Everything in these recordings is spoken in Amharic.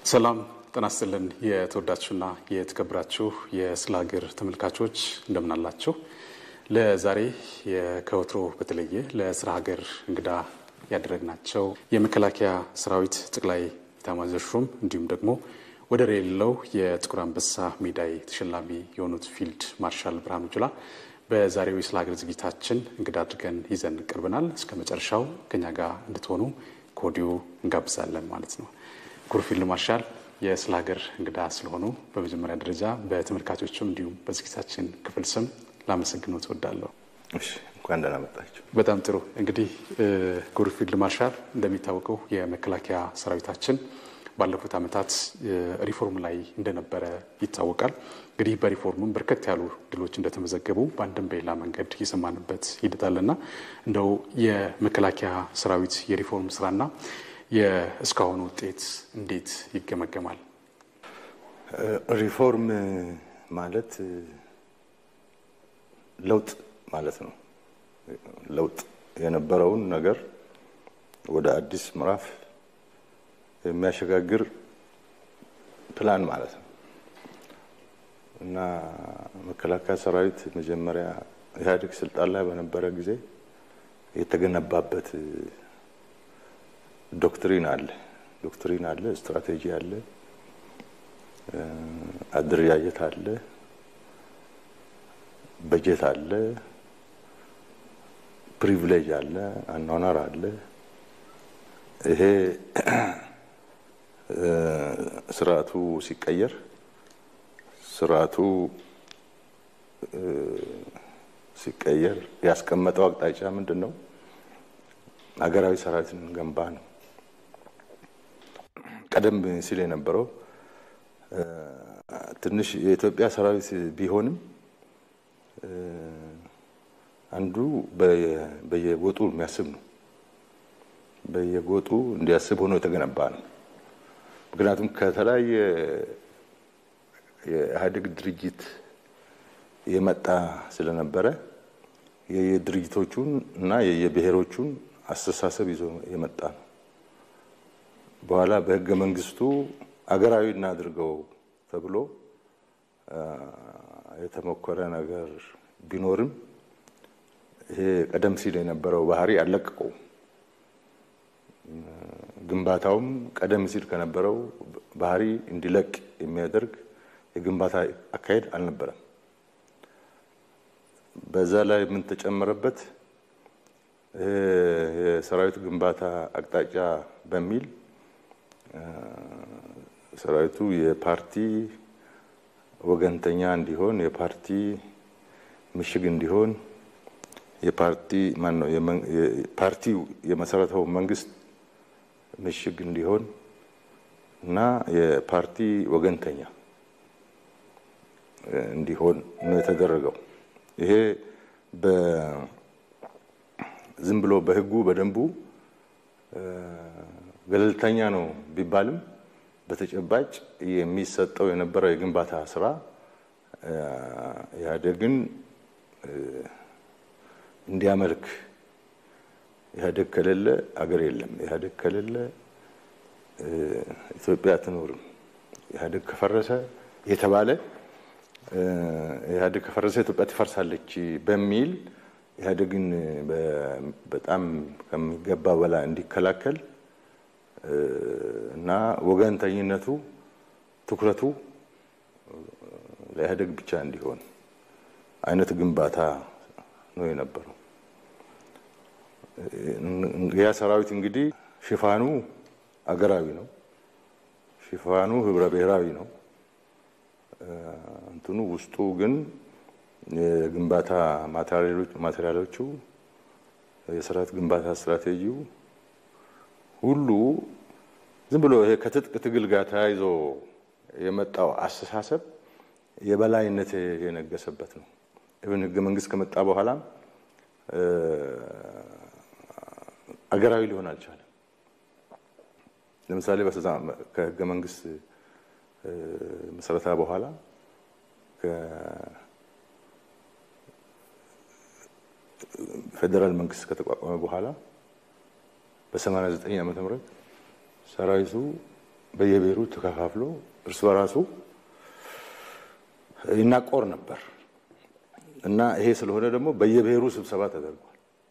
ሰላም ጤና ይስጥልን። የተወዳችሁና የተከበራችሁ የስለ ሀገር ተመልካቾች እንደምን አላችሁ? ለዛሬ ከወትሮ በተለየ ለስለ ሀገር እንግዳ ያደረግናቸው የመከላከያ ሰራዊት ጠቅላይ ኤታማዦር ሹም እንዲሁም ደግሞ ወደር የሌለው የጥቁር አንበሳ ሜዳይ ተሸላሚ የሆኑት ፊልድ ማርሻል ብርሃኑ ጁላ በዛሬው የስለ ሀገር ዝግጅታችን እንግዳ አድርገን ይዘን ቀርበናል። እስከ መጨረሻው ከኛ ጋር እንድትሆኑ ከወዲሁ እንጋብዛለን ማለት ነው። ክቡር ፊልድ ማርሻል የስለ ሀገር እንግዳ ስለሆኑ በመጀመሪያ ደረጃ በተመልካቾችም እንዲሁም በዝግጅታችን ክፍል ስም ላመሰግነው ትወዳለሁ። እንኳን ደህና መጣችሁ። በጣም ጥሩ። እንግዲህ ክቡር ፊልድ ማርሻል እንደሚታወቀው የመከላከያ ሰራዊታችን ባለፉት ዓመታት ሪፎርም ላይ እንደነበረ ይታወቃል። እንግዲህ በሪፎርሙም በርከት ያሉ ድሎች እንደተመዘገቡ በአንድም በሌላ መንገድ የሰማንበት ሂደት አለና እንደው የመከላከያ ሰራዊት የሪፎርም ስራና የእስካሁኑ ውጤት እንዴት ይገመገማል? ሪፎርም ማለት ለውጥ ማለት ነው። ለውጥ የነበረውን ነገር ወደ አዲስ ምዕራፍ የሚያሸጋግር ፕላን ማለት ነው እና መከላከያ ሰራዊት መጀመሪያ ኢህአዴግ ስልጣን ላይ በነበረ ጊዜ የተገነባበት ዶክትሪን አለ ዶክትሪን አለ፣ ስትራቴጂ አለ፣ አደረጃጀት አለ፣ በጀት አለ፣ ፕሪቪሌጅ አለ፣ አኗኗር አለ። ይሄ ስርዓቱ ሲቀየር ስርዓቱ ሲቀየር ያስቀመጠው አቅጣጫ ምንድን ነው? ሀገራዊ ሰራዊትን ገንባ ነው። ቀደም ሲል የነበረው ትንሽ የኢትዮጵያ ሰራዊት ቢሆንም አንዱ በየጎጡ የሚያስብ ነው። በየጎጡ እንዲያስብ ሆኖ የተገነባ ነው። ምክንያቱም ከተለያየ የኢህአዴግ ድርጅት የመጣ ስለነበረ የየድርጅቶቹን እና የየብሔሮቹን አስተሳሰብ ይዞ የመጣ ነው። በኋላ በህገ መንግስቱ አገራዊ እናድርገው ተብሎ የተሞከረ ነገር ቢኖርም ይሄ ቀደም ሲል የነበረው ባህሪ አልለቀቀውም። ግንባታውም ቀደም ሲል ከነበረው ባህሪ እንዲለቅ የሚያደርግ የግንባታ አካሄድ አልነበረም። በዛ ላይ ምን ተጨመረበት? የሰራዊት ግንባታ አቅጣጫ በሚል ሰራዊቱ የፓርቲ ወገንተኛ እንዲሆን፣ የፓርቲ ምሽግ እንዲሆን፣ የፓርቲ ማን ነው ፓርቲው የመሰረተው መንግስት ምሽግ እንዲሆን እና የፓርቲ ወገንተኛ እንዲሆን ነው የተደረገው። ይሄ ዝም ብሎ በህጉ በደንቡ ገለልተኛ ነው ቢባልም በተጨባጭ የሚሰጠው የነበረው የግንባታ ስራ ኢህአዴግን እንዲያመልክ ኢህአዴግ ከሌለ አገር የለም፣ ኢህአዴግ ከሌለ ኢትዮጵያ አትኖርም፣ ኢህአዴግ ከፈረሰ የተባለ ኢህአዴግ ከፈረሰ ኢትዮጵያ ትፈርሳለች በሚል ኢህአዴግን በጣም ከሚገባ በላይ እንዲከላከል እና ወገንተኝነቱ ትኩረቱ ለኢህአዴግ ብቻ እንዲሆን አይነት ግንባታ ነው የነበረው። ያ ሰራዊት እንግዲህ ሽፋኑ አገራዊ ነው፣ ሽፋኑ ህብረ ብሔራዊ ነው። እንትኑ ውስጡ ግን የግንባታ ማቴሪያሎቹ የሰራዊት ግንባታ ስትራቴጂው ሁሉ ዝም ብሎ ይሄ ከትጥቅ ትግል ጋር ተያይዞ የመጣው አስተሳሰብ የበላይነት የነገሰበት ነው። ኢቨን ህገ መንግስት ከመጣ በኋላም አገራዊ ሊሆን አልቻለም። ለምሳሌ ከህገ መንግስት ምስረታ በኋላ ፌዴራል መንግስት ከተቋቋመ በኋላ በ89 ዓመተ ምህረት ሰራዊቱ በየብሔሩ ተከፋፍሎ እርስ በራሱ ይናቆር ነበር እና ይሄ ስለሆነ ደግሞ በየብሔሩ ስብሰባ ተደርጓል።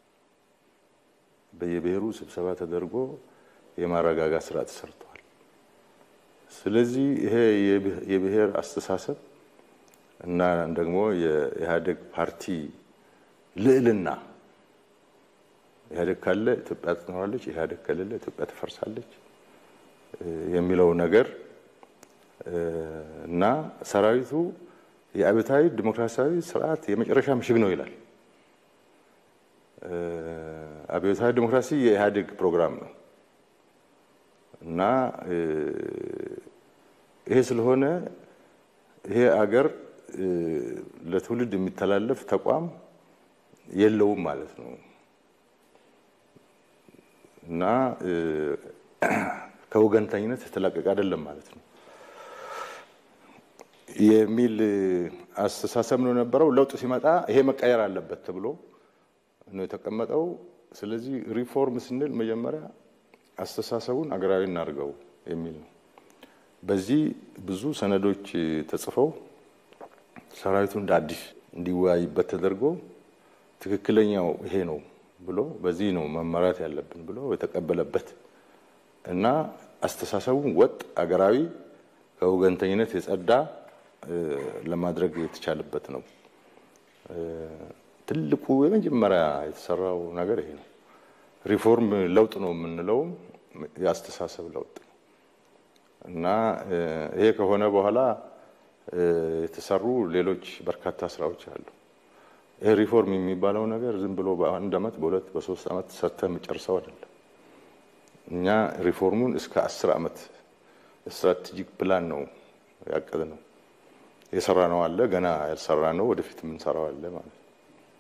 በየብሔሩ ስብሰባ ተደርጎ የማረጋጋት ስራ ተሰርተዋል። ስለዚህ ይሄ የብሔር አስተሳሰብ እና ደግሞ የኢህአዴግ ፓርቲ ልዕልና ኢህአዴግ ካለ ኢትዮጵያ ትኖራለች፣ ኢህአዴግ ከሌለ ኢትዮጵያ ትፈርሳለች የሚለው ነገር እና ሰራዊቱ የአብዮታዊ ዲሞክራሲያዊ ስርዓት የመጨረሻ ምሽግ ነው ይላል። አብዮታዊ ዲሞክራሲ የኢህአዴግ ፕሮግራም ነው እና ይሄ ስለሆነ ይሄ አገር ለትውልድ የሚተላለፍ ተቋም የለውም ማለት ነው እና ከወገንተኝነት የተላቀቀ አይደለም ማለት ነው የሚል አስተሳሰብ ነው የነበረው። ለውጥ ሲመጣ ይሄ መቀየር አለበት ተብሎ ነው የተቀመጠው። ስለዚህ ሪፎርም ስንል መጀመሪያ አስተሳሰቡን አገራዊ እናድርገው የሚል ነው። በዚህ ብዙ ሰነዶች ተጽፈው ሰራዊቱ እንደ አዲስ እንዲወያይበት ተደርጎ ትክክለኛው ይሄ ነው ብሎ በዚህ ነው መመራት ያለብን ብሎ የተቀበለበት እና አስተሳሰቡን ወጥ አገራዊ ከወገንተኝነት የጸዳ ለማድረግ የተቻለበት ነው። ትልቁ የመጀመሪያ የተሰራው ነገር ይሄ ነው። ሪፎርም ለውጥ ነው የምንለውም የአስተሳሰብ ለውጥ ነው እና ይሄ ከሆነ በኋላ የተሰሩ ሌሎች በርካታ ስራዎች አሉ። ይሄ ሪፎርም የሚባለው ነገር ዝም ብሎ በአንድ አመት፣ በሁለት፣ በሶስት አመት ሰርተህ የምጨርሰው አይደለም። እኛ ሪፎርሙን እስከ አስር አመት ስትራቴጂክ ፕላን ነው ያቀድ ነው የሰራ ነው አለ ገና ያልሰራ ነው ወደፊት የምንሰራው አለ ማለት ነው።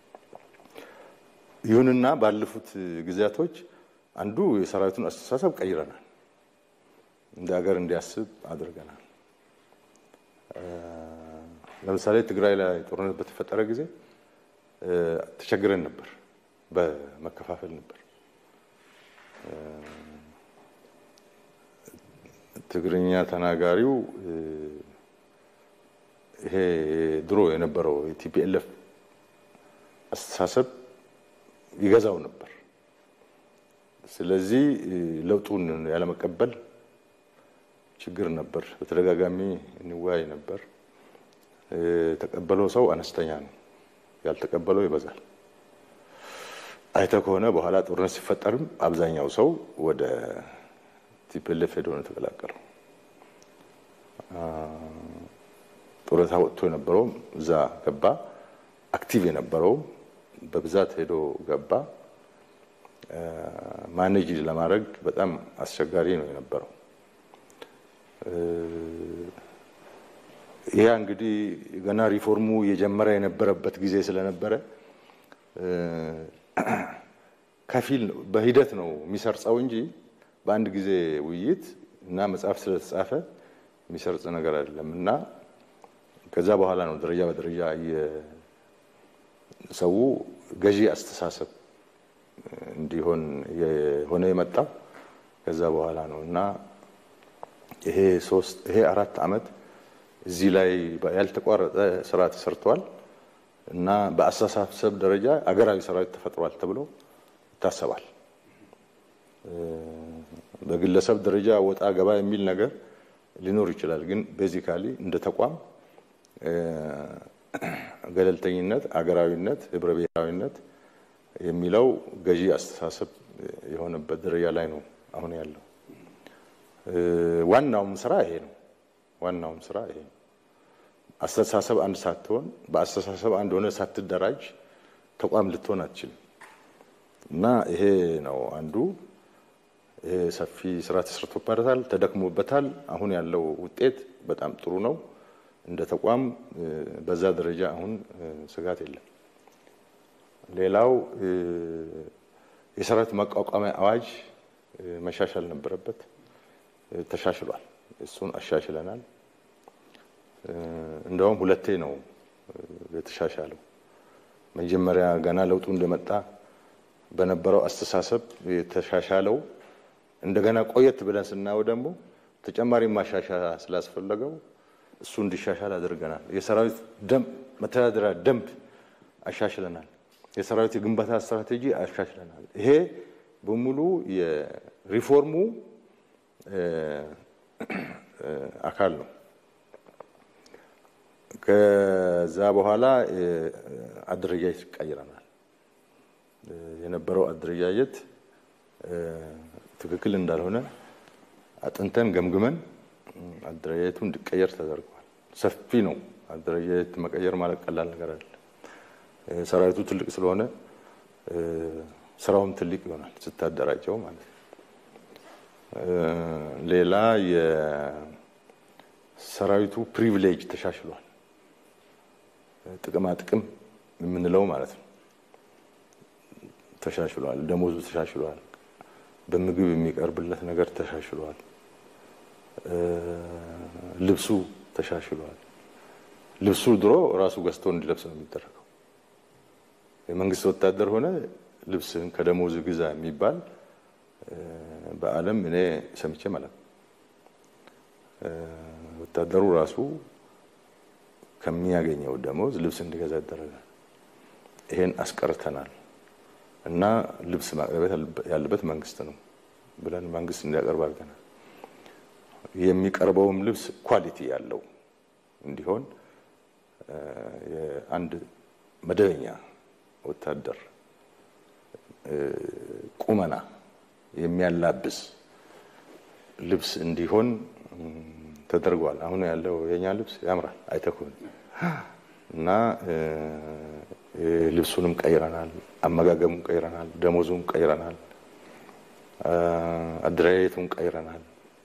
ይሁንና ባለፉት ጊዜያቶች አንዱ የሰራዊቱን አስተሳሰብ ቀይረናል፣ እንደ ሀገር እንዲያስብ አድርገናል። ለምሳሌ ትግራይ ላይ ጦርነት በተፈጠረ ጊዜ ተቸግረን ነበር፣ በመከፋፈል ነበር። ትግርኛ ተናጋሪው ይሄ ድሮ የነበረው የቲፒኤልኤፍ አስተሳሰብ ይገዛው ነበር። ስለዚህ ለውጡን ያለመቀበል ችግር ነበር። በተደጋጋሚ እንወያይ ነበር። የተቀበለው ሰው አነስተኛ ነው፣ ያልተቀበለው ይበዛል። አይተ ከሆነ በኋላ ጦርነት ሲፈጠርም አብዛኛው ሰው ወደ ቲፒኤልኤፍ ሄዶ ነው የተቀላቀለው። ጡረታ ወጥቶ የነበረውም እዛ ገባ። አክቲቭ የነበረውም በብዛት ሄዶ ገባ። ማኔጅ ለማድረግ በጣም አስቸጋሪ ነው የነበረው። ይህ እንግዲህ ገና ሪፎርሙ የጀመረ የነበረበት ጊዜ ስለነበረ ከፊል በሂደት ነው የሚሰርጸው እንጂ በአንድ ጊዜ ውይይት እና መጽሐፍ ስለተጻፈ የሚሰርጽ ነገር አይደለም እና ከዛ በኋላ ነው ደረጃ በደረጃ ሰው ገዢ አስተሳሰብ እንዲሆን የሆነ የመጣው ከዛ በኋላ ነው እና ይሄ ሶስት ይሄ አራት ዓመት እዚህ ላይ ያልተቋረጠ ስራ ተሰርተዋል እና በአስተሳሰብ ደረጃ አገራዊ ሰራዊት ተፈጥሯል ተብሎ ይታሰባል። በግለሰብ ደረጃ ወጣ ገባ የሚል ነገር ሊኖር ይችላል። ግን ቤዚካሊ እንደ ተቋም ገለልተኝነት፣ አገራዊነት፣ ህብረ ብሔራዊነት የሚለው ገዢ አስተሳሰብ የሆነበት ደረጃ ላይ ነው አሁን ያለው። ዋናውም ስራ ይሄ ነው። ዋናውም ስራ ይሄ ነው። አስተሳሰብ አንድ ሳትሆን በአስተሳሰብ አንድ ሆነ ሳትደራጅ ተቋም ልትሆን አትችልም እና ይሄ ነው አንዱ ይሄ ሰፊ ስራ ተሰርቶበታል፣ ተደክሞበታል። አሁን ያለው ውጤት በጣም ጥሩ ነው። እንደ ተቋም በዛ ደረጃ አሁን ስጋት የለም። ሌላው የሰራዊት ማቋቋሚያ አዋጅ መሻሻል ነበረበት፣ ተሻሽሏል። እሱን አሻሽለናል። እንደውም ሁለቴ ነው የተሻሻለው። መጀመሪያ ገና ለውጡ እንደመጣ በነበረው አስተሳሰብ የተሻሻለው እንደገና ቆየት ብለን ስናየው ደግሞ ተጨማሪ ማሻሻያ ስላስፈለገው እሱ እንዲሻሻል አድርገናል። የሰራዊት ደንብ መተዳደሪያ ደንብ አሻሽለናል። የሰራዊት የግንባታ ስትራቴጂ አሻሽለናል። ይሄ በሙሉ የሪፎርሙ አካል ነው። ከዛ በኋላ አደረጃጀት ቀይረናል። የነበረው አደረጃጀት ትክክል እንዳልሆነ አጥንተን ገምግመን አደረጃጀቱ እንዲቀየር ተደርጓል። ሰፊ ነው። አደረጃጀት መቀየር ማለት ቀላል ነገር አለ። ሰራዊቱ ትልቅ ስለሆነ ስራውም ትልቅ ይሆናል ስታደራጀው ማለት ነው። ሌላ የሰራዊቱ ፕሪቪሌጅ ተሻሽሏል። ጥቅማ ጥቅም የምንለው ማለት ነው ተሻሽሏል። ደሞዙ ተሻሽሏል። በምግብ የሚቀርብለት ነገር ተሻሽሏል። ልብሱ ተሻሽሏል። ልብሱ ድሮ ራሱ ገዝቶ እንዲለብስ ነው የሚደረገው። የመንግስት ወታደር ሆነ ልብስን ከደሞዝ ግዛ የሚባል በዓለም እኔ ሰምቼ ማለት ነው። ወታደሩ ራሱ ከሚያገኘው ደሞዝ ልብስ እንዲገዛ ይደረጋል። ይሄን አስቀርተናል እና ልብስ ማቅረብ ያለበት መንግስት ነው ብለን መንግስት እንዲያቀርብ አድርገናል። የሚቀርበውም ልብስ ኳሊቲ ያለው እንዲሆን የአንድ መደበኛ ወታደር ቁመና የሚያላብስ ልብስ እንዲሆን ተደርጓል። አሁን ያለው የኛ ልብስ ያምራል አይተኩን እና ልብሱንም ቀይረናል፣ አመጋገቡን ቀይረናል፣ ደሞዙን ቀይረናል፣ አደረጃጀቱን ቀይረናል።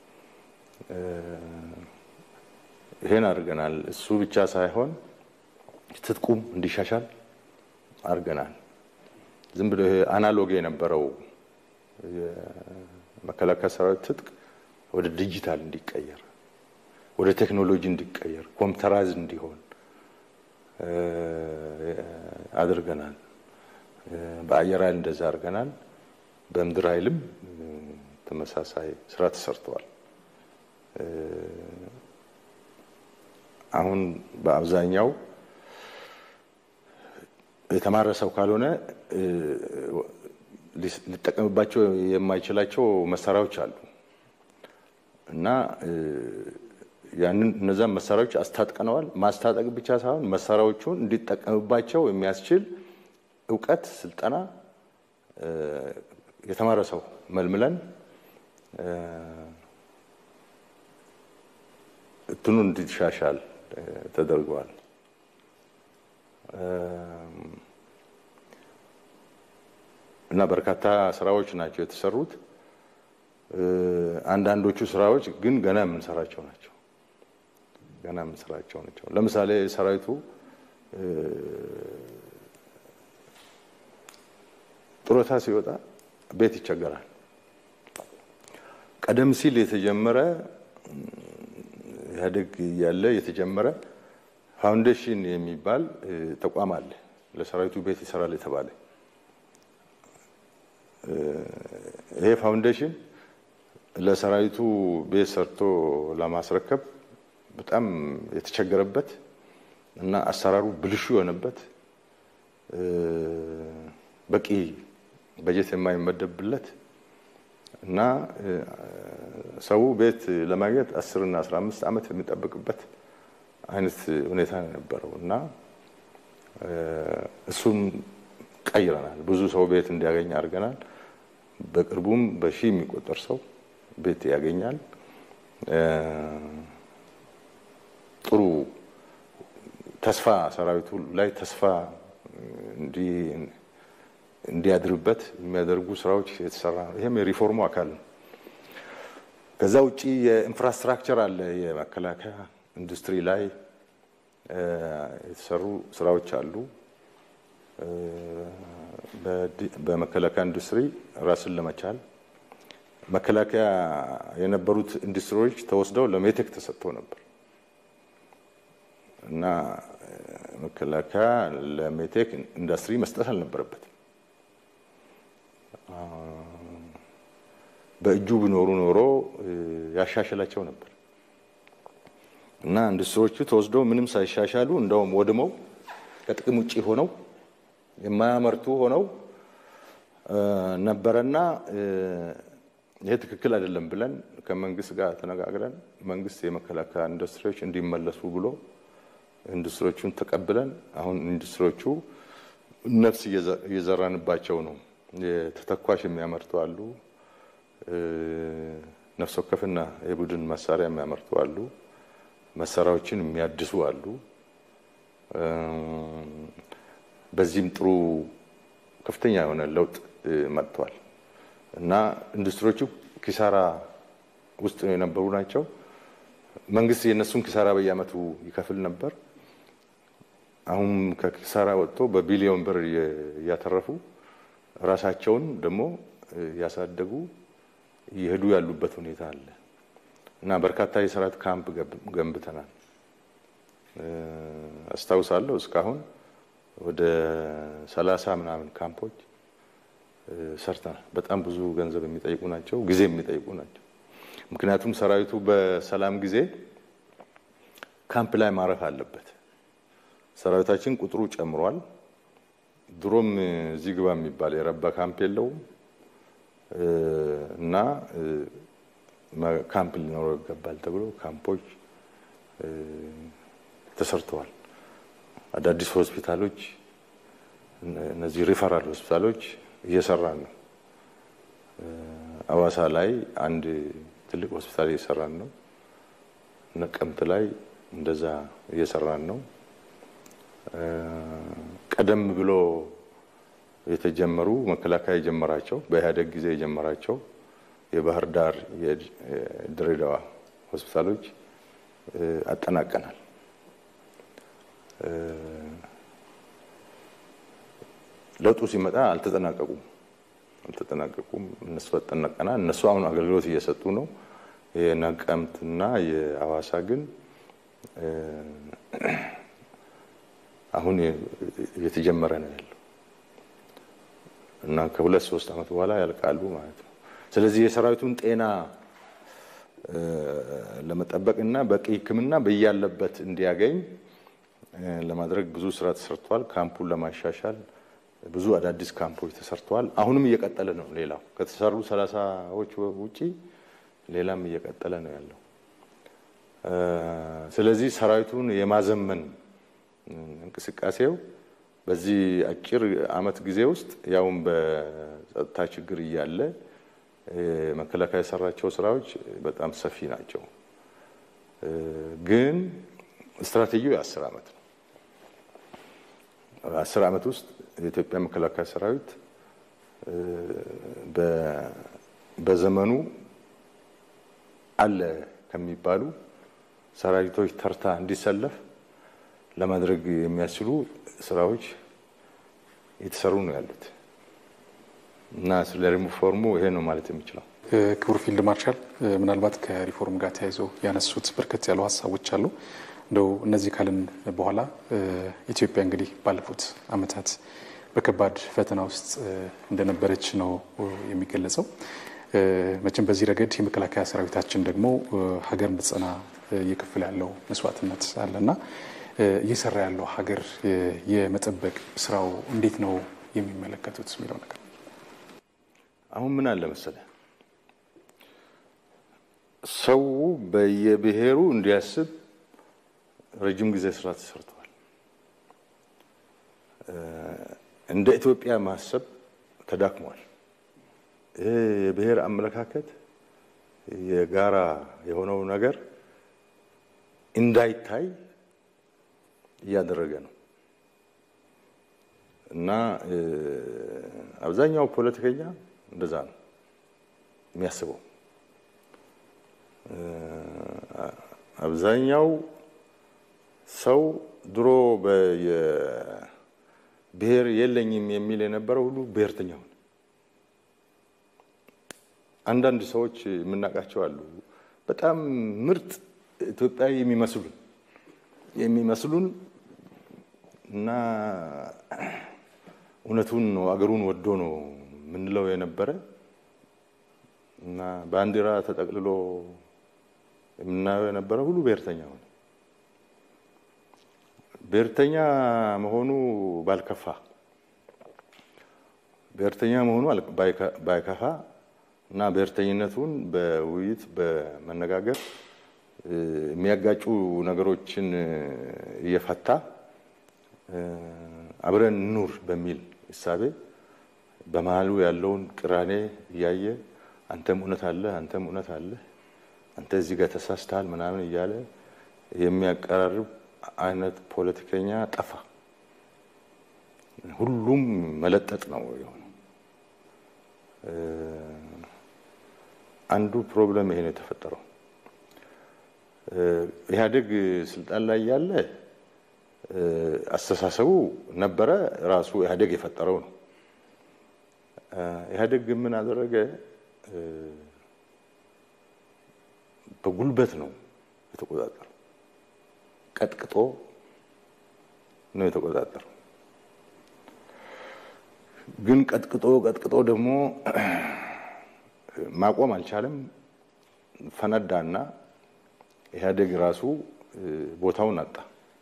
ይሄን አድርገናል። እሱ ብቻ ሳይሆን ትጥቁም እንዲሻሻል አድርገናል። ዝም ብሎ ይሄ አናሎግ የነበረው የመከላከያ ሰራዊት ትጥቅ ወደ ዲጂታል እንዲቀየር፣ ወደ ቴክኖሎጂ እንዲቀየር፣ ኮምፒውተራይዝ እንዲሆን አድርገናል። በአየር ኃይል እንደዛ አድርገናል። በምድር ኃይልም ተመሳሳይ ስራ ተሰርተዋል። አሁን በአብዛኛው የተማረ ሰው ካልሆነ ሊጠቀምባቸው የማይችላቸው መሳሪያዎች አሉ እና ያንን እነዛን መሳሪያዎች አስታጥቀነዋል። ማስታጠቅ ብቻ ሳይሆን መሳሪያዎቹን እንዲጠቀምባቸው የሚያስችል እውቀት፣ ስልጠና የተማረ ሰው መልምለን እንትኑ እንዲሻሻል ተደርገዋል። እና በርካታ ስራዎች ናቸው የተሰሩት። አንዳንዶቹ ስራዎች ግን ገና የምንሰራቸው ናቸው። ገና የምንሰራቸው ናቸው። ለምሳሌ ሰራዊቱ ጡረታ ሲወጣ ቤት ይቸገራል። ቀደም ሲል የተጀመረ ኢህአዴግ እያለ የተጀመረ ፋውንዴሽን የሚባል ተቋም አለ። ለሰራዊቱ ቤት ይሰራል የተባለ ይሄ ፋውንዴሽን ለሰራዊቱ ቤት ሰርቶ ለማስረከብ በጣም የተቸገረበት እና አሰራሩ ብልሹ የሆነበት በቂ በጀት የማይመደብለት እና ሰው ቤት ለማግኘት አስር እና አስራ አምስት ዓመት የሚጠብቅበት አይነት ሁኔታ ነው የነበረው እና እሱም ቀይረናል። ብዙ ሰው ቤት እንዲያገኝ አድርገናል። በቅርቡም በሺህ የሚቆጠር ሰው ቤት ያገኛል። ጥሩ ተስፋ ሰራዊቱ ላይ ተስፋ እንዲያድርበት የሚያደርጉ ስራዎች የተሰራ ነው። ይህም የሪፎርሙ አካል ነው። ከዛ ውጭ የኢንፍራስትራክቸር አለ። የመከላከያ ኢንዱስትሪ ላይ የተሰሩ ስራዎች አሉ። በመከላከያ ኢንዱስትሪ ራስን ለመቻል መከላከያ የነበሩት ኢንዱስትሪዎች ተወስደው ለሜቴክ ተሰጥቶ ነበር እና መከላከያ ለሜቴክ ኢንዱስትሪ መስጠት አልነበረበትም። በእጁ ቢኖሩ ኖሮ ያሻሽላቸው ነበር እና ኢንዱስትሪዎቹ ተወስደው ምንም ሳይሻሻሉ እንደውም ወድመው ከጥቅም ውጭ ሆነው የማያመርቱ ሆነው ነበረና ይሄ ትክክል አይደለም ብለን ከመንግስት ጋር ተነጋግረን መንግስት የመከላከያ ኢንዱስትሪዎች እንዲመለሱ ብሎ ኢንዱስትሪዎቹን ተቀብለን አሁን ኢንዱስትሪዎቹ ነፍስ እየዘራንባቸው ነው። ተተኳሽ የሚያመርቱ አሉ፣ ነፍስ ወከፍና የቡድን መሳሪያ የሚያመርቱ አሉ፣ መሳሪያዎችን የሚያድሱ አሉ። በዚህም ጥሩ ከፍተኛ የሆነ ለውጥ መጥቷል እና ኢንዱስትሪዎቹ ኪሳራ ውስጥ ነው የነበሩ ናቸው። መንግስት የእነሱን ኪሳራ በየዓመቱ ይከፍል ነበር። አሁን ከኪሳራ ወጥቶ በቢሊዮን ብር እያተረፉ ራሳቸውን ደግሞ እያሳደጉ እየሄዱ ያሉበት ሁኔታ አለ እና በርካታ የሰራት ካምፕ ገንብተናል። አስታውሳለሁ እስካሁን ወደ ሰላሳ ምናምን ካምፖች ሰርተናል። በጣም ብዙ ገንዘብ የሚጠይቁ ናቸው፣ ጊዜ የሚጠይቁ ናቸው። ምክንያቱም ሰራዊቱ በሰላም ጊዜ ካምፕ ላይ ማረፍ አለበት። ሰራዊታችን ቁጥሩ ጨምሯል። ድሮም እዚህ ግባ የሚባል የረባ ካምፕ የለውም እና ካምፕ ሊኖረው ይገባል ተብሎ ካምፖች ተሰርተዋል። አዳዲስ ሆስፒታሎች፣ እነዚህ ሪፈራል ሆስፒታሎች እየሰራን ነው። አዋሳ ላይ አንድ ትልቅ ሆስፒታል እየሰራን ነው። ነቀምት ላይ እንደዛ እየሰራን ነው። ቀደም ብሎ የተጀመሩ መከላከያ የጀመራቸው በኢህአዴግ ጊዜ የጀመራቸው የባህር ዳር፣ የድሬዳዋ ሆስፒታሎች አጠናቀናል። ለውጡ ሲመጣ አልተጠናቀቁም አልተጠናቀቁም። እነሱ አጠናቀናል። እነሱ አሁን አገልግሎት እየሰጡ ነው። የነቀምትና የአዋሳ ግን አሁን እየተጀመረ ነው ያለው እና ከሁለት ሶስት ዓመት በኋላ ያልቃሉ ማለት ነው። ስለዚህ የሰራዊቱን ጤና ለመጠበቅ እና በቂ ሕክምና በያለበት እንዲያገኝ ለማድረግ ብዙ ስራ ተሰርቷል። ካምፑን ለማሻሻል ብዙ አዳዲስ ካምፖች ተሰርተዋል። አሁንም እየቀጠለ ነው። ሌላው ከተሰሩ ሰላሳዎች ውጪ ሌላም እየቀጠለ ነው ያለው። ስለዚህ ሰራዊቱን የማዘመን እንቅስቃሴው በዚህ አጭር ዓመት ጊዜ ውስጥ ያውም በጸጥታ ችግር እያለ መከላከያ የሰራቸው ስራዎች በጣም ሰፊ ናቸው። ግን ስትራቴጂው የአስር ዓመት ነው። በአስር ዓመት ውስጥ የኢትዮጵያ መከላከያ ሰራዊት በዘመኑ አለ ከሚባሉ ሰራዊቶች ተርታ እንዲሰለፍ ለማድረግ የሚያስችሉ ስራዎች የተሰሩ ነው ያሉት እና ስለ ሪፎርሙ ይሄ ነው ማለት የሚችለው። ክቡር ፊልድ ማርሻል ምናልባት ከሪፎርም ጋር ተያይዘው ያነሱት በርከት ያሉ ሀሳቦች አሉ። እንደው እነዚህ ካልን በኋላ ኢትዮጵያ እንግዲህ ባለፉት ዓመታት በከባድ ፈተና ውስጥ እንደነበረች ነው የሚገለጸው። መቼም በዚህ ረገድ የመከላከያ ሰራዊታችን ደግሞ ሀገር እንድትጸና እየከፈለ ያለው መስዋዕትነት አለና እየሰራ ያለው ሀገር የመጠበቅ ስራው እንዴት ነው የሚመለከቱት የሚለው ነገር አሁን ምን አለ መሰለ ሰው በየብሔሩ እንዲያስብ ረጅም ጊዜ ስራ ተሰርተዋል። እንደ ኢትዮጵያ ማሰብ ተዳክሟል። ይህ የብሔር አመለካከት የጋራ የሆነው ነገር እንዳይታይ እያደረገ ነው እና አብዛኛው ፖለቲከኛ እንደዛ ነው የሚያስበው። አብዛኛው ሰው ድሮ ብሔር የለኝም የሚል የነበረው ሁሉ ብሔርተኛ ሆነ። አንዳንድ ሰዎች የምናውቃቸው አሉ፣ በጣም ምርጥ ኢትዮጵያዊ የሚመስሉን የሚመስሉን እና እውነቱን ነው አገሩን ወዶ ነው የምንለው የነበረ እና ባንዲራ ተጠቅልሎ የምናየው የነበረ ሁሉ ብሔርተኛ ሆነ። ብሔርተኛ መሆኑ ባልከፋ ብሔርተኛ መሆኑ ባይከፋ እና ብሔርተኝነቱን በውይይት በመነጋገር የሚያጋጩ ነገሮችን እየፈታ አብረን ኑር በሚል እሳቤ በመሀሉ ያለውን ቅራኔ እያየ አንተም እውነት አለ፣ አንተም እውነት አለ፣ አንተ እዚህ ጋር ተሳስተሃል ምናምን እያለ የሚያቀራርብ አይነት ፖለቲከኛ ጠፋ። ሁሉም መለጠጥ ነው የሆነው። አንዱ ፕሮብለም ይሄ ነው የተፈጠረው። ኢህአዴግ ስልጣን ላይ ያለ አስተሳሰቡ ነበረ፣ ራሱ ኢህአዴግ የፈጠረው ነው። ኢህአዴግ ግን ምን አደረገ? በጉልበት ነው የተቆጣጠረው። ቀጥቅጦ ነው የተቆጣጠረው። ግን ቀጥቅጦ ቀጥቅጦ ደግሞ ማቆም አልቻለም። ፈነዳና ኢህአዴግ ራሱ ቦታውን አጣ።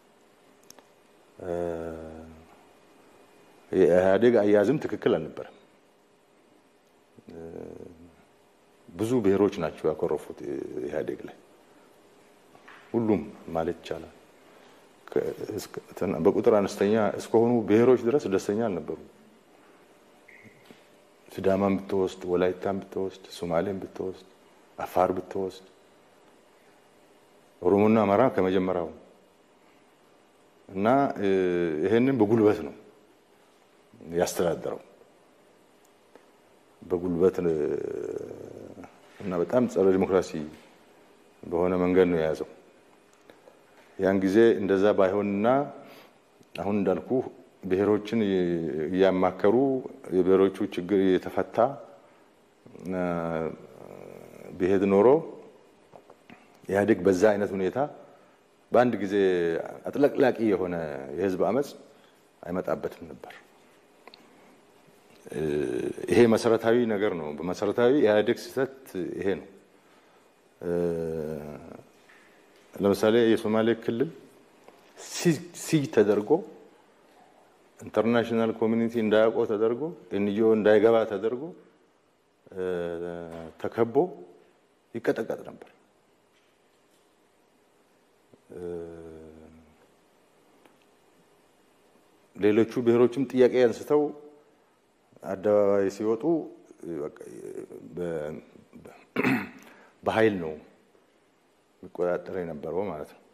የኢህአዴግ አያያዝም ትክክል አልነበረም። ብዙ ብሔሮች ናቸው ያኮረፉት ኢህአዴግ ላይ ሁሉም ማለት ይቻላል። በቁጥር አነስተኛ እስከሆኑ ብሔሮች ድረስ ደስተኛ አልነበሩም። ሲዳማን ብትወስድ፣ ወላይታን ብትወስድ፣ ሶማሌን ብትወስድ፣ አፋር ብትወስድ፣ ኦሮሞና አማራ ከመጀመሪያው እና ይሄንን በጉልበት ነው ያስተዳደረው በጉልበት እና በጣም ጸረ ዲሞክራሲ በሆነ መንገድ ነው የያዘው። ያን ጊዜ እንደዛ ባይሆንና አሁን እንዳልኩ ብሔሮችን እያማከሩ የብሔሮቹ ችግር የተፈታ ቢሄድ ኖሮ ኢህአዴግ በዛ አይነት ሁኔታ በአንድ ጊዜ አጥለቅላቂ የሆነ የህዝብ አመፅ አይመጣበትም ነበር። ይሄ መሰረታዊ ነገር ነው። በመሰረታዊ ኢህአዴግ ስህተት ይሄ ነው። ለምሳሌ የሶማሌ ክልል ሲጅ ተደርጎ ኢንተርናሽናል ኮሚኒቲ እንዳያውቀው ተደርጎ ኤንጂኦ እንዳይገባ ተደርጎ ተከቦ ይቀጠቀጥ ነበር። ሌሎቹ ብሔሮችም ጥያቄ አንስተው አደባባይ ሲወጡ በኃይል ነው የሚቆጣጠር የነበረው ማለት ነው።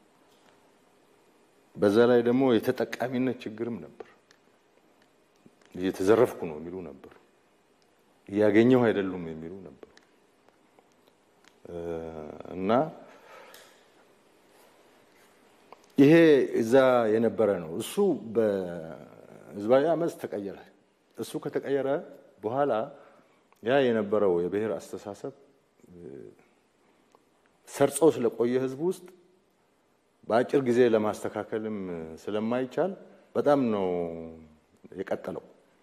በዛ ላይ ደግሞ የተጠቃሚነት ችግርም ነበር። እየተዘረፍኩ ነው የሚሉ ነበሩ። እያገኘሁ አይደሉም የሚሉ ነበሩ እና ይሄ እዛ የነበረ ነው። እሱ በህዝባዊ አመፅ ተቀየረ። እሱ ከተቀየረ በኋላ ያ የነበረው የብሔር አስተሳሰብ ሰርጾ ስለቆየ ህዝብ ውስጥ በአጭር ጊዜ ለማስተካከልም ስለማይቻል በጣም ነው የቀጠለው።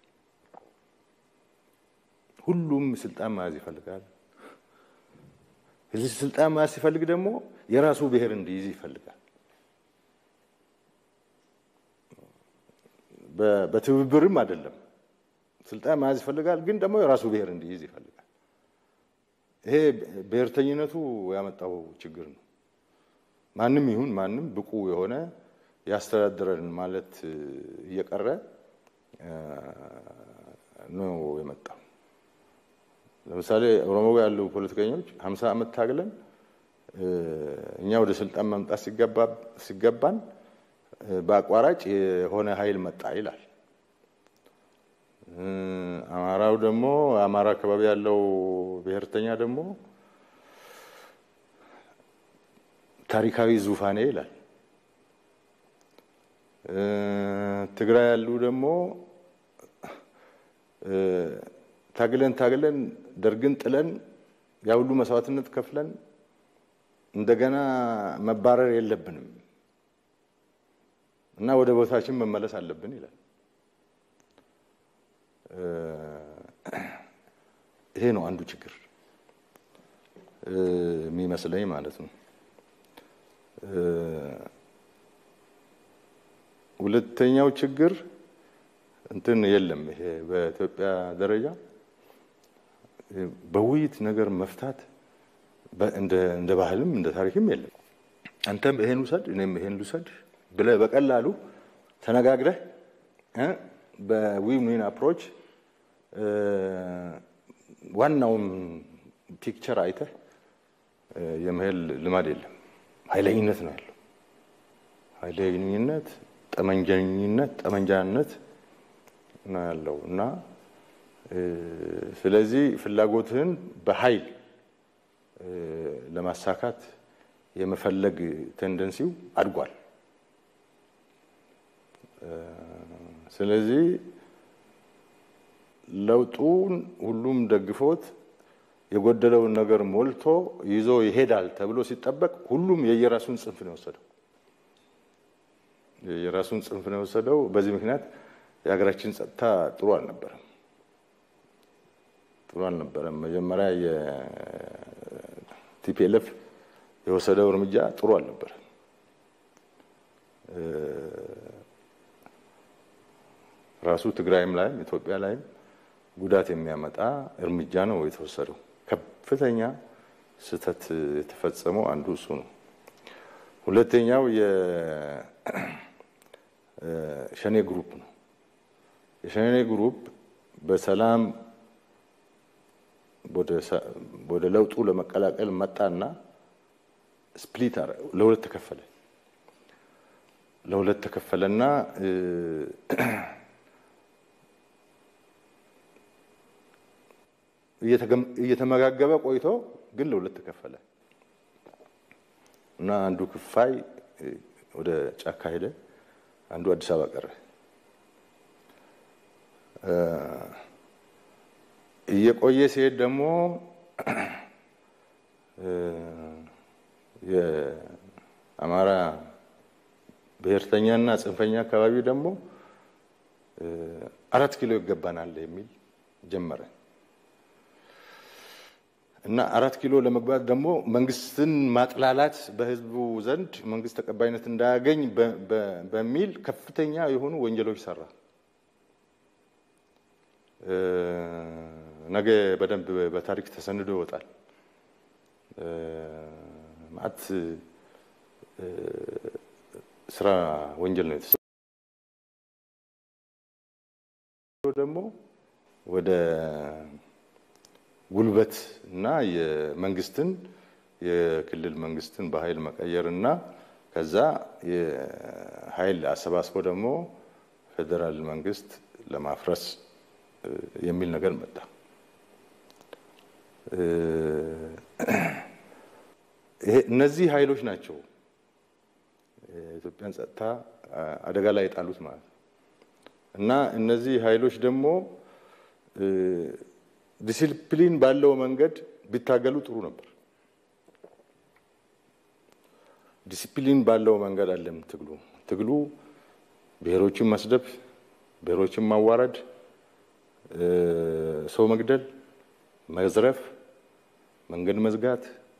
ሁሉም ስልጣን መያዝ ይፈልጋል። እዚህ ስልጣን መያዝ ሲፈልግ ደግሞ የራሱ ብሔር እንዲይዝ ይፈልጋል። በትብብርም አይደለም። ስልጣን መያዝ ይፈልጋል፣ ግን ደግሞ የራሱ ብሔር እንዲይዝ ይፈልጋል። ይሄ ብሔርተኝነቱ ያመጣው ችግር ነው። ማንም ይሁን ማንም ብቁ የሆነ ያስተዳድረን ማለት እየቀረ ነው የመጣው። ለምሳሌ ኦሮሞ ያሉ ፖለቲከኞች ሀምሳ ዓመት ታግለን እኛ ወደ ስልጣን መምጣት ሲገባን በአቋራጭ የሆነ ኃይል መጣ ይላል። አማራው ደግሞ አማራ አካባቢ ያለው ብሔርተኛ ደግሞ ታሪካዊ ዙፋኔ ይላል። ትግራይ ያሉ ደግሞ ታግለን ታግለን ደርግን ጥለን ያ ሁሉ መስዋዕትነት ከፍለን እንደገና መባረር የለብንም እና ወደ ቦታችን መመለስ አለብን ይላል። ይሄ ነው አንዱ ችግር። የሚመስለኝ ማለት ነው። ሁለተኛው ችግር እንትን የለም። ይሄ በኢትዮጵያ ደረጃ በውይይት ነገር መፍታት እንደ ባህልም እንደ ታሪክም የለም። አንተም ይሄን ውሰድ እኔም ይሄን ልውሰድ ብለህ በቀላሉ ተነጋግረህ በዊን ዊን አፕሮች ዋናውን ፒክቸር አይተህ የመሄድ ልማድ የለም። ኃይለኝነት ነው ያለው። ኃይለኝነት፣ ጠመንጃኝነት፣ ጠመንጃነት ነው ያለው እና ስለዚህ ፍላጎትህን በኃይል ለማሳካት የመፈለግ ቴንደንሲው አድጓል። ስለዚህ ለውጡን ሁሉም ደግፎት የጎደለውን ነገር ሞልቶ ይዞ ይሄዳል ተብሎ ሲጠበቅ ሁሉም የየራሱን ጽንፍ ነው የወሰደው የየራሱን ጽንፍ ነው የወሰደው። በዚህ ምክንያት የሀገራችን ጸጥታ ጥሩ አልነበረም ጥሩ አልነበረም። መጀመሪያ የቲፒኤልኤፍ የወሰደው እርምጃ ጥሩ አልነበረም። ራሱ ትግራይም ላይም ኢትዮጵያ ላይም ጉዳት የሚያመጣ እርምጃ ነው የተወሰደው። ከፍተኛ ስህተት የተፈጸመው አንዱ እሱ ነው። ሁለተኛው የሸኔ ግሩፕ ነው። የሸኔ ግሩፕ በሰላም ወደ ለውጡ ለመቀላቀል መጣና ስፕሊት ለሁለት ተከፈለ። ለሁለት ተከፈለና እየተመጋገበ ቆይቶ ግን ለሁለት ተከፈለ እና አንዱ ክፋይ ወደ ጫካ ሄደ፣ አንዱ አዲስ አበባ ቀረ። እየቆየ ሲሄድ ደግሞ የአማራ ብሔርተኛና ጽንፈኛ አካባቢ ደግሞ አራት ኪሎ ይገባናል የሚል ጀመረ እና አራት ኪሎ ለመግባት ደግሞ መንግስትን ማጥላላት በህዝቡ ዘንድ መንግስት ተቀባይነት እንዳያገኝ በሚል ከፍተኛ የሆኑ ወንጀሎች ሰራ። ነገ በደንብ በታሪክ ተሰንዶ ይወጣል። ማት ስራ ወንጀል ነው የተሰራው። ደግሞ ወደ ጉልበት እና የመንግስትን የክልል መንግስትን በኃይል መቀየር እና ከዛ የኃይል አሰባስቦ ደግሞ ፌዴራል መንግስት ለማፍረስ የሚል ነገር መጣ። ይሄ እነዚህ ኃይሎች ናቸው የኢትዮጵያን ጸጥታ አደጋ ላይ የጣሉት ማለት ነው። እና እነዚህ ኃይሎች ደግሞ ዲሲፕሊን ባለው መንገድ ቢታገሉ ጥሩ ነበር። ዲሲፕሊን ባለው መንገድ አለም ትግሉ ትግሉ ብሔሮችን መስደብ፣ ብሔሮችን ማዋረድ፣ ሰው መግደል፣ መዝረፍ፣ መንገድ መዝጋት፣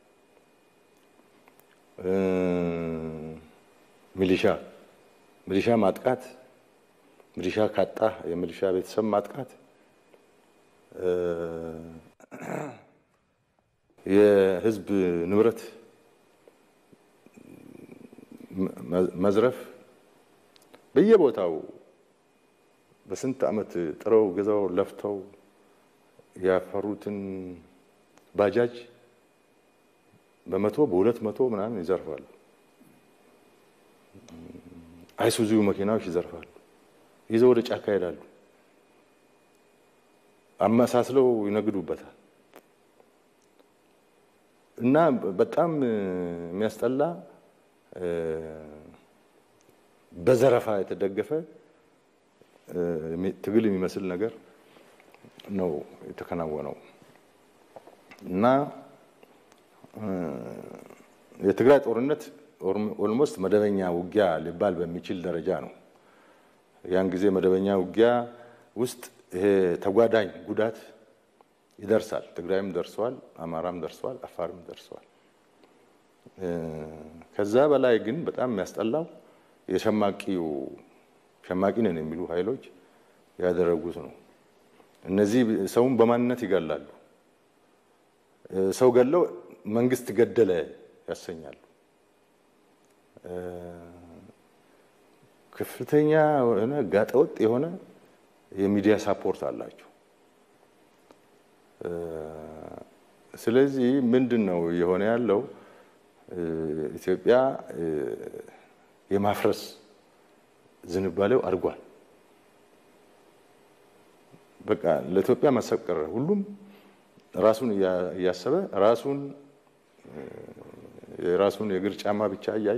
ሚሊሻ ሚሊሻ ማጥቃት፣ ሚሊሻ ካጣ የሚሊሻ ቤተሰብ ማጥቃት፣ የህዝብ ንብረት መዝረፍ በየቦታው በስንት ዓመት ጥረው ገዛው ለፍተው ያፈሩትን ባጃጅ በመቶ በሁለት መቶ ምናምን ይዘርፋሉ። አይሱዙ መኪናዎች ይዘርፋሉ። ይዘው ወደ ጫካ ይሄዳሉ። አመሳስለው ይነግዱበታል። እና በጣም የሚያስጠላ በዘረፋ የተደገፈ ትግል የሚመስል ነገር ነው የተከናወነው እና የትግራይ ጦርነት ኦልሞስት መደበኛ ውጊያ ሊባል በሚችል ደረጃ ነው። ያን ጊዜ መደበኛ ውጊያ ውስጥ ይሄ ተጓዳኝ ጉዳት ይደርሳል። ትግራይም ደርሰዋል፣ አማራም ደርሰዋል፣ አፋርም ደርሰዋል። ከዛ በላይ ግን በጣም የሚያስጠላው የሸማቂው ሸማቂ ነን የሚሉ ኃይሎች ያደረጉት ነው። እነዚህ ሰውን በማንነት ይገላሉ። ሰው ገለው መንግስት ገደለ ያሰኛሉ። ከፍተኛ የሆነ ጋጠወጥ የሆነ የሚዲያ ሳፖርት አላቸው። ስለዚህ ምንድን ነው የሆነ ያለው ኢትዮጵያ የማፍረስ ዝንባሌው አድጓል። በቃ ለኢትዮጵያ መሰቀር ሁሉም ራሱን እያሰበ ራሱን የራሱን የእግር ጫማ ብቻ እያየ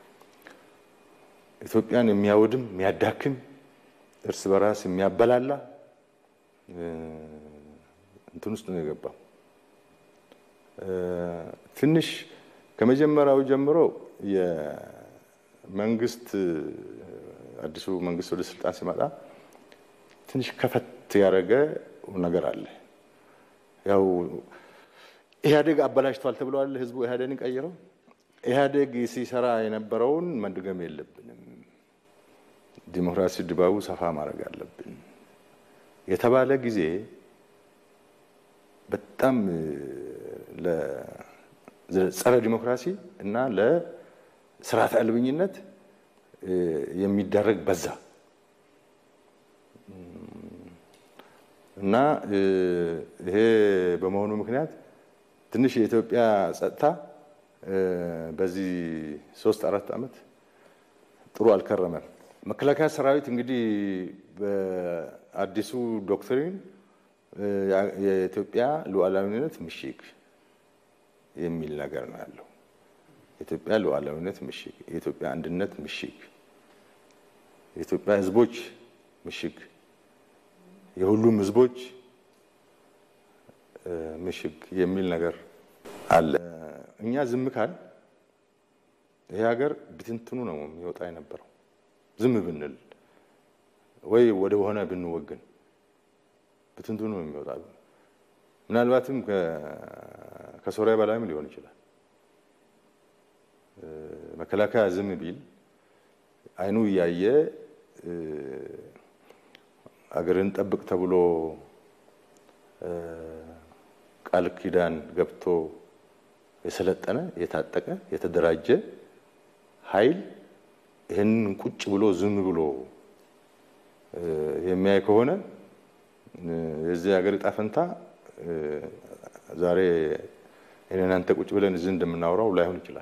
ኢትዮጵያን የሚያወድም የሚያዳክም እርስ በራስ የሚያበላላ እንትን ውስጥ ነው የገባው። ትንሽ ከመጀመሪያው ጀምሮ የመንግስት አዲሱ መንግስት ወደ ስልጣን ሲመጣ ትንሽ ከፈት ያደረገ ነገር አለ። ያው ኢህአዴግ አበላሽቷል ተብለዋል። ህዝቡ ኢህአዴግን ቀይረው ኢህአዴግ ሲሰራ የነበረውን መድገም የለብንም፣ ዲሞክራሲ ድባቡ ሰፋ ማድረግ አለብን የተባለ ጊዜ በጣም ለጸረ ዲሞክራሲ እና ለስርዓተ አልበኝነት የሚደረግ በዛ እና ይሄ በመሆኑ ምክንያት ትንሽ የኢትዮጵያ ጸጥታ በዚህ ሶስት አራት ዓመት ጥሩ አልከረመም። መከላከያ ሰራዊት እንግዲህ በአዲሱ ዶክትሪን የኢትዮጵያ ሉዓላዊነት ምሽግ የሚል ነገር ነው ያለው። የኢትዮጵያ ሉዓላዊነት ምሽግ፣ የኢትዮጵያ አንድነት ምሽግ፣ የኢትዮጵያ ሕዝቦች ምሽግ፣ የሁሉም ሕዝቦች ምሽግ የሚል ነገር አለ። እኛ ዝም ካል ይሄ ሀገር ብትንትኑ ነው የሚወጣ የነበረው። ዝም ብንል ወይ ወደ ሆነ ብንወግን ብትንትኑ ነው የሚወጣ። ምናልባትም ከሶሪያ በላይም ሊሆን ይችላል። መከላከያ ዝም ቢል አይኑ እያየ አገርን ጠብቅ ተብሎ ቃል ኪዳን ገብቶ የሰለጠነ የታጠቀ የተደራጀ ኃይል ይህንን ቁጭ ብሎ ዝም ብሎ የሚያይ ከሆነ የዚህ ሀገር ዕጣ ፈንታ ዛሬ እኔ እናንተ ቁጭ ብለን እዚህ እንደምናወራው ላይሆን ይችላል።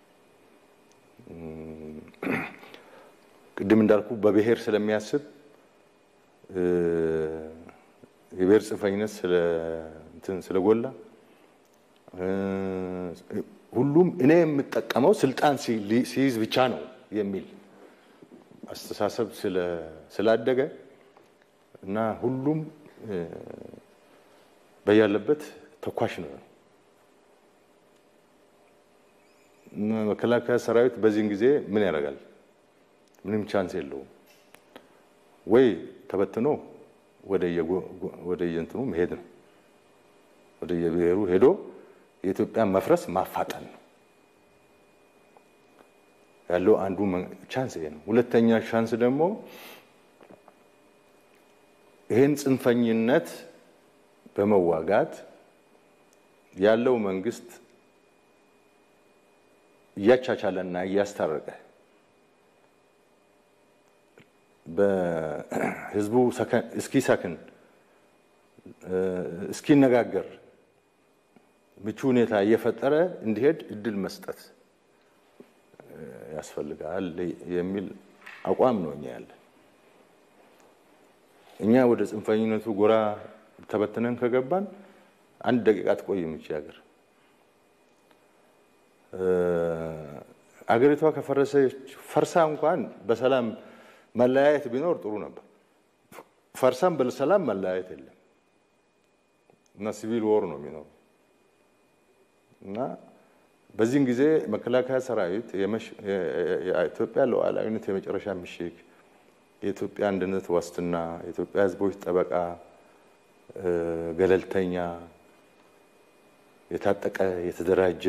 ቅድም እንዳልኩ በብሔር ስለሚያስብ የብሔር ጽንፈኝነት ስለጎላ ሁሉም እኔ የምጠቀመው ስልጣን ሲይዝ ብቻ ነው የሚል አስተሳሰብ ስላደገ እና ሁሉም በያለበት ተኳሽ ነው። መከላከያ ሰራዊት በዚህን ጊዜ ምን ያደርጋል? ምንም ቻንስ የለውም። ወይ ተበትኖ ወደ የእንትኑ መሄድ ነው። ወደ የብሔሩ ሄዶ የኢትዮጵያን መፍረስ ማፋጠን ነው ያለው አንዱ ቻንስ ይሄ ነው። ሁለተኛ ቻንስ ደግሞ ይህን ጽንፈኝነት በመዋጋት ያለው መንግስት እያቻቻለና እያስታረቀ በህዝቡ እስኪሰክን እስኪነጋገር ምቹ ሁኔታ እየፈጠረ እንዲሄድ እድል መስጠት ያስፈልጋል የሚል አቋም ነው እኛ ያለን። እኛ ወደ ጽንፈኝነቱ ጎራ ተበትነን ከገባን አንድ ደቂቃ ትቆይም ይቺ ሀገር። አገሪቷ ከፈረሰች ፈርሳ እንኳን በሰላም መለያየት ቢኖር ጥሩ ነበር። ፈርሳም በሰላም መለያየት የለም እና ሲቪል ወር ነው የሚኖሩ እና በዚህን ጊዜ መከላከያ ሰራዊት የኢትዮጵያ ሉዓላዊነት የመጨረሻ ምሽግ፣ የኢትዮጵያ አንድነት ዋስትና፣ የኢትዮጵያ ሕዝቦች ጠበቃ ገለልተኛ፣ የታጠቀ፣ የተደራጀ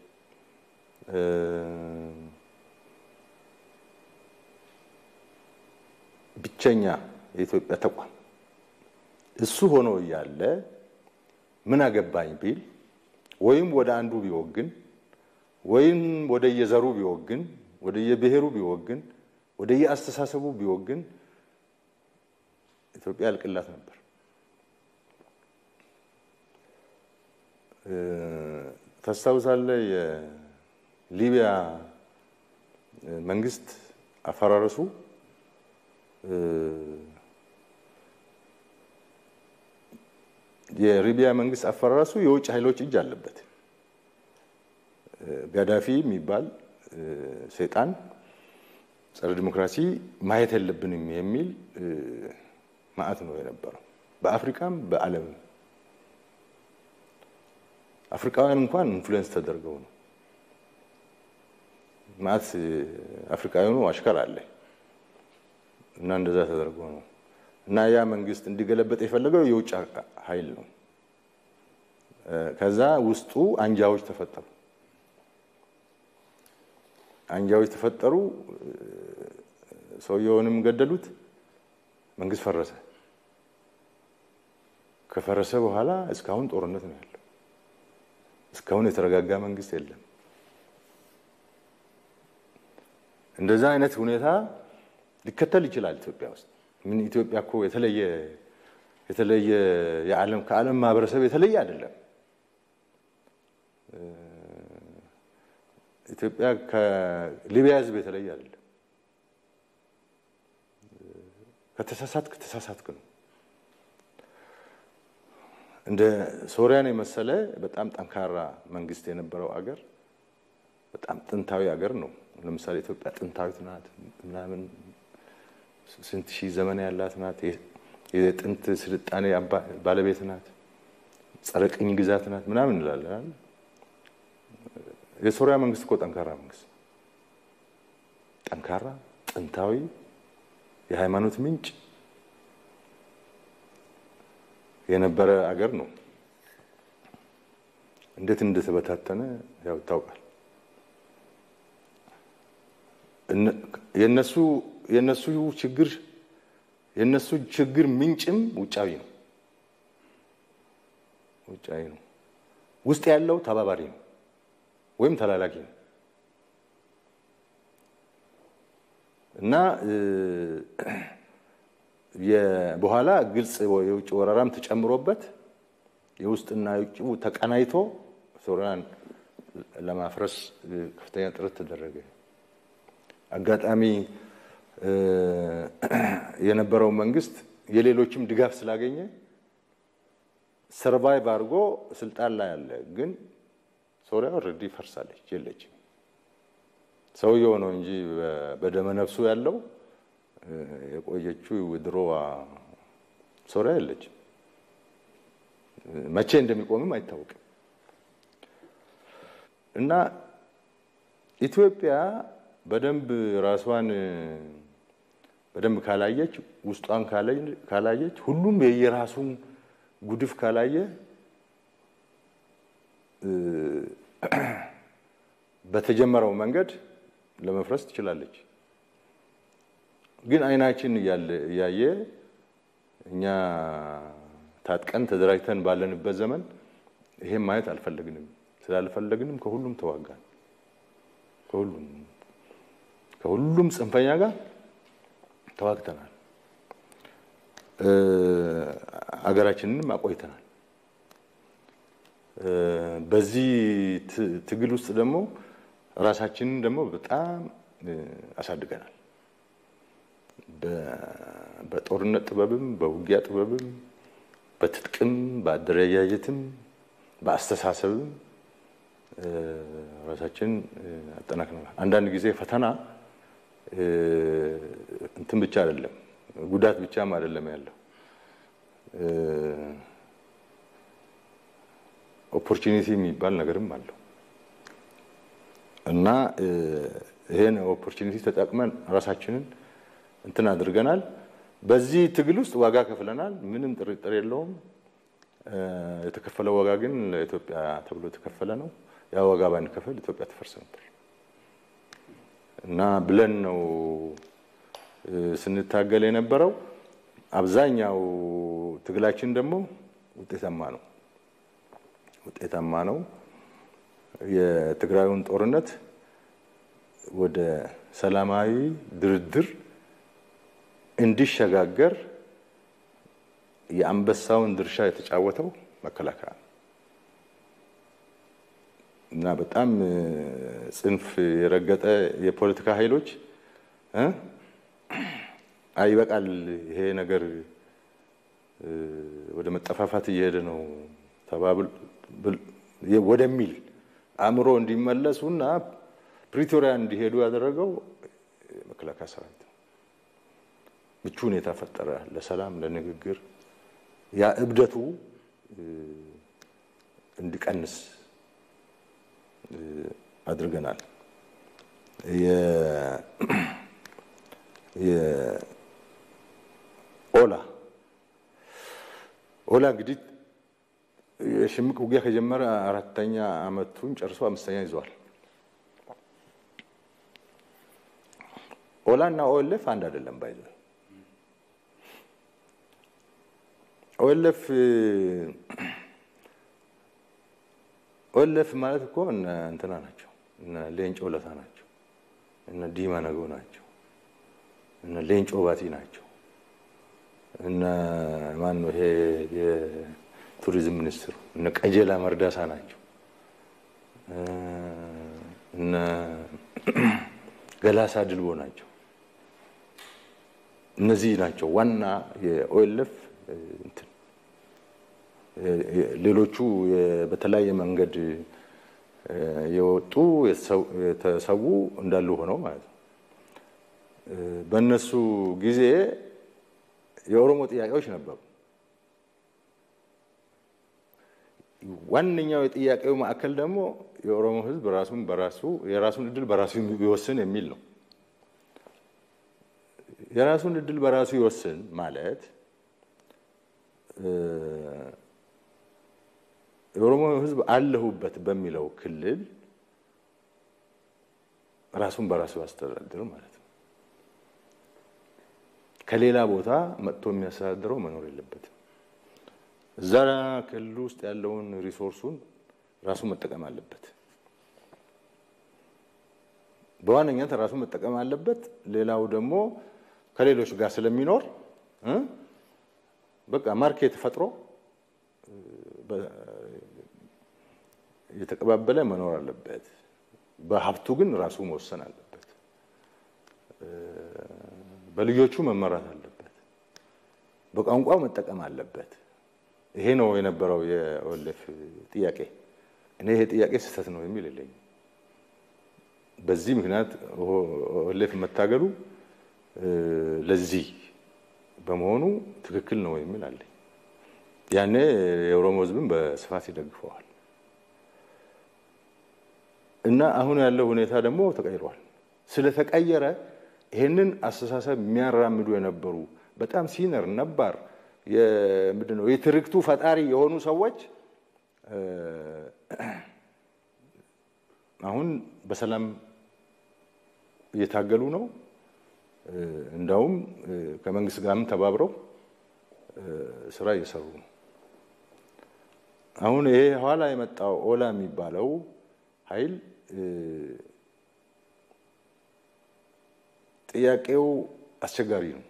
ብቸኛ የኢትዮጵያ ተቋም እሱ ሆኖ እያለ ምን አገባኝ ቢል ወይም ወደ አንዱ ቢወግን ወይም ወደ የዘሩ ቢወግን ወደ የብሔሩ ቢወግን ወደ የአስተሳሰቡ ቢወግን ኢትዮጵያ ያልቅላት ነበር። ታስታውሳለህ? የሊቢያ መንግስት አፈራረሱ የሊቢያ መንግስት አፈራረሱ የውጭ ኃይሎች እጅ አለበት። ጋዳፊ የሚባል ሰይጣን ጸረ ዲሞክራሲ ማየት የለብንም የሚል ማዕት ነው የነበረው በአፍሪካም በዓለምም። አፍሪካውያን እንኳን ኢንፍሉዌንስ ተደርገው ነው ማዕት አፍሪካውያኑ አሽከር አለ እና እንደዛ ተደርጎ ነው እና ያ መንግስት እንዲገለበጥ የፈለገው የውጭ ኃይል ነው። ከዛ ውስጡ አንጃዎች ተፈጠሩ። አንጃዎች ተፈጠሩ። ሰውየውንም ገደሉት። መንግስት ፈረሰ። ከፈረሰ በኋላ እስካሁን ጦርነት ነው ያለው። እስካሁን የተረጋጋ መንግስት የለም። እንደዛ አይነት ሁኔታ ሊከተል ይችላል ኢትዮጵያ ውስጥ። ምን ኢትዮጵያ እኮ የተለየ የተለየ የዓለም ከዓለም ማህበረሰብ የተለየ አይደለም። ኢትዮጵያ ከሊቢያ ህዝብ የተለየ አይደለም። ከተሳሳትክ ተሳሳትክ ነው። እንደ ሶሪያን የመሰለ በጣም ጠንካራ መንግስት የነበረው አገር በጣም ጥንታዊ አገር ነው። ለምሳሌ ኢትዮጵያ ጥንታዊት ናት ምናምን ስንት ሺህ ዘመን ያላት ናት። የጥንት ስልጣኔ ባለቤት ናት። ጸረ ቅኝ ግዛት ናት ምናምን እንላለን። የሶሪያ መንግስት እኮ ጠንካራ መንግስት፣ ጠንካራ ጥንታዊ የሃይማኖት ምንጭ የነበረ አገር ነው። እንዴት እንደተበታተነ ያው ይታወቃል። የነሱ የነሱ ችግር የነሱ ችግር ምንጭም ውጫዊ ነው ውጫዊ ነው። ውስጥ ያለው ተባባሪ ነው ወይም ተላላኪ ነው እና በኋላ ግልጽ የውጭ ወረራም ተጨምሮበት የውስጥና የውጭው ተቀናይቶ ሶሪያን ለማፍረስ ከፍተኛ ጥረት ተደረገ። አጋጣሚ የነበረው መንግስት የሌሎችም ድጋፍ ስላገኘ ሰርቫይቭ አድርጎ ስልጣን ላይ አለ። ግን ሶሪያ ኦልሬዲ ፈርሳለች፣ የለችም። ሰውየው ነው እንጂ በደመ ነፍሱ ያለው የቆየችው ድሮዋ ሶሪያ የለችም። መቼ እንደሚቆምም አይታወቅም። እና ኢትዮጵያ በደንብ ራሷን በደንብ ካላየች ውስጧን ካላየች ሁሉም የየራሱን ጉድፍ ካላየ በተጀመረው መንገድ ለመፍረስ ትችላለች። ግን አይናችን እያየ እኛ ታጥቀን ተደራጅተን ባለንበት ዘመን ይሄን ማየት አልፈለግንም። ስላልፈለግንም ከሁሉም ተዋጋን። ከሁሉም ከሁሉም ጽንፈኛ ጋር ተዋግተናል። አገራችንንም አቆይተናል። በዚህ ትግል ውስጥ ደግሞ ራሳችንን ደግሞ በጣም አሳድገናል። በጦርነት ጥበብም፣ በውጊያ ጥበብም፣ በትጥቅም፣ በአደረጃጀትም፣ በአስተሳሰብም ራሳችንን አጠናክረናል። አንዳንድ ጊዜ ፈተና እንትን ብቻ አይደለም፣ ጉዳት ብቻም አይደለም ያለው ኦፖርቹኒቲ የሚባል ነገርም አለው እና ይሄን ኦፖርቹኒቲ ተጠቅመን ራሳችንን እንትን አድርገናል። በዚህ ትግል ውስጥ ዋጋ ከፍለናል። ምንም ጥርጥር የለውም። የተከፈለው ዋጋ ግን ለኢትዮጵያ ተብሎ የተከፈለ ነው። ያ ዋጋ ባንከፈል ኢትዮጵያ ትፈርስ ነበር እና ብለን ነው ስንታገል የነበረው። አብዛኛው ትግላችን ደግሞ ውጤታማ ነው ውጤታማ ነው። የትግራዩን ጦርነት ወደ ሰላማዊ ድርድር እንዲሸጋገር የአንበሳውን ድርሻ የተጫወተው መከላከያ ነው እና በጣም ጽንፍ የረገጠ የፖለቲካ ኃይሎች አይበቃል፣ ይሄ ነገር ወደ መጠፋፋት እየሄደ ነው ተባብል ወደሚል አእምሮ እንዲመለሱና ፕሪቶሪያ እንዲሄዱ ያደረገው መከላከያ ሰራዊት ነው። ምቹ ሁኔታ ፈጠረ ለሰላም፣ ለንግግር ያ እብደቱ እንዲቀንስ አድርገናል። ኦላ ኦላ እንግዲህ የሽምቅ ውጊያ ከጀመረ አራተኛ ዓመቱን ጨርሶ አምስተኛ ይዘዋል። ኦላ እና ኦኤልኤፍ አንድ አይደለም ባይዘ ኦኤልኤፍ ኦኤልኤፍ ማለት እኮ እነ እንትና ናቸው፣ እነ ሌንጮ ለታ ናቸው፣ እነ ዲማ ነገው ናቸው፣ እነ ሌንጮ ባቲ ናቸው፣ እነ ማን ነው ይሄ የቱሪዝም ሚኒስትሩ እነ ቀጀላ መርዳሳ ናቸው፣ እነ ገላሳ ድልቦ ናቸው። እነዚህ ናቸው ዋና የኦኤልኤፍ እንትን ሌሎቹ በተለያየ መንገድ የወጡ የተሰዉ እንዳሉ ሆነው ማለት ነው። በእነሱ ጊዜ የኦሮሞ ጥያቄዎች ነበሩ። ዋነኛው የጥያቄው ማዕከል ደግሞ የኦሮሞ ሕዝብ ራሱን በራሱ የራሱን እድል በራሱ ይወስን የሚል ነው። የራሱን እድል በራሱ ይወስን ማለት የኦሮሞ ህዝብ አለሁበት በሚለው ክልል ራሱን በራሱ ያስተዳድር ማለት ነው። ከሌላ ቦታ መጥቶ የሚያስተዳድረው መኖር የለበትም። እዛ ክልል ውስጥ ያለውን ሪሶርሱን ራሱ መጠቀም አለበት። በዋነኛነት ራሱ መጠቀም አለበት። ሌላው ደግሞ ከሌሎች ጋር ስለሚኖር በቃ ማርኬት ፈጥሮ እየተቀባበለ መኖር አለበት። በሀብቱ ግን ራሱ መወሰን አለበት። በልጆቹ መመራት አለበት። በቋንቋው መጠቀም አለበት። ይሄ ነው የነበረው የኦኤልኤፍ ጥያቄ። እኔ ይሄ ጥያቄ ስህተት ነው የሚል የለኝም። በዚህ ምክንያት ኦኤልኤፍ መታገሉ ለዚህ በመሆኑ ትክክል ነው የሚል አለኝ። ያኔ የኦሮሞ ሕዝብን በስፋት ይደግፈዋል እና አሁን ያለው ሁኔታ ደግሞ ተቀይሯል። ስለተቀየረ ይህንን አስተሳሰብ የሚያራምዱ የነበሩ በጣም ሲነር ነባር ምንድን ነው የትርክቱ ፈጣሪ የሆኑ ሰዎች አሁን በሰላም እየታገሉ ነው። እንዳውም ከመንግስት ጋርም ተባብረው ስራ እየሰሩ ነው። አሁን ይሄ ኋላ የመጣው ኦላ የሚባለው ኃይል ጥያቄው አስቸጋሪ ነው።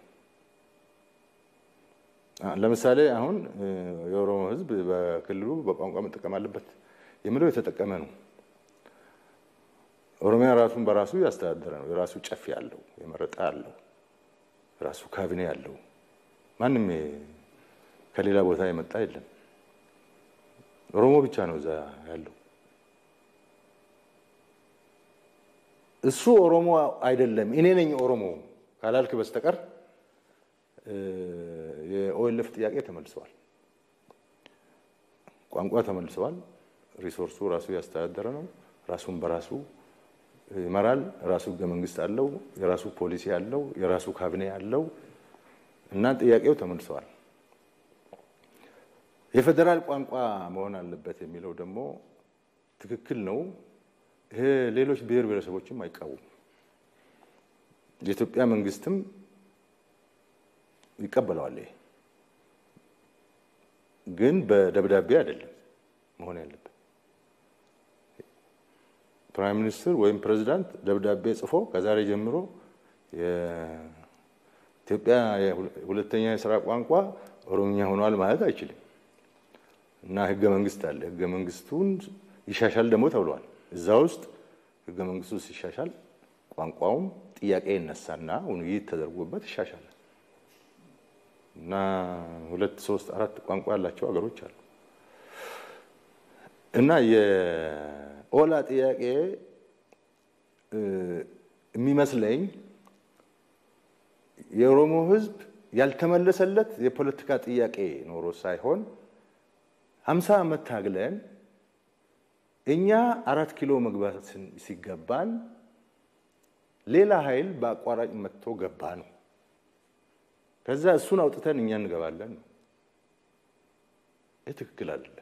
ለምሳሌ አሁን የኦሮሞ ሕዝብ በክልሉ በቋንቋ መጠቀም አለበት የሚለው የተጠቀመ ነው። ኦሮሚያ ራሱን በራሱ ያስተዳደረ ነው። የራሱ ጨፌ ያለው የመረጣ ያለው የራሱ ካቢኔ ያለው ማንም ከሌላ ቦታ የመጣ የለም። ኦሮሞ ብቻ ነው እዛ ያለው። እሱ ኦሮሞ አይደለም እኔ ነኝ ኦሮሞ ካላልክ በስተቀር የኦኤልኤፍ ጥያቄ ተመልሰዋል። ቋንቋ ተመልሰዋል። ሪሶርሱ ራሱ ያስተዳደረ ነው። ራሱን በራሱ ይመራል። ራሱ ህገ መንግስት አለው። የራሱ ፖሊሲ አለው። የራሱ ካቢኔ አለው እና ጥያቄው ተመልሰዋል። የፌዴራል ቋንቋ መሆን አለበት የሚለው ደግሞ ትክክል ነው። ይሄ ሌሎች ብሔር ብሔረሰቦችም አይቃወሙም። የኢትዮጵያ መንግስትም ይቀበለዋል። ይሄ ግን በደብዳቤ አይደለም መሆን ያለበት። ፕራይም ሚኒስትር ወይም ፕሬዚዳንት ደብዳቤ ጽፎ ከዛሬ ጀምሮ የኢትዮጵያ ሁለተኛ የስራ ቋንቋ ኦሮምኛ ሆኗል ማለት አይችልም እና ህገ መንግስት አለ። ህገ መንግስቱን ይሻሻል ደግሞ ተብሏል። እዛ ውስጥ ህገ መንግስቱ ሲሻሻል ቋንቋውም ጥያቄ ይነሳና ውይይት ተደርጎበት ይሻሻላል እና ሁለት ሶስት አራት ቋንቋ ያላቸው ሀገሮች አሉ እና የኦላ ጥያቄ የሚመስለኝ የኦሮሞ ህዝብ ያልተመለሰለት የፖለቲካ ጥያቄ ኖሮ ሳይሆን ሀምሳ ዓመት ታግለን እኛ አራት ኪሎ መግባት ሲገባን ሌላ ኃይል በአቋራጭ መጥቶ ገባ ነው። ከዛ እሱን አውጥተን እኛ እንገባለን ነው። ይህ ትክክል አይደለም።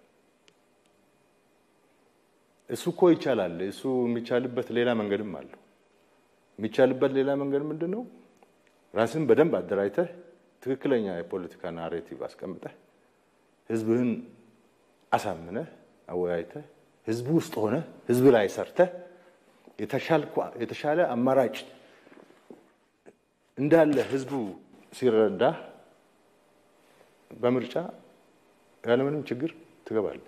እሱ እኮ ይቻላል። እሱ የሚቻልበት ሌላ መንገድም አለው። የሚቻልበት ሌላ መንገድ ምንድን ነው? ራስን በደንብ አደራጅተህ ትክክለኛ የፖለቲካ ናሬቲቭ አስቀምጠህ ህዝብህን አሳምነህ አወያይተህ ህዝቡ ውስጥ ሆነ ህዝብ ላይ ሰርተህ የተሻለ አማራጭ እንዳለ ህዝቡ ሲረዳ በምርጫ ያለምንም ችግር ትገባለህ።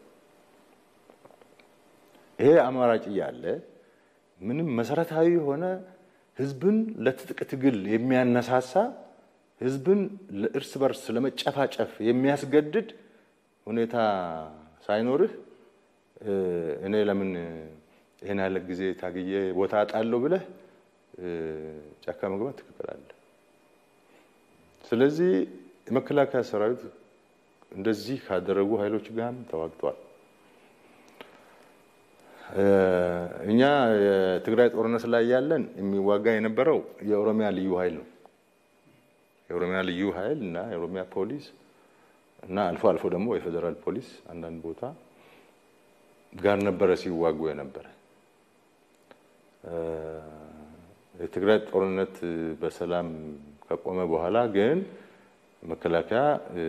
ይሄ አማራጭ እያለ ምንም መሰረታዊ የሆነ ህዝብን ለትጥቅ ትግል የሚያነሳሳ ህዝብን ለእርስ በርስ ለመጨፋጨፍ የሚያስገድድ ሁኔታ ሳይኖርህ እኔ ለምን ይህን ያለ ጊዜ ታግዬ ቦታ አጣለሁ ብለህ ጫካ መግባት ትክክል አለ። ስለዚህ የመከላከያ ሰራዊት እንደዚህ ካደረጉ ኃይሎች ጋርም ተዋግቷል። እኛ የትግራይ ጦርነት ላይ ያለን የሚዋጋ የነበረው የኦሮሚያ ልዩ ኃይል ነው። የኦሮሚያ ልዩ ኃይል እና የኦሮሚያ ፖሊስ እና አልፎ አልፎ ደግሞ የፌዴራል ፖሊስ አንዳንድ ቦታ ጋር ነበረ ሲዋጉ የነበረ። የትግራይ ጦርነት በሰላም ከቆመ በኋላ ግን መከላከያ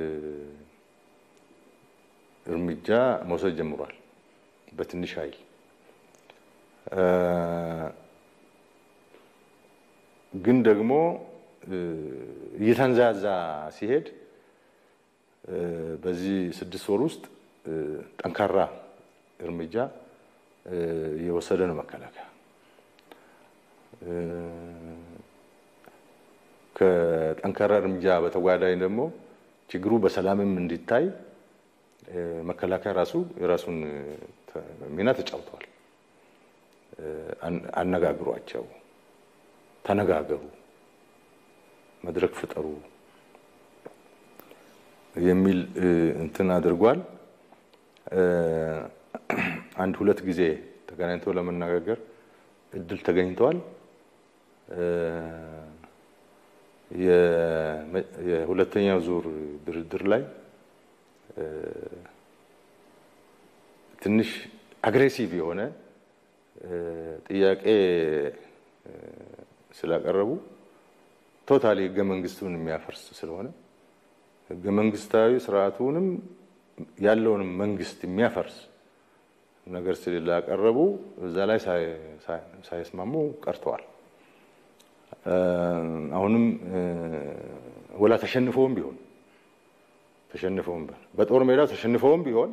እርምጃ መውሰድ ጀምሯል በትንሽ ኃይል ግን ደግሞ እየተንዛዛ ሲሄድ በዚህ ስድስት ወር ውስጥ ጠንካራ እርምጃ እየወሰደ ነው መከላከያ። ከጠንካራ እርምጃ በተጓዳኝ ደግሞ ችግሩ በሰላምም እንዲታይ መከላከያ ራሱ የራሱን ሚና ተጫውተዋል። አነጋግሯቸው፣ ተነጋገሩ፣ መድረክ ፍጠሩ የሚል እንትን አድርጓል። አንድ ሁለት ጊዜ ተገናኝተው ለመነጋገር እድል ተገኝተዋል። የሁለተኛው ዙር ድርድር ላይ ትንሽ አግሬሲቭ የሆነ ጥያቄ ስላቀረቡ ቶታሊ ህገ መንግስቱን የሚያፈርስ ስለሆነ ህገ መንግስታዊ ስርዓቱንም ያለውንም መንግስት የሚያፈርስ ነገር ስላቀረቡ እዛ ላይ ሳይስማሙ ቀርተዋል። አሁንም ወላ ተሸንፈውም ቢሆን ተሸንፈውም ቢሆን በጦር ሜዳው ተሸንፈውም ቢሆን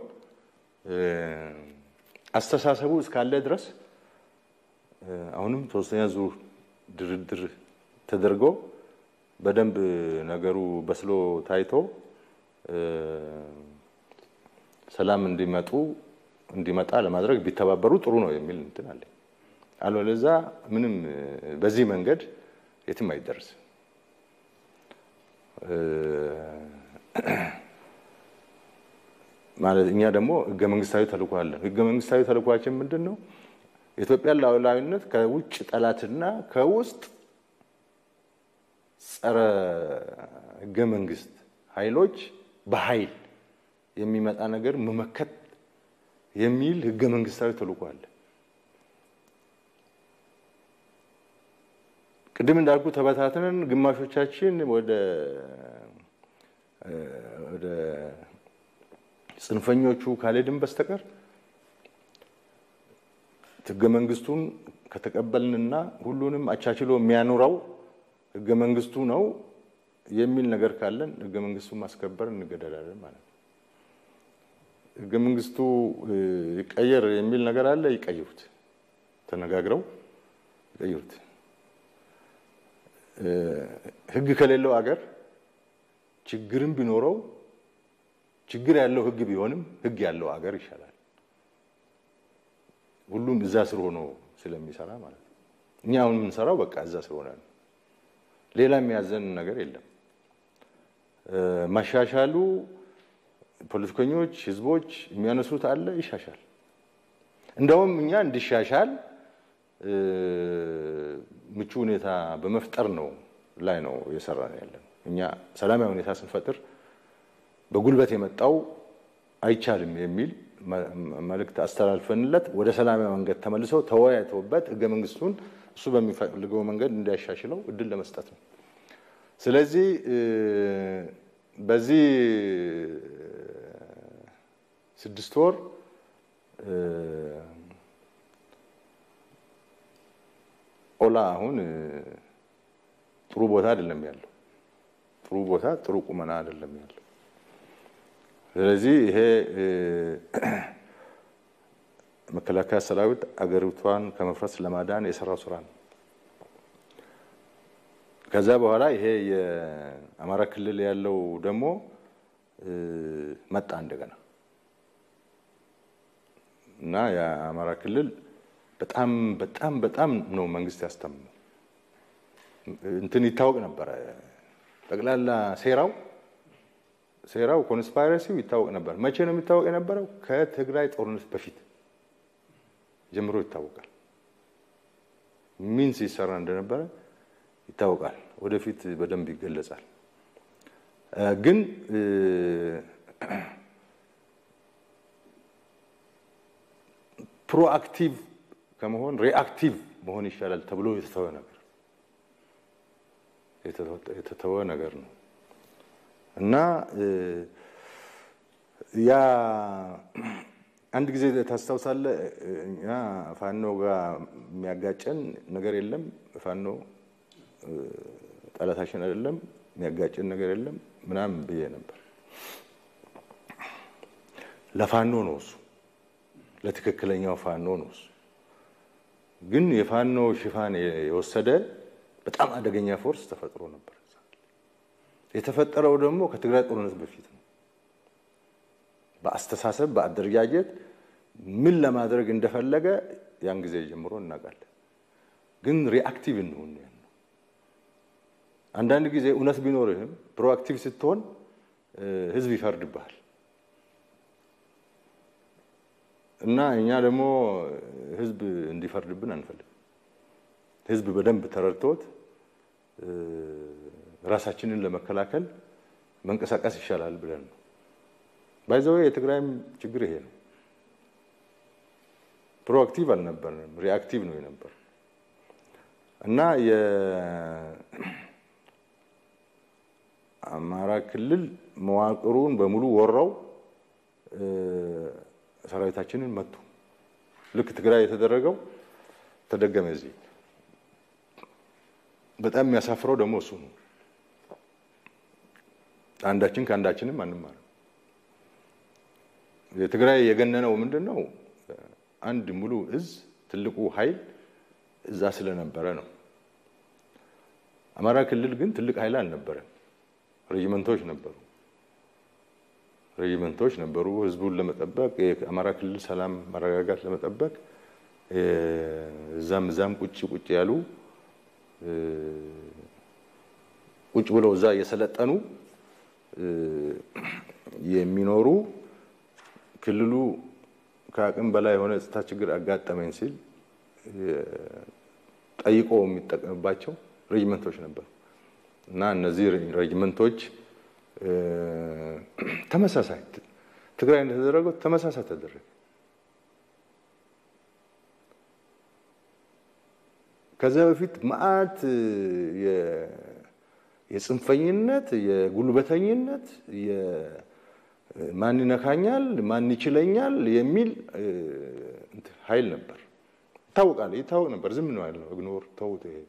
አስተሳሰቡ እስካለ ድረስ አሁንም ሶስተኛ ዙር ድርድር ተደርጎ በደንብ ነገሩ በስሎ ታይቶ ሰላም እንዲመጡ እንዲመጣ ለማድረግ ቢተባበሩ ጥሩ ነው የሚል እንትን አለ። አለበለዚያ ምንም በዚህ መንገድ የትም አይደርስም። ማለት እኛ ደግሞ ህገ መንግስታዊ ተልእኮ አለን። ህገ መንግስታዊ ተልእኳችን ምንድን ነው? የኢትዮጵያን ሉዓላዊነት ከውጭ ጠላትና ከውስጥ ጸረ ህገ መንግስት ኃይሎች በኃይል የሚመጣ ነገር መመከት የሚል ህገ መንግስታዊ ተልዕኮ አለ። ቅድም እንዳልኩ ተበታትነን ግማሾቻችን ወደ ወደ ጽንፈኞቹ ካልሄድን በስተቀር ህገ መንግስቱን ከተቀበልንና ሁሉንም አቻችሎ የሚያኖረው ህገ መንግስቱ ነው የሚል ነገር ካለን ህገ መንግስቱን ማስከበር እንገደዳለን ማለት ነው። ህገ መንግስቱ ይቀየር የሚል ነገር አለ። ይቀይሩት፣ ተነጋግረው ይቀይሩት። ህግ ከሌለው አገር ችግርም ቢኖረው ችግር ያለው ህግ ቢሆንም ህግ ያለው አገር ይሻላል። ሁሉም እዛ ስር ሆኖ ስለሚሰራ ማለት ነው። እኛ አሁን የምንሰራው በቃ እዛ ስር ሆነ ነው። ሌላ የሚያዘን ነገር የለም። ማሻሻሉ ፖለቲከኞች፣ ህዝቦች የሚያነሱት አለ፣ ይሻሻል። እንደውም እኛ እንዲሻሻል ምቹ ሁኔታ በመፍጠር ነው ላይ ነው እየሰራ ነው ያለን። እኛ ሰላማዊ ሁኔታ ስንፈጥር በጉልበት የመጣው አይቻልም የሚል መልእክት አስተላልፈንለት ወደ ሰላማዊ መንገድ ተመልሰው ተወያይተውበት ህገ መንግስቱን እሱ በሚፈልገው መንገድ እንዲያሻሽለው እድል ለመስጠት ነው። ስለዚህ በዚህ ስድስት ወር ኦላ አሁን ጥሩ ቦታ አይደለም ያለው። ጥሩ ቦታ ጥሩ ቁመና አይደለም ያለው። ስለዚህ ይሄ መከላከያ ሰራዊት አገሪቷን ከመፍረስ ለማዳን የሰራው ስራ ነው። ከዛ በኋላ ይሄ የአማራ ክልል ያለው ደግሞ መጣ እንደገና እና የአማራ ክልል በጣም በጣም በጣም ነው መንግስት ያስታምመው። እንትን ይታወቅ ነበረ ጠቅላላ ሴራው ሴራው ኮንስፓይረሲው ይታወቅ ነበር። መቼ ነው የሚታወቅ የነበረው? ከትግራይ ጦርነት በፊት ጀምሮ ይታወቃል። ምን ሲሰራ እንደነበረ ይታወቃል። ወደፊት በደንብ ይገለጻል። ግን ፕሮአክቲቭ ከመሆን ሪአክቲቭ መሆን ይሻላል ተብሎ የተተወ ነገር የተተወ ነገር ነው እና ያ አንድ ጊዜ ታስታውሳለህ፣ እኛ ፋኖ ጋር የሚያጋጨን ነገር የለም፣ ፋኖ ጠላታችን አይደለም፣ የሚያጋጨን ነገር የለም ምናምን ብዬ ነበር። ለፋኖ ነው እሱ፣ ለትክክለኛው ፋኖ ነው እሱ። ግን የፋኖ ሽፋን የወሰደ በጣም አደገኛ ፎርስ ተፈጥሮ ነበር። የተፈጠረው ደግሞ ከትግራይ ጦርነት በፊት ነው። በአስተሳሰብ በአደረጃጀት ምን ለማድረግ እንደፈለገ ያን ጊዜ ጀምሮ እናውቃለን። ግን ሪአክቲቭ እንሁን ነው። አንዳንድ ጊዜ እውነት ቢኖርህም ፕሮአክቲቭ ስትሆን ህዝብ ይፈርድብሃል። እና እኛ ደግሞ ህዝብ እንዲፈርድብን አንፈልግም። ህዝብ በደንብ ተረድቶት ራሳችንን ለመከላከል መንቀሳቀስ ይሻላል ብለን ነው። ባይዘዌ የትግራይም ችግር ይሄ ነው። ፕሮአክቲቭ አልነበርንም፣ ሪአክቲቭ ነው የነበር እና የአማራ ክልል መዋቅሩን በሙሉ ወረው ሰራዊታችንን መቱ። ልክ ትግራይ የተደረገው ተደገመ እዚህ። በጣም የሚያሳፍረው ደግሞ እሱ ነው። አንዳችን ከአንዳችንም አንማርም። የትግራይ የገነነው ምንድን ነው? አንድ ሙሉ እዝ ትልቁ ኃይል እዛ ስለነበረ ነው። አማራ ክልል ግን ትልቅ ኃይል አልነበረም። ሬጅመንቶች ነበሩ ሬጅመንቶች ነበሩ። ህዝቡን ለመጠበቅ የአማራ ክልል ሰላም መረጋጋት ለመጠበቅ እዛም እዛም ቁጭ ቁጭ ያሉ ቁጭ ብለው እዛ እየሰለጠኑ የሚኖሩ ክልሉ ከአቅም በላይ የሆነ የጸጥታ ችግር አጋጠመኝ ሲል ጠይቆ የሚጠቀምባቸው ሬጅመንቶች ነበሩ እና እነዚህ ሬጅመንቶች ተመሳሳይ ትግራይ እንደተደረገው ተመሳሳይ ተደረገ። ከዛ በፊት መዓት የጽንፈኝነት፣ የጉልበተኝነት፣ ማን ይነካኛል፣ ማን ይችለኛል የሚል ኃይል ነበር። ይታወቃል፣ ይታወቅ ነበር። ዝም ነው ያለው። ኢግኖር ተውት፣ ይሄ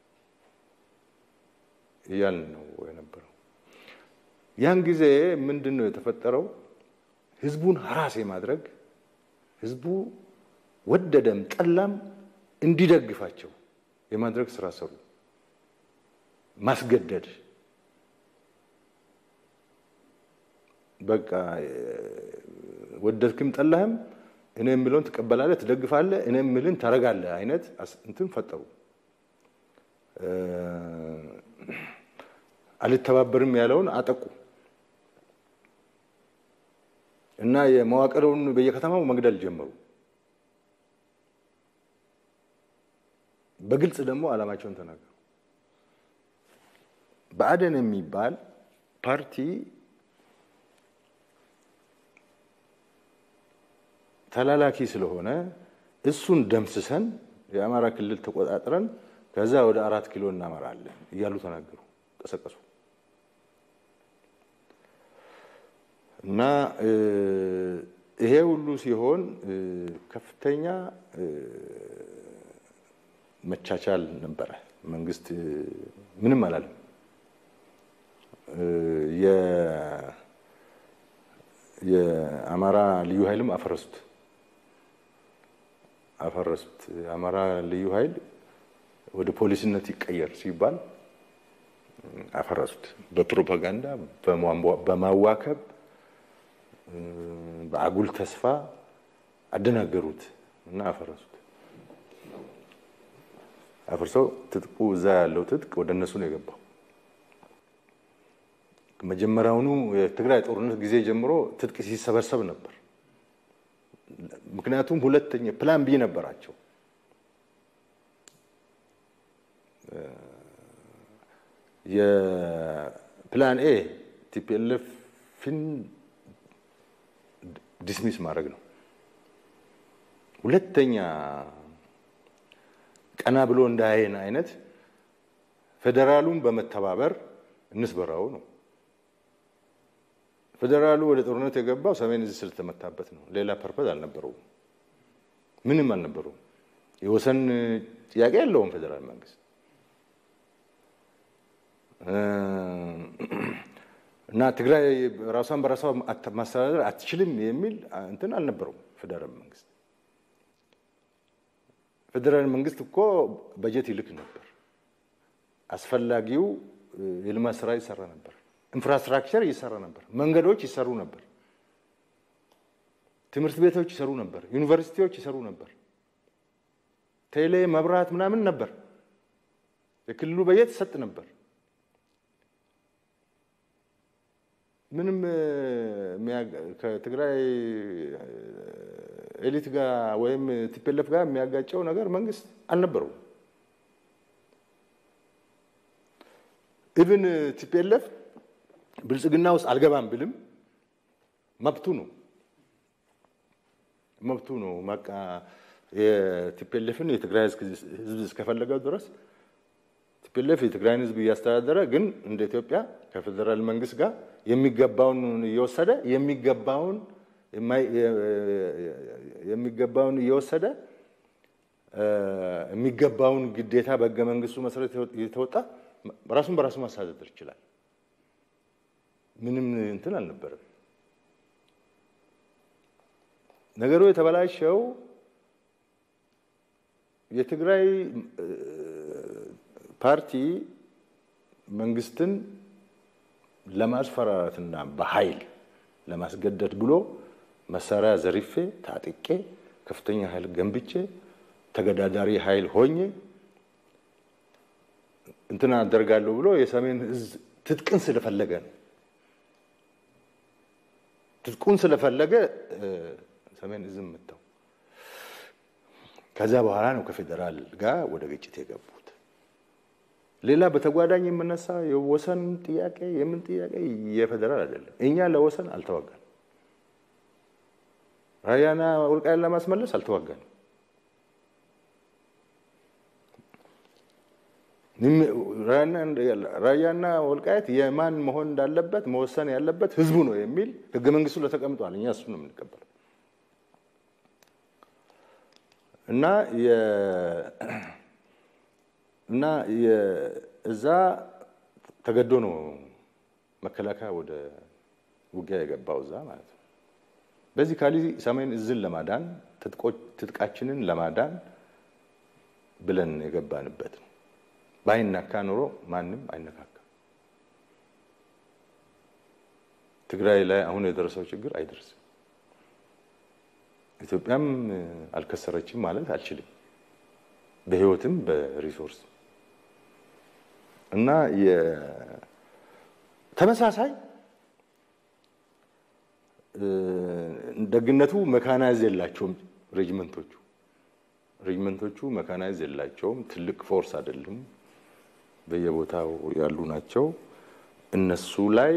እያልን ነው የነበረው። ያን ጊዜ ምንድን ነው የተፈጠረው? ህዝቡን ሀራስ የማድረግ ህዝቡ ወደደም ጠላም እንዲደግፋቸው የማድረግ ስራ ሰሩ። ማስገደድ በቃ ወደድክም ጠላህም እኔ የምለውን ትቀበላለህ፣ ትደግፋለህ፣ እኔ የምልን ታረጋለህ አይነት እንትን ፈጠሩ። አልተባበርም ያለውን አጠቁ እና የመዋቅሩን በየከተማው መግደል ጀመሩ። በግልጽ ደግሞ ዓላማቸውን ተናገሩ። ብአዴን የሚባል ፓርቲ ተላላኪ ስለሆነ እሱን ደምስሰን የአማራ ክልል ተቆጣጥረን ከዛ ወደ አራት ኪሎ እናመራለን እያሉ ተናገሩ፣ ቀሰቀሱ እና ይሄ ሁሉ ሲሆን ከፍተኛ መቻቻል ነበረ። መንግስት ምንም አላለም። የአማራ ልዩ ኃይልም አፈረሱት አፈረሱት። የአማራ ልዩ ኃይል ወደ ፖሊስነት ይቀየር ሲባል አፈረሱት። በፕሮፓጋንዳ በማዋከብ በአጉል ተስፋ አደናገሩት እና አፈረሱት። አፍርሰው ትጥቁ እዛ ያለው ትጥቅ ወደ እነሱ ነው የገባው። መጀመሪያውኑ የትግራይ ጦርነት ጊዜ ጀምሮ ትጥቅ ሲሰበሰብ ነበር። ምክንያቱም ሁለተኛ ፕላን ቢ ነበራቸው። የፕላን ኤ ቲፒኤልኤፍን ዲስሚስ ማድረግ ነው። ሁለተኛ ቀና ብሎ እንዳያየን አይነት ፌዴራሉን በመተባበር እንስበራው ነው። ፌዴራሉ ወደ ጦርነት የገባው ሰሜን እዝ ስለተመታበት ነው። ሌላ ፐርፐዝ አልነበረውም፣ ምንም አልነበረውም። የወሰን ጥያቄ የለውም ፌዴራል መንግስት እና ትግራይ ራሷን በራሷ ማስተዳደር አትችልም የሚል እንትን አልነበረውም ፌዴራል መንግስት። ፌዴራል መንግስት እኮ በጀት ይልክ ነበር። አስፈላጊው የልማት ስራ ይሰራ ነበር። ኢንፍራስትራክቸር ይሰራ ነበር። መንገዶች ይሰሩ ነበር። ትምህርት ቤቶች ይሰሩ ነበር። ዩኒቨርሲቲዎች ይሰሩ ነበር። ቴሌ፣ መብራት ምናምን ነበር። የክልሉ በጀት ይሰጥ ነበር። ምንም ከትግራይ ኤሊት ጋር ወይም ቲፒኤልኤፍ ጋር የሚያጋጨው ነገር መንግስት አልነበረውም። ኢቭን ቲፒኤልኤፍ ብልጽግና ውስጥ አልገባም ብልም መብቱ ነው መብቱ ነው። በቃ የቲፒኤልኤፍን የትግራይ ህዝብ እስከፈለገው ድረስ ቲፒኤልኤፍ የትግራይን ህዝብ እያስተዳደረ ግን እንደ ኢትዮጵያ ከፌዴራል መንግስት ጋር የሚገባውን እየወሰደ የሚገባውን የሚገባውን እየወሰደ የሚገባውን ግዴታ በህገ መንግስቱ መሰረት እየተወጣ ራሱን በራሱ ማስተዳደር ይችላል። ምንም እንትን አልነበረም። ነገሩ የተበላሸው የትግራይ ፓርቲ መንግስትን ለማስፈራራትና በኃይል ለማስገደድ ብሎ መሳሪያ ዘርፌ ታጥቄ ከፍተኛ ኃይል ገንብቼ ተገዳዳሪ ኃይል ሆኜ እንትን አደርጋለሁ ብሎ የሰሜን እዝ ትጥቅን ስለፈለገ ነው። ትጥቁን ስለፈለገ ሰሜን እዝም መታው። ከዛ በኋላ ነው ከፌዴራል ጋር ወደ ግጭት የገቡት። ሌላ በተጓዳኝ የምነሳ የወሰን ጥያቄ የምን ጥያቄ የፌዴራል አይደለም። እኛ ለወሰን አልተዋጋን። ራያና ወልቃይትን ለማስመለስ አልተዋጋንም። ራያና ወልቃይት የማን መሆን እንዳለበት መወሰን ያለበት ህዝቡ ነው የሚል ህገ መንግስቱ ላይ ተቀምጧል። እኛ እሱ ነው የምንቀበለው እና እና እዛ ተገዶ ነው መከላከያ ወደ ውጊያ የገባው እዛ ማለት ነው። በዚህ ካሊ ሰሜን እዝን ለማዳን ትጥቃችንን ለማዳን ብለን የገባንበት ነው። ባይነካ ኑሮ ማንም አይነካካም። ትግራይ ላይ አሁን የደረሰው ችግር አይደርስም። ኢትዮጵያም አልከሰረችም ማለት አልችልም፣ በህይወትም በሪሶርስ እና ተመሳሳይ ደግነቱ መካናይዝ የላቸውም ሬጅመንቶቹ ሬጅመንቶቹ መካናይዝ የላቸውም። ትልቅ ፎርስ አይደለም፣ በየቦታው ያሉ ናቸው። እነሱ ላይ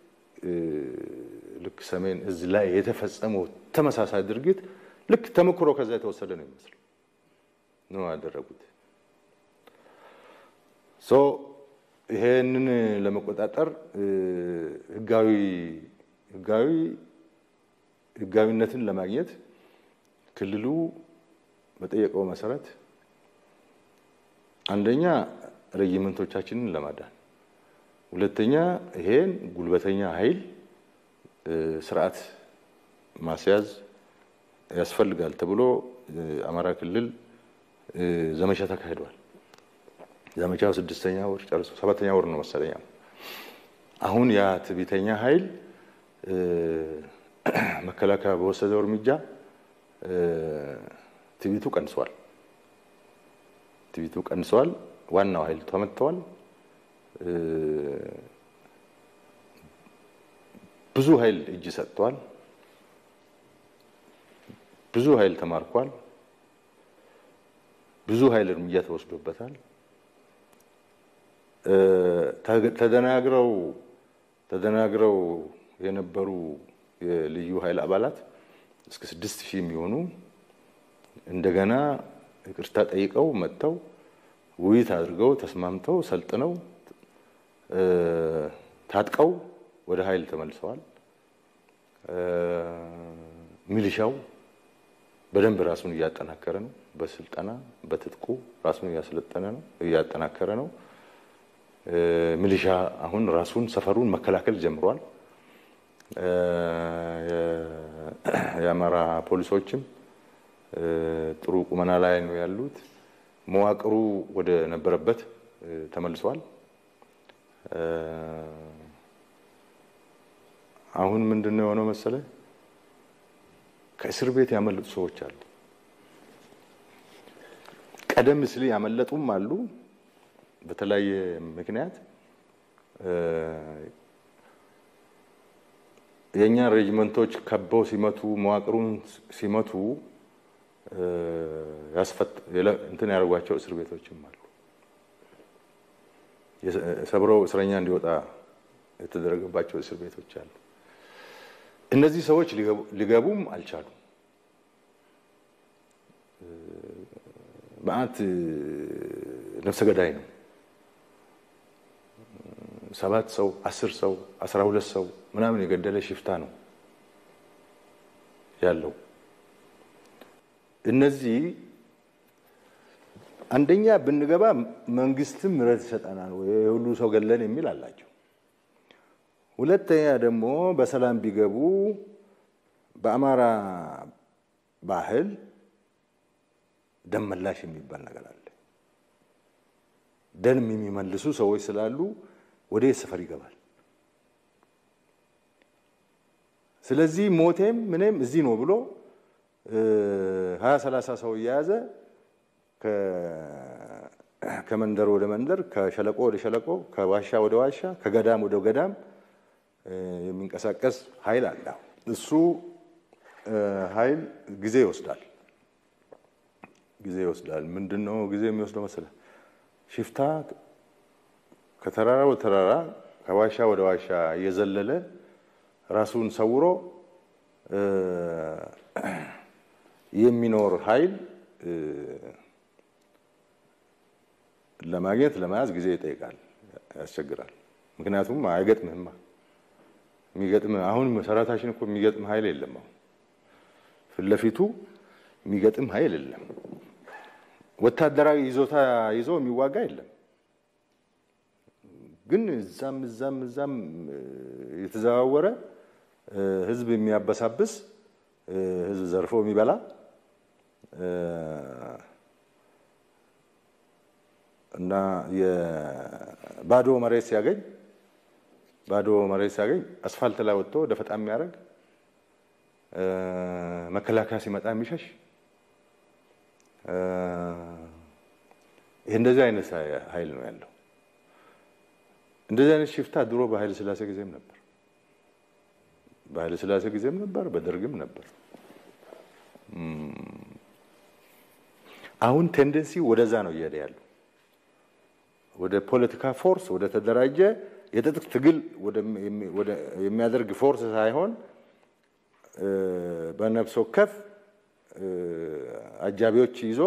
ልክ ሰሜን እዝ ላይ የተፈጸመው ተመሳሳይ ድርጊት ልክ ተሞክሮ ከዛ የተወሰደ ነው ይመስል ነው ያደረጉት። ሶ ይሄንን ለመቆጣጠር ህጋዊ ህጋዊ ህጋዊነትን ለማግኘት ክልሉ በጠየቀው መሰረት አንደኛ ሬጂመንቶቻችንን ለማዳን፣ ሁለተኛ ይሄን ጉልበተኛ ኃይል ስርዓት ማስያዝ ያስፈልጋል ተብሎ አማራ ክልል ዘመቻ ተካሂዷል። ዘመቻው ስድስተኛ ወር ጨርሶ ሰባተኛ ወር ነው መሰለኛ። አሁን ያ ትዕቢተኛ ኃይል መከላከያ በወሰደው እርምጃ ትዕቢቱ ቀንሷል። ትዕቢቱ ቀንሷል። ዋናው ኃይል ተመትተዋል። ብዙ ኃይል እጅ ሰጥቷል። ብዙ ኃይል ተማርኳል። ብዙ ኃይል እርምጃ ተወስዶበታል። ተደናግረው ተደናግረው የነበሩ የልዩ ኃይል አባላት እስከ ስድስት ሺህ የሚሆኑ እንደገና ይቅርታ ጠይቀው መጥተው ውይይት አድርገው ተስማምተው ሰልጥነው ታጥቀው ወደ ኃይል ተመልሰዋል። ሚሊሻው በደንብ ራሱን እያጠናከረ ነው። በስልጠና በትጥቁ ራሱን እያሰለጠነ ነው፣ እያጠናከረ ነው። ሚሊሻ አሁን ራሱን ሰፈሩን መከላከል ጀምሯል። የአማራ ፖሊሶችም ጥሩ ቁመና ላይ ነው ያሉት። መዋቅሩ ወደ ነበረበት ተመልሷል። አሁን ምንድን ነው የሆነው መሰለ? ከእስር ቤት ያመለጡ ሰዎች አሉ። ቀደም ሲል ያመለጡም አሉ። በተለያየ ምክንያት የእኛን ሬጅመንቶች ከበው ሲመቱ መዋቅሩን ሲመቱ እንትን ያደርጓቸው እስር ቤቶችም አሉ። ሰብረው እስረኛ እንዲወጣ የተደረገባቸው እስር ቤቶች አሉ። እነዚህ ሰዎች ሊገቡም አልቻሉም። መዓት ነፍሰ ገዳይ ነው። ሰባት ሰው አስር ሰው አስራ ሁለት ሰው ምናምን የገደለ ሽፍታ ነው ያለው። እነዚህ አንደኛ ብንገባ መንግስትም ምሕረት ይሰጠናል ወይ የሁሉ ሰው ገለን የሚል አላቸው። ሁለተኛ ደግሞ በሰላም ቢገቡ በአማራ ባህል ደም መላሽ የሚባል ነገር አለ። ደም የሚመልሱ ሰዎች ስላሉ ወደ ሰፈር ይገባል። ስለዚህ ሞቴም ምንም እዚህ ነው ብሎ ሀያ ሰላሳ ሰው እየያዘ ከመንደር ወደ መንደር፣ ከሸለቆ ወደ ሸለቆ፣ ከዋሻ ወደ ዋሻ፣ ከገዳም ወደ ገዳም የሚንቀሳቀስ ኃይል አለ። እሱ ኃይል ጊዜ ይወስዳል። ጊዜ ይወስዳል። ምንድን ነው ጊዜ የሚወስደው መሰለህ? ሽፍታ ከተራራ ወደ ተራራ ከዋሻ ወደ ዋሻ እየዘለለ ራሱን ሰውሮ የሚኖር ኃይል ለማግኘት ለመያዝ ጊዜ ይጠይቃል፣ ያስቸግራል። ምክንያቱም አይገጥምህማ። የሚገጥም አሁን መሰረታችን እኮ የሚገጥም ኃይል የለም። አሁን ፊት ለፊቱ የሚገጥም ኃይል የለም። ወታደራዊ ይዞታ ይዞ የሚዋጋ የለም። ግን እዛም እዛም እዛም የተዘዋወረ ህዝብ የሚያበሳብስ ህዝብ ዘርፎ የሚበላ እና የባዶ መሬት ሲያገኝ ባዶ መሬት ሲያገኝ አስፋልት ላይ ወጥቶ ደፈጣ የሚያደርግ መከላከያ ሲመጣ የሚሸሽ ይህ እንደዚህ አይነት ኃይል ነው ያለው። እንደዚህ አይነት ሽፍታ ድሮ በኃይለ ሥላሴ ጊዜም ነበር። በኃይለ ሥላሴ ጊዜም ነበር፣ በደርግም ነበር። አሁን ቴንደንሲ ወደዛ ነው እየሄደ ያለው ወደ ፖለቲካ ፎርስ ወደ ተደራጀ የትጥቅ ትግል የሚያደርግ ፎርስ ሳይሆን በነፍስ ወከፍ አጃቢዎች ይዞ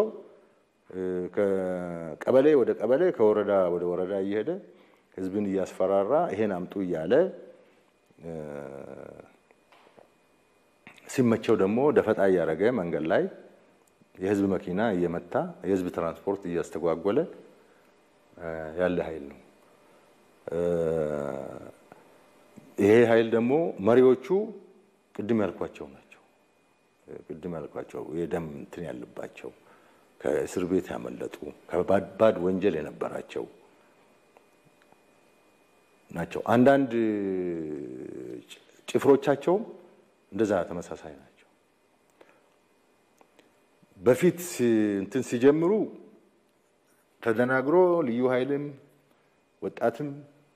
ከቀበሌ ወደ ቀበሌ ከወረዳ ወደ ወረዳ እየሄደ ህዝብን እያስፈራራ ይሄን አምጡ እያለ ሲመቸው ደግሞ ደፈጣ እያደረገ መንገድ ላይ የህዝብ መኪና እየመታ የህዝብ ትራንስፖርት እያስተጓጎለ ያለ ኃይል ነው። ይሄ ኃይል ደግሞ መሪዎቹ ቅድም ያልኳቸው ናቸው። ቅድም ያልኳቸው የደም እንትን ያለባቸው ከእስር ቤት ያመለጡ ከባድ ወንጀል የነበራቸው ናቸው። አንዳንድ ጭፍሮቻቸውም እንደዛ ተመሳሳይ ናቸው። በፊት እንትን ሲጀምሩ ተደናግሮ ልዩ ኃይልም ወጣትም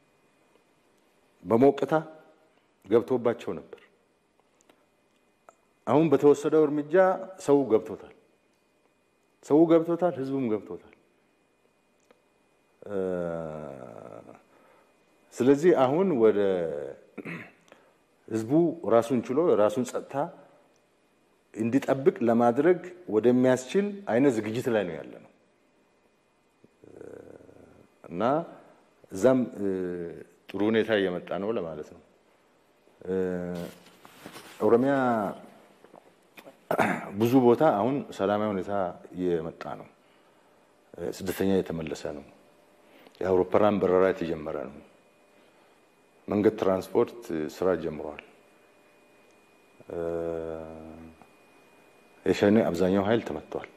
በሞቅታ ገብቶባቸው ነበር። አሁን በተወሰደው እርምጃ ሰው ገብቶታል። ሰው ገብቶታል፣ ህዝቡም ገብቶታል። ስለዚህ አሁን ወደ ህዝቡ ራሱን ችሎ የራሱን ጸጥታ እንዲጠብቅ ለማድረግ ወደሚያስችል አይነት ዝግጅት ላይ ነው ያለ ነው እና እዛም ጥሩ ሁኔታ እየመጣ ነው ለማለት ነው። ኦሮሚያ ብዙ ቦታ አሁን ሰላማዊ ሁኔታ እየመጣ ነው። ስደተኛ የተመለሰ ነው። የአውሮፕላን በረራ የተጀመረ ነው። መንገድ ትራንስፖርት ስራ ጀምሯል። የሸኔ አብዛኛው ኃይል ተመቷል።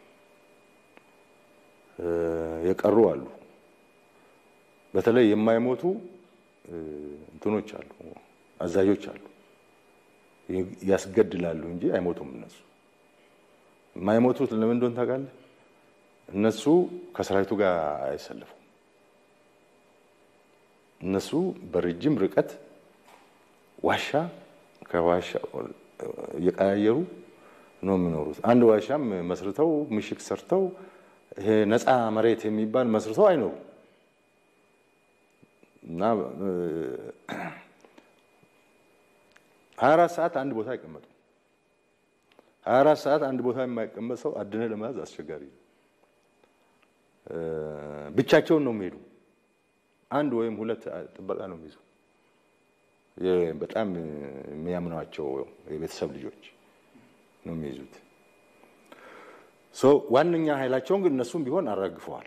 የቀሩ አሉ። በተለይ የማይሞቱ እንትኖች አሉ፣ አዛዦች አሉ። ያስገድላሉ እንጂ አይሞቱም። እነሱ የማይሞቱት ለምን እንደሆነ ታውቃለህ? እነሱ ከሰራዊቱ ጋር አይሰለፉም። እነሱ በረጅም ርቀት ዋሻ ከዋሻ እየቀያየሩ ነው የሚኖሩት። አንድ ዋሻም መስርተው ምሽግ ሰርተው ይሄ ነፃ መሬት የሚባል መስርተው አይኖሩም እና ሀያ አራት ሰዓት አንድ ቦታ አይቀመጡም። ሀያ አራት ሰዓት አንድ ቦታ የማይቀመጥ ሰው አድነ ለመያዝ አስቸጋሪ ነው። ብቻቸውን ነው የሚሄዱ። አንድ ወይም ሁለት ጥበቃ ነው የሚይዙ። በጣም የሚያምኗቸው የቤተሰብ ልጆች ነው የሚይዙት። ዋነኛ ኃይላቸውን ግን እነሱም ቢሆን አራግፈዋል።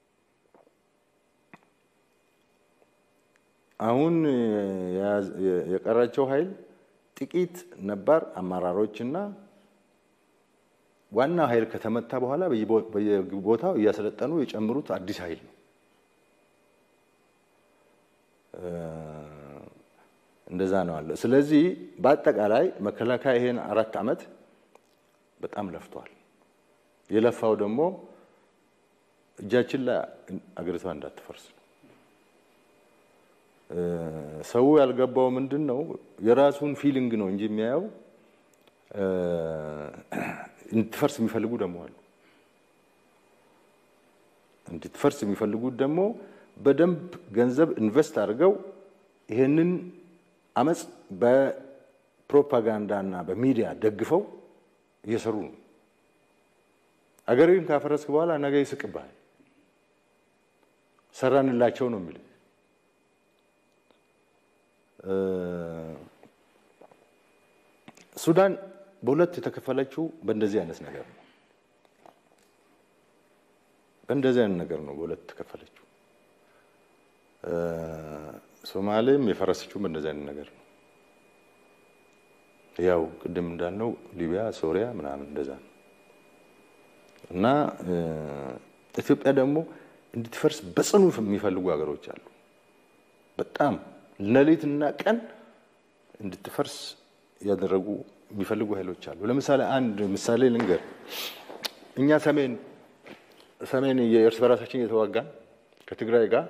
አሁን የቀራቸው ኃይል ጥቂት ነባር አመራሮችና ዋና ኃይል ከተመታ በኋላ በየቦታው እያሰለጠኑ የጨምሩት አዲስ ኃይል ነው። እንደዛ ነው አለ። ስለዚህ በአጠቃላይ መከላከያ ይሄን አራት ዓመት በጣም ለፍቷል። የለፋው ደግሞ እጃችን ላይ አገሪቷ እንዳትፈርስ ነው። ሰው ያልገባው ምንድን ነው የራሱን ፊሊንግ ነው እንጂ የሚያየው እንድትፈርስ የሚፈልጉ ደግሞ አሉ። እንድትፈርስ የሚፈልጉት ደግሞ በደንብ ገንዘብ ኢንቨስት አድርገው ይሄንን አመፅ ፕሮፓጋንዳና በሚዲያ ደግፈው እየሰሩ ነው። አገርን ካፈረስክ በኋላ ነገ ይስቅብሃል። ሰራንላቸው ነው የሚል ሱዳን በሁለት የተከፈለችው በእንደዚህ አይነት ነገር ነው። በእንደዚህ አይነት ነገር ነው በሁለት የተከፈለችው። ሶማሌም የፈረሰችው በእንደዚህ አይነት ነገር ነው። ያው ቅድም እንዳልነው ሊቢያ፣ ሶሪያ ምናምን እንደዛ ነው እና ኢትዮጵያ ደግሞ እንድትፈርስ በጽኑ የሚፈልጉ ሀገሮች አሉ። በጣም ሌሊትና ቀን እንድትፈርስ ያደረጉ የሚፈልጉ ኃይሎች አሉ። ለምሳሌ አንድ ምሳሌ ልንገር። እኛ ሰሜን ሰሜን የእርስ በራሳችን እየተዋጋን ከትግራይ ጋር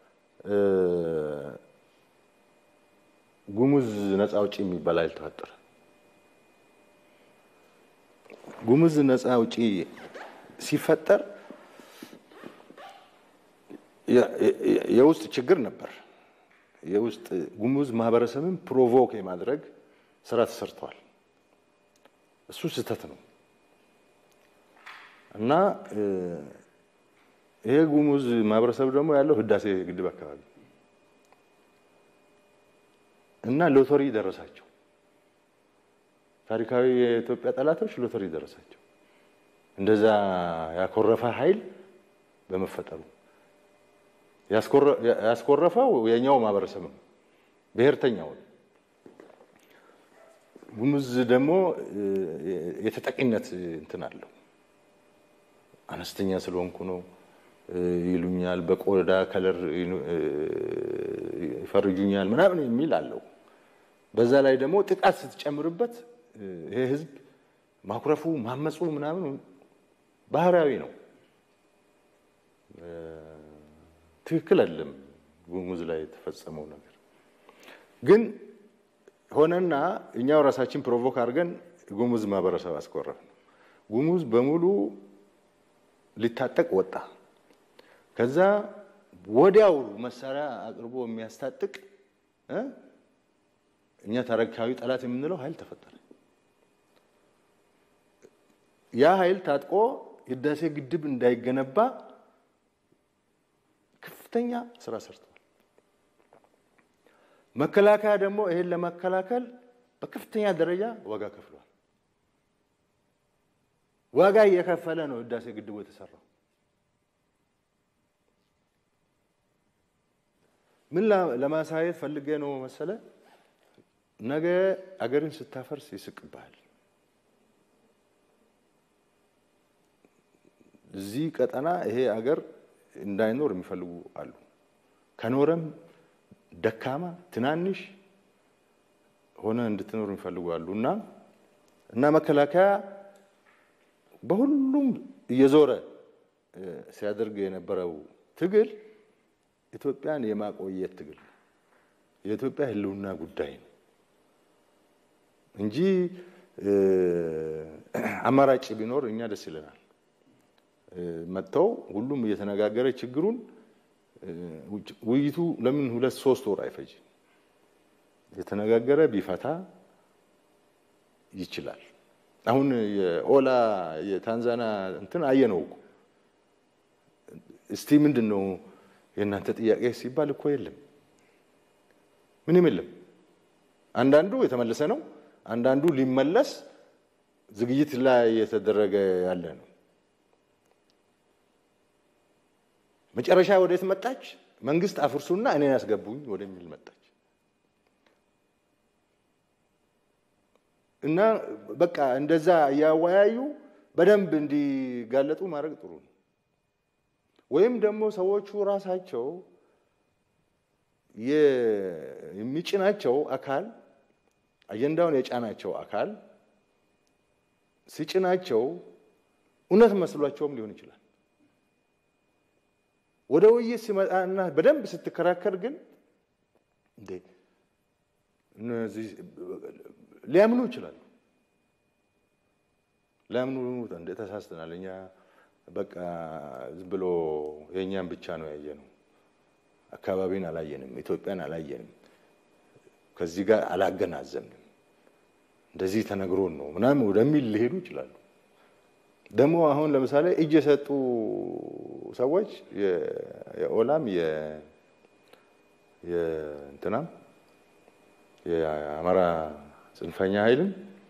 ጉሙዝ ነፃ አውጪ የሚባል ኃይል ተፈጠረ። ጉሙዝ ነፃ አውጪ ሲፈጠር የውስጥ ችግር ነበር። የውስጥ ጉሙዝ ማህበረሰብን ፕሮቮክ የማድረግ ስራ ተሰርተዋል። እሱ ስህተት ነው እና ይሄ ጉሙዝ ማህበረሰብ ደግሞ ያለው ህዳሴ ግድብ አካባቢ እና ሎተሪ ደረሳቸው። ታሪካዊ የኢትዮጵያ ጠላቶች ሎተሪ ደረሳቸው። እንደዛ ያኮረፈ ኃይል በመፈጠሩ ያስኮረፈው የኛው ማህበረሰብ ነው፣ ብሔርተኛው። ጉሙዝ ደግሞ የተጠቂነት እንትን አለው። አነስተኛ ስለሆንኩ ነው ይሉኛል፣ በቆዳ ከለር ይፈርጁኛል ምናምን የሚል አለው። በዛ ላይ ደግሞ ጥቃት ስትጨምርበት ይሄ ህዝብ ማኩረፉ ማመፁ ምናምን ባህሪያዊ ነው። ትክክል አይደለም። ጉሙዝ ላይ የተፈጸመው ነገር ግን ሆነና እኛው ራሳችን ፕሮቮክ አድርገን ጉሙዝ ማህበረሰብ አስኮረፍ ነው። ጉሙዝ በሙሉ ሊታጠቅ ወጣ። ከዛ ወዲያው መሳሪያ አቅርቦ የሚያስታጥቅ እኛ ታሪካዊ ጠላት የምንለው ኃይል ተፈጠረ። ያ ኃይል ታጥቆ ህዳሴ ግድብ እንዳይገነባ ከፍተኛ ስራ ሰርተዋል። መከላከያ ደግሞ ይሄን ለመከላከል በከፍተኛ ደረጃ ዋጋ ከፍሏል። ዋጋ እየከፈለ ነው ህዳሴ ግድቡ የተሰራው። ምን ለማሳየት ፈልጌ ነው መሰለ፣ ነገ አገርን ስታፈርስ ይስቅብሃል። እዚህ ቀጠና ይሄ አገር እንዳይኖር የሚፈልጉ አሉ። ከኖረም ደካማ ትናንሽ ሆነ እንድትኖር የሚፈልጉ አሉ እና እና መከላከያ በሁሉም እየዞረ ሲያደርግ የነበረው ትግል ኢትዮጵያን የማቆየት ትግል ነው። የኢትዮጵያ ህልውና ጉዳይ ነው እንጂ አማራጭ ቢኖር እኛ ደስ ይለናል። መጥተው ሁሉም እየተነጋገረ ችግሩን ውይይቱ ለምን ሁለት ሶስት ወር አይፈጅም? የተነጋገረ ቢፈታ ይችላል። አሁን የኦላ የታንዛና እንትን አየነው እኮ እስቲ ምንድን ነው የእናንተ ጥያቄ ሲባል እኮ የለም፣ ምንም የለም። አንዳንዱ የተመለሰ ነው፣ አንዳንዱ ሊመለስ ዝግጅት ላይ የተደረገ ያለ ነው። መጨረሻ ወዴት መጣች? መንግስት አፍርሱና እኔን ያስገቡኝ ወደሚል መጣች። እና በቃ እንደዛ እያወያዩ በደንብ እንዲጋለጡ ማድረግ ጥሩ ነው። ወይም ደግሞ ሰዎቹ ራሳቸው የሚጭናቸው አካል አጀንዳውን የጫናቸው አካል ሲጭናቸው እውነት መስሏቸውም ሊሆን ይችላል። ወደ ውይይት ሲመጣና በደንብ ስትከራከር ግን እንዴ እነዚህ ሊያምኑ ይችላሉ። ሊያምኑ እንደ ተሳስተናል፣ እኛ በቃ ዝም ብሎ የእኛን ብቻ ነው ያየነው፣ አካባቢን አላየንም፣ ኢትዮጵያን አላየንም፣ ከዚህ ጋር አላገናዘብንም እንደዚህ ተነግሮን ነው ምናምን ወደሚል ሊሄዱ ይችላሉ። ደግሞ አሁን ለምሳሌ እጅ የሰጡ ሰዎች የኦላም የእንትናም የአማራ ጽንፈኛ ኃይልም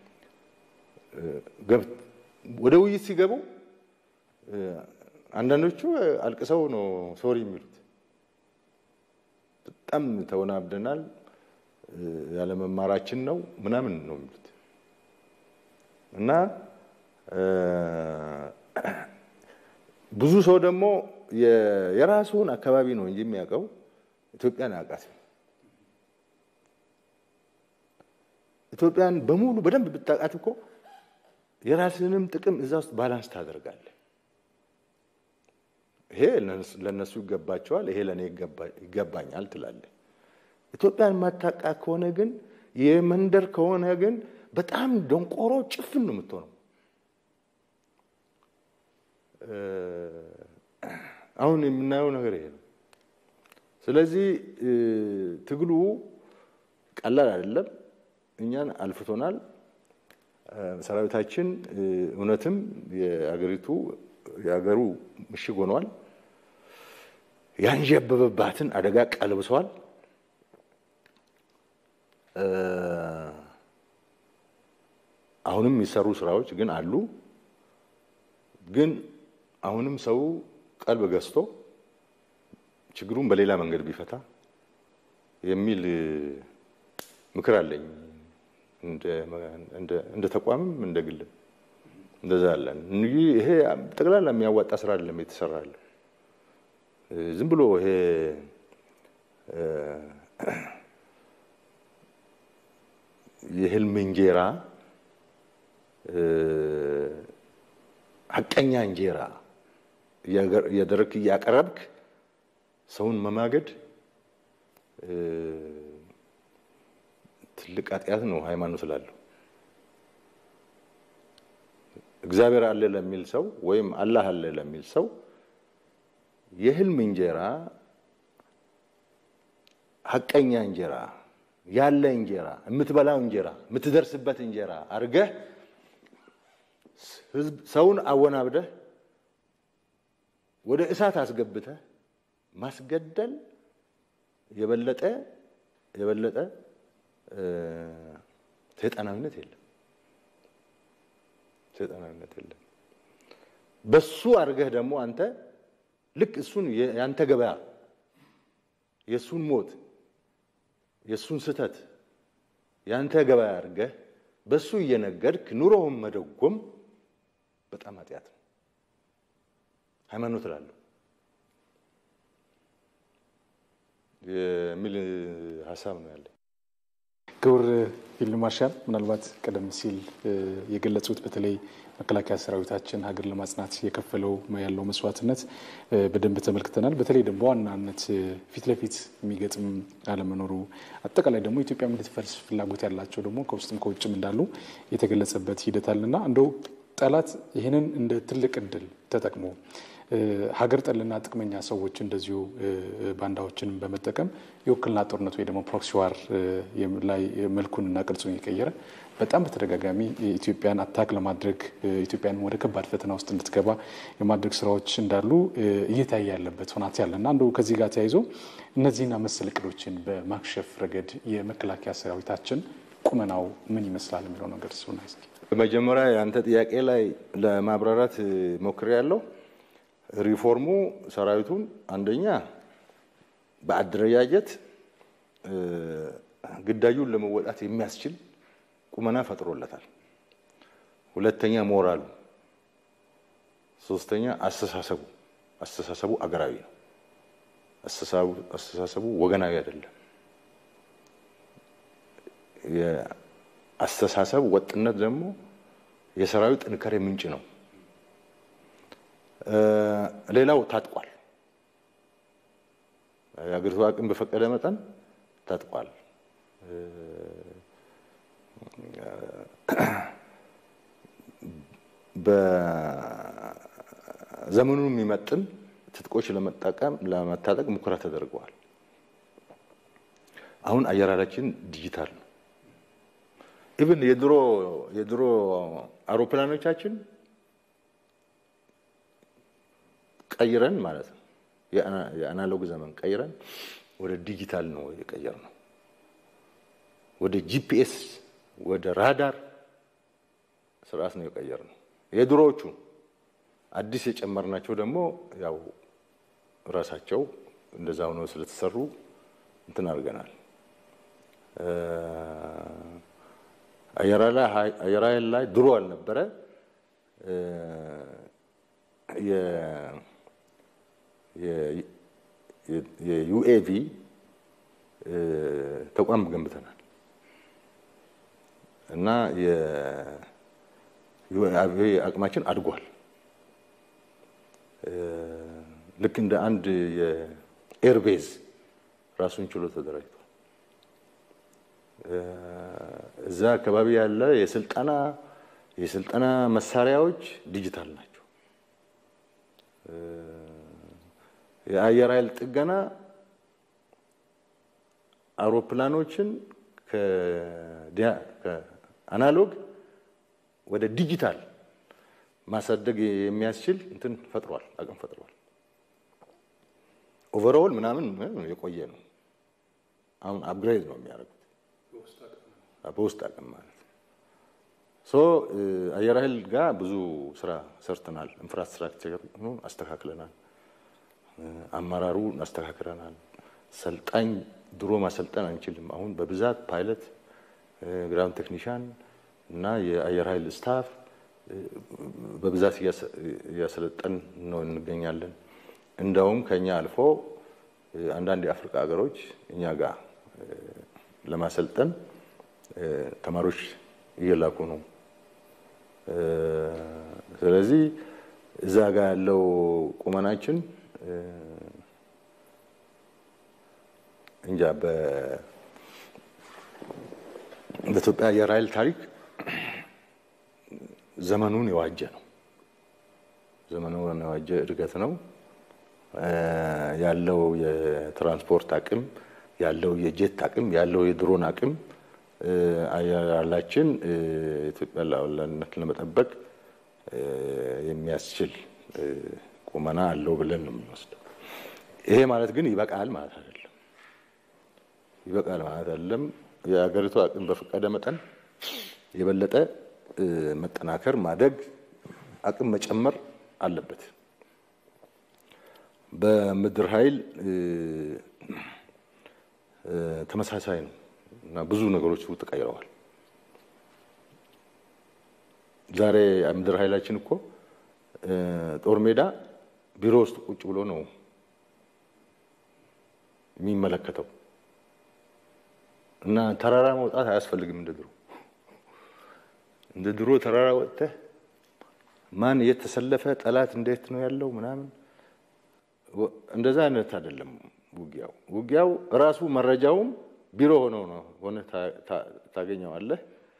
ወደ ውይይት ሲገቡ አንዳንዶቹ አልቅሰው ነው ሶሪ የሚሉት። በጣም ተወናብደናል፣ ያለመማራችን ነው ምናምን ነው የሚሉት እና ብዙ ሰው ደግሞ የራሱን አካባቢ ነው እንጂ የሚያውቀው ኢትዮጵያን አያውቃትም። ኢትዮጵያን በሙሉ በደንብ ብታውቃት እኮ የራስንም ጥቅም እዛ ውስጥ ባላንስ ታደርጋለህ። ይሄ ለእነሱ ይገባቸዋል፣ ይሄ ለእኔ ይገባኛል ትላለህ። ኢትዮጵያን ማታውቃ ከሆነ ግን የመንደር ከሆነ ግን በጣም ደንቆሮ ጭፍን ነው የምትሆነው። አሁን የምናየው ነገር ይሄ ነው። ስለዚህ ትግሉ ቀላል አይደለም። እኛን አልፍቶናል። ሰራዊታችን እውነትም የአገሪቱ የአገሩ ምሽግ ሆኗል። ያንዣበበባትን አደጋ ቀልብሷል። አሁንም የሚሰሩ ስራዎች ግን አሉ። ግን አሁንም ሰው ቀልብ ገዝቶ ችግሩን በሌላ መንገድ ቢፈታ የሚል ምክር አለኝ። እንደ ተቋምም እንደ ግልም እንደዛ አለን። ይሄ ጠቅላላ የሚያዋጣ ስራ አይደለም የተሰራ ያለ ዝም ብሎ ይሄ የህልም እንጀራ ሀቀኛ እንጀራ እያደረግክ እያቀረብክ ሰውን መማገድ ትልቅ ኃጢአት ነው ሃይማኖት ስላለው። እግዚአብሔር አለ ለሚል ሰው ወይም አላህ አለ ለሚል ሰው የህልም እንጀራ ሀቀኛ እንጀራ ያለ እንጀራ የምትበላው እንጀራ የምትደርስበት እንጀራ አድርገህ ሰውን አወናብደህ ወደ እሳት አስገብተህ ማስገደል የበለጠ የበለጠ ሰይጣናዊነት የለም። ሰይጣናዊነት የለም። በሱ አድርገህ ደግሞ አንተ ልክ እሱን ያንተ ገበያ የእሱን ሞት የእሱን ስህተት ያንተ ገበያ አድርገህ በሱ እየነገድክ ኑሮውን መደጎም በጣም ኃጢአት ነው። ሃይማኖት እላለሁ የሚል ሀሳብ ነው ያለኝ። ክቡር ፊልድ ማርሻል ምናልባት ቀደም ሲል የገለጹት በተለይ መከላከያ ሰራዊታችን ሀገር ለማጽናት የከፈለው ያለው መስዋዕትነት በደንብ ተመልክተናል። በተለይ ደግሞ በዋናነት ፊት ለፊት የሚገጥም አለመኖሩ፣ አጠቃላይ ደግሞ ኢትዮጵያ እንድትፈርስ ፍላጎት ያላቸው ደግሞ ከውስጥም ከውጭም እንዳሉ የተገለጸበት ሂደት አለና እንደው ጠላት ይህንን እንደ ትልቅ እድል ተጠቅሞ ሀገር ጠልና ጥቅመኛ ሰዎች እንደዚሁ ባንዳዎችንም በመጠቀም የውክልና ጦርነት ወይ ደግሞ ፕሮክሲ ዋር ላይ መልኩንና ቅርጹን የቀየረ በጣም በተደጋጋሚ ኢትዮጵያን አታክ ለማድረግ ኢትዮጵያን ወደ ከባድ ፈተና ውስጥ እንድትገባ የማድረግ ስራዎች እንዳሉ እየታየ ያለበት ሁናት ያለና አንዱ ከዚህ ጋር ተያይዞ እነዚህና መሰል እቅዶችን በማክሸፍ ረገድ የመከላከያ ሰራዊታችን ቁመናው ምን ይመስላል የሚለው ነገር ሲሆን እስኪ በመጀመሪያ የአንተ ጥያቄ ላይ ለማብራራት ሞክሬያለሁ። ሪፎርሙ ሰራዊቱን አንደኛ በአደረጃጀት ግዳዩን ለመወጣት የሚያስችል ቁመና ፈጥሮለታል። ሁለተኛ ሞራሉ፣ ሶስተኛ አስተሳሰቡ አስተሳሰቡ አገራዊ ነው። አስተሳሰቡ ወገናዊ አይደለም። የአስተሳሰብ ወጥነት ደግሞ የሰራዊት ጥንካሬ ምንጭ ነው። ሌላው ታጥቋል። የአገሪቱ አቅም በፈቀደ መጠን ታጥቋል። በዘመኑ የሚመጥን ትጥቆች ለመጠቀም ለመታጠቅ ሙከራ ተደርገዋል። አሁን አየራራችን ዲጂታል ነው። ኢቭን የድሮ የድሮ አውሮፕላኖቻችን ቀይረን ማለት ነው የአናሎግ ዘመን ቀይረን ወደ ዲጂታል ነው የቀየር ነው። ወደ ጂፒኤስ ወደ ራዳር ስርዓት ነው የቀየር ነው። የድሮዎቹ አዲስ የጨመርናቸው ደግሞ ያው ራሳቸው እንደዛ ሆነው ስለተሰሩ እንትን አድርገናል። አየር ኃይል ላይ ድሮ አልነበረ የዩኤቪ ተቋም ገንብተናል እና የዩኤቪ አቅማችን አድጓል። ልክ እንደ አንድ የኤርቤዝ ራሱን ችሎ ተደራጅቷል። እዛ አካባቢ ያለ የስልጠና የስልጠና መሳሪያዎች ዲጂታል ናቸው። የአየር ኃይል ጥገና አውሮፕላኖችን ከአናሎግ ወደ ዲጂታል ማሳደግ የሚያስችል እንትን ፈጥሯል፣ አቅም ፈጥሯል። ኦቨርኦል ምናምን የቆየ ነው። አሁን አፕግሬድ ነው የሚያደርጉት በውስጥ አቅም ማለት ሶ አየር ኃይል ጋር ብዙ ስራ ሰርተናል። ኢንፍራስትራክቸር አስተካክለናል። አመራሩ አስተካክለናል። ሰልጣኝ ድሮ ማሰልጠን አንችልም። አሁን በብዛት ፓይለት፣ ግራውንድ ቴክኒሻን እና የአየር ኃይል ስታፍ በብዛት እያሰለጠን ነው እንገኛለን። እንደውም ከኛ አልፎ አንዳንድ የአፍሪካ ሀገሮች እኛ ጋር ለማሰልጠን ተማሪዎች እየላኩ ነው። ስለዚህ እዛ ጋር ያለው ቁመናችን እንጃ በኢትዮጵያ አየር ኃይል ታሪክ ዘመኑን የዋጀ ነው። ዘመኑን የዋጀ እድገት ነው ያለው የትራንስፖርት አቅም ያለው የጄት አቅም ያለው የድሮን አቅም አያላችን ኢትዮጵያ ሉዓላዊነት ለመጠበቅ የሚያስችል ቁመና አለው ብለን ነው የምንወስደው። ይሄ ማለት ግን ይበቃል ማለት አይደለም። ይበቃል ማለት አይደለም። የሀገሪቱ አቅም በፈቀደ መጠን የበለጠ መጠናከር፣ ማደግ፣ አቅም መጨመር አለበት። በምድር ኃይል ተመሳሳይ ነው እና ብዙ ነገሮች ተቀይረዋል። ዛሬ ምድር ኃይላችን እኮ ጦር ሜዳ ቢሮ ውስጥ ቁጭ ብሎ ነው የሚመለከተው እና ተራራ መውጣት አያስፈልግም። እንደ ድሮ እንደ ድሮ ተራራ ወጥተህ ማን እየተሰለፈ ጠላት እንዴት ነው ያለው ምናምን እንደዛ አይነት አይደለም። ውጊያው ውጊያው ራሱ መረጃውም ቢሮ ሆነው ነው ሆነ ታገኘዋለህ።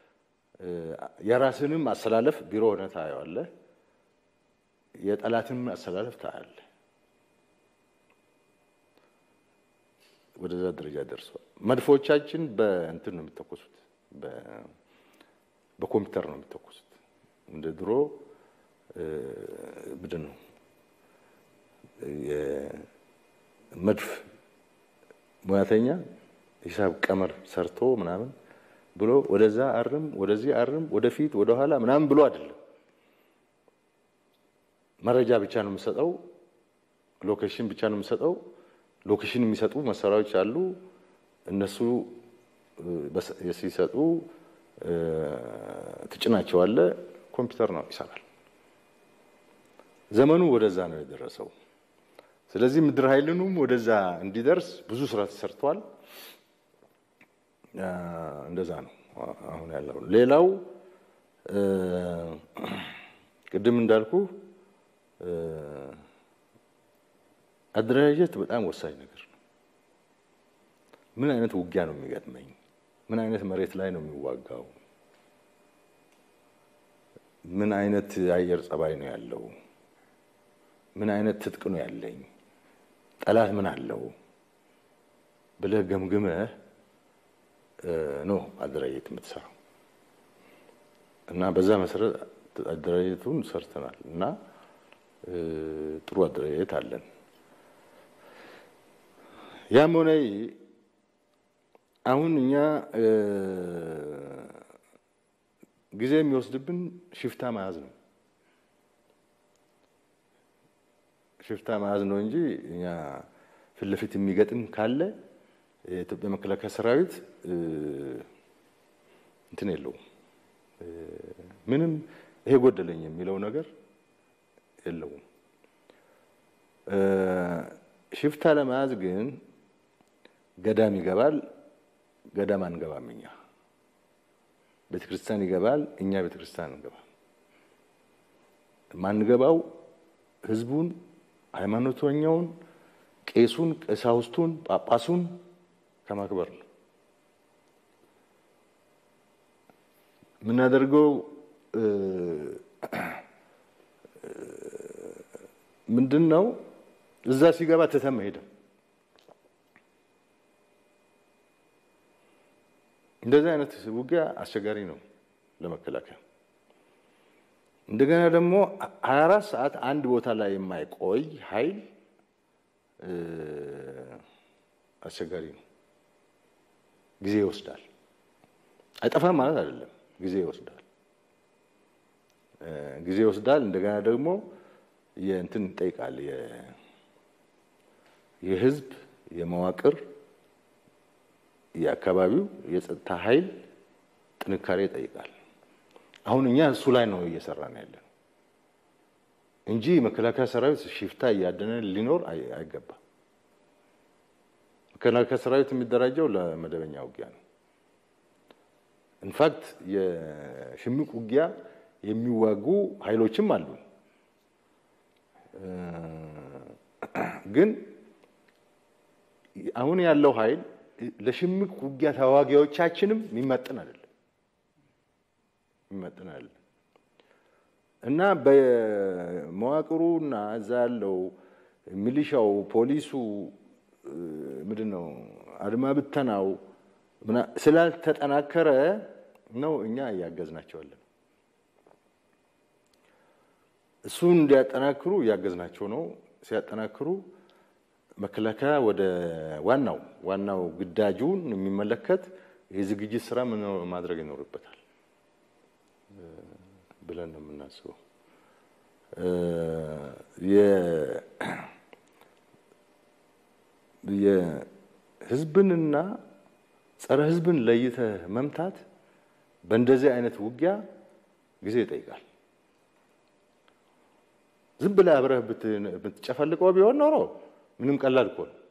የራስንም አሰላለፍ ቢሮ ሆነ ታየዋለህ። የጠላትንም አሰላለፍ ታያለህ። ወደዛ ደረጃ ደርሷል። መድፎቻችን በእንትን ነው የሚተኮሱት፣ በኮምፒውተር ነው የሚተኮሱት። እንደ ድሮ ምንድን ነው የመድፍ ሙያተኛ ሂሳብ ቀመር ሰርቶ ምናምን ብሎ ወደዛ አርም፣ ወደዚህ አርም፣ ወደፊት ወደኋላ ምናምን ብሎ አይደለም። መረጃ ብቻ ነው የምሰጠው፣ ሎኬሽን ብቻ ነው የምሰጠው። ሎኬሽን የሚሰጡ መሳሪያዎች አሉ። እነሱ ሲሰጡ ትጭናቸዋለ፣ ኮምፒውተር ነው ይሰራል። ዘመኑ ወደዛ ነው የደረሰው። ስለዚህ ምድር ኃይልንም ወደዛ እንዲደርስ ብዙ ስራ ተሰርቷል። እንደዛ ነው አሁን ያለው። ሌላው ቅድም እንዳልኩ አደረጃጀት በጣም ወሳኝ ነገር ነው። ምን አይነት ውጊያ ነው የሚገጥመኝ? ምን አይነት መሬት ላይ ነው የሚዋጋው? ምን አይነት የአየር ጸባይ ነው ያለው? ምን አይነት ትጥቅ ነው ያለኝ? ጠላት ምን አለው ብለህ ገምግመህ ነው አደራጀት የምትሰራው። እና በዛ መሰረት አደረጃጀቱን ሰርተናል እና ጥሩ አደረጃጀት አለን። ያም ሆነ አሁን እኛ ጊዜ የሚወስድብን ሽፍታ መያዝ ነው። ሽፍታ መያዝ ነው እንጂ እኛ ፊት ለፊት የሚገጥም ካለ የኢትዮጵያ መከላከያ ሰራዊት እንትን የለውም። ምንም ይሄ ጎደለኝ የሚለው ነገር የለውም። ሽፍታ ለመያዝ ግን ገዳም ይገባል፣ ገዳም አንገባም። እኛ ቤተ ክርስቲያን ይገባል፣ እኛ ቤተ ክርስቲያን አንገባም። ማንገባው ህዝቡን፣ ሃይማኖተኛውን፣ ቄሱን፣ ቀሳውስቱን፣ ጳጳሱን ከማክበር ነው የምናደርገው። ምንድን ነው እዛ ሲገባ ትተን መሄድም እንደዚህ አይነት ውጊያ አስቸጋሪ ነው ለመከላከያ። እንደገና ደግሞ ሀያ አራት ሰዓት አንድ ቦታ ላይ የማይቆይ ኃይል አስቸጋሪ ነው። ጊዜ ይወስዳል። አይጠፋም ማለት አይደለም፣ ጊዜ ይወስዳል። ጊዜ ይወስዳል። እንደገና ደግሞ የእንትን ይጠይቃል፣ የህዝብ የመዋቅር የአካባቢው የጸጥታ ኃይል ጥንካሬ ይጠይቃል። አሁን እኛ እሱ ላይ ነው እየሰራን ያለ እንጂ መከላከያ ሰራዊት ሽፍታ እያደነ ሊኖር አይገባም። መከላከያ ሰራዊት የሚደራጀው ለመደበኛ ውጊያ ነው። ኢንፋክት የሽምቅ ውጊያ የሚዋጉ ኃይሎችም አሉ። ግን አሁን ያለው ኃይል ለሽምቅ ውጊያ ተዋጊዎቻችንም የሚመጥን አይደለም የሚመጥን አይደለም እና በመዋቅሩ እና እዛ ያለው ሚሊሻው፣ ፖሊሱ ምንድን ነው አድማ ብተናው ስላልተጠናከረ ነው እኛ እያገዝናቸዋለን። እሱን እንዲያጠናክሩ እያገዝናቸው ነው። ሲያጠናክሩ መከላከያ ወደ ዋናው ዋናው ግዳጁን የሚመለከት የዝግጅት ስራ ምን ማድረግ ይኖርበታል ብለን ነው የምናስበው። የህዝብንና ጸረ ህዝብን ለይተህ መምታት በእንደዚህ አይነት ውጊያ ጊዜ ይጠይቃል። ዝም ብለህ አብረህ ብትጨፈልቀው ቢሆን ኖሮ ምንም ቀላል እኮ ነው።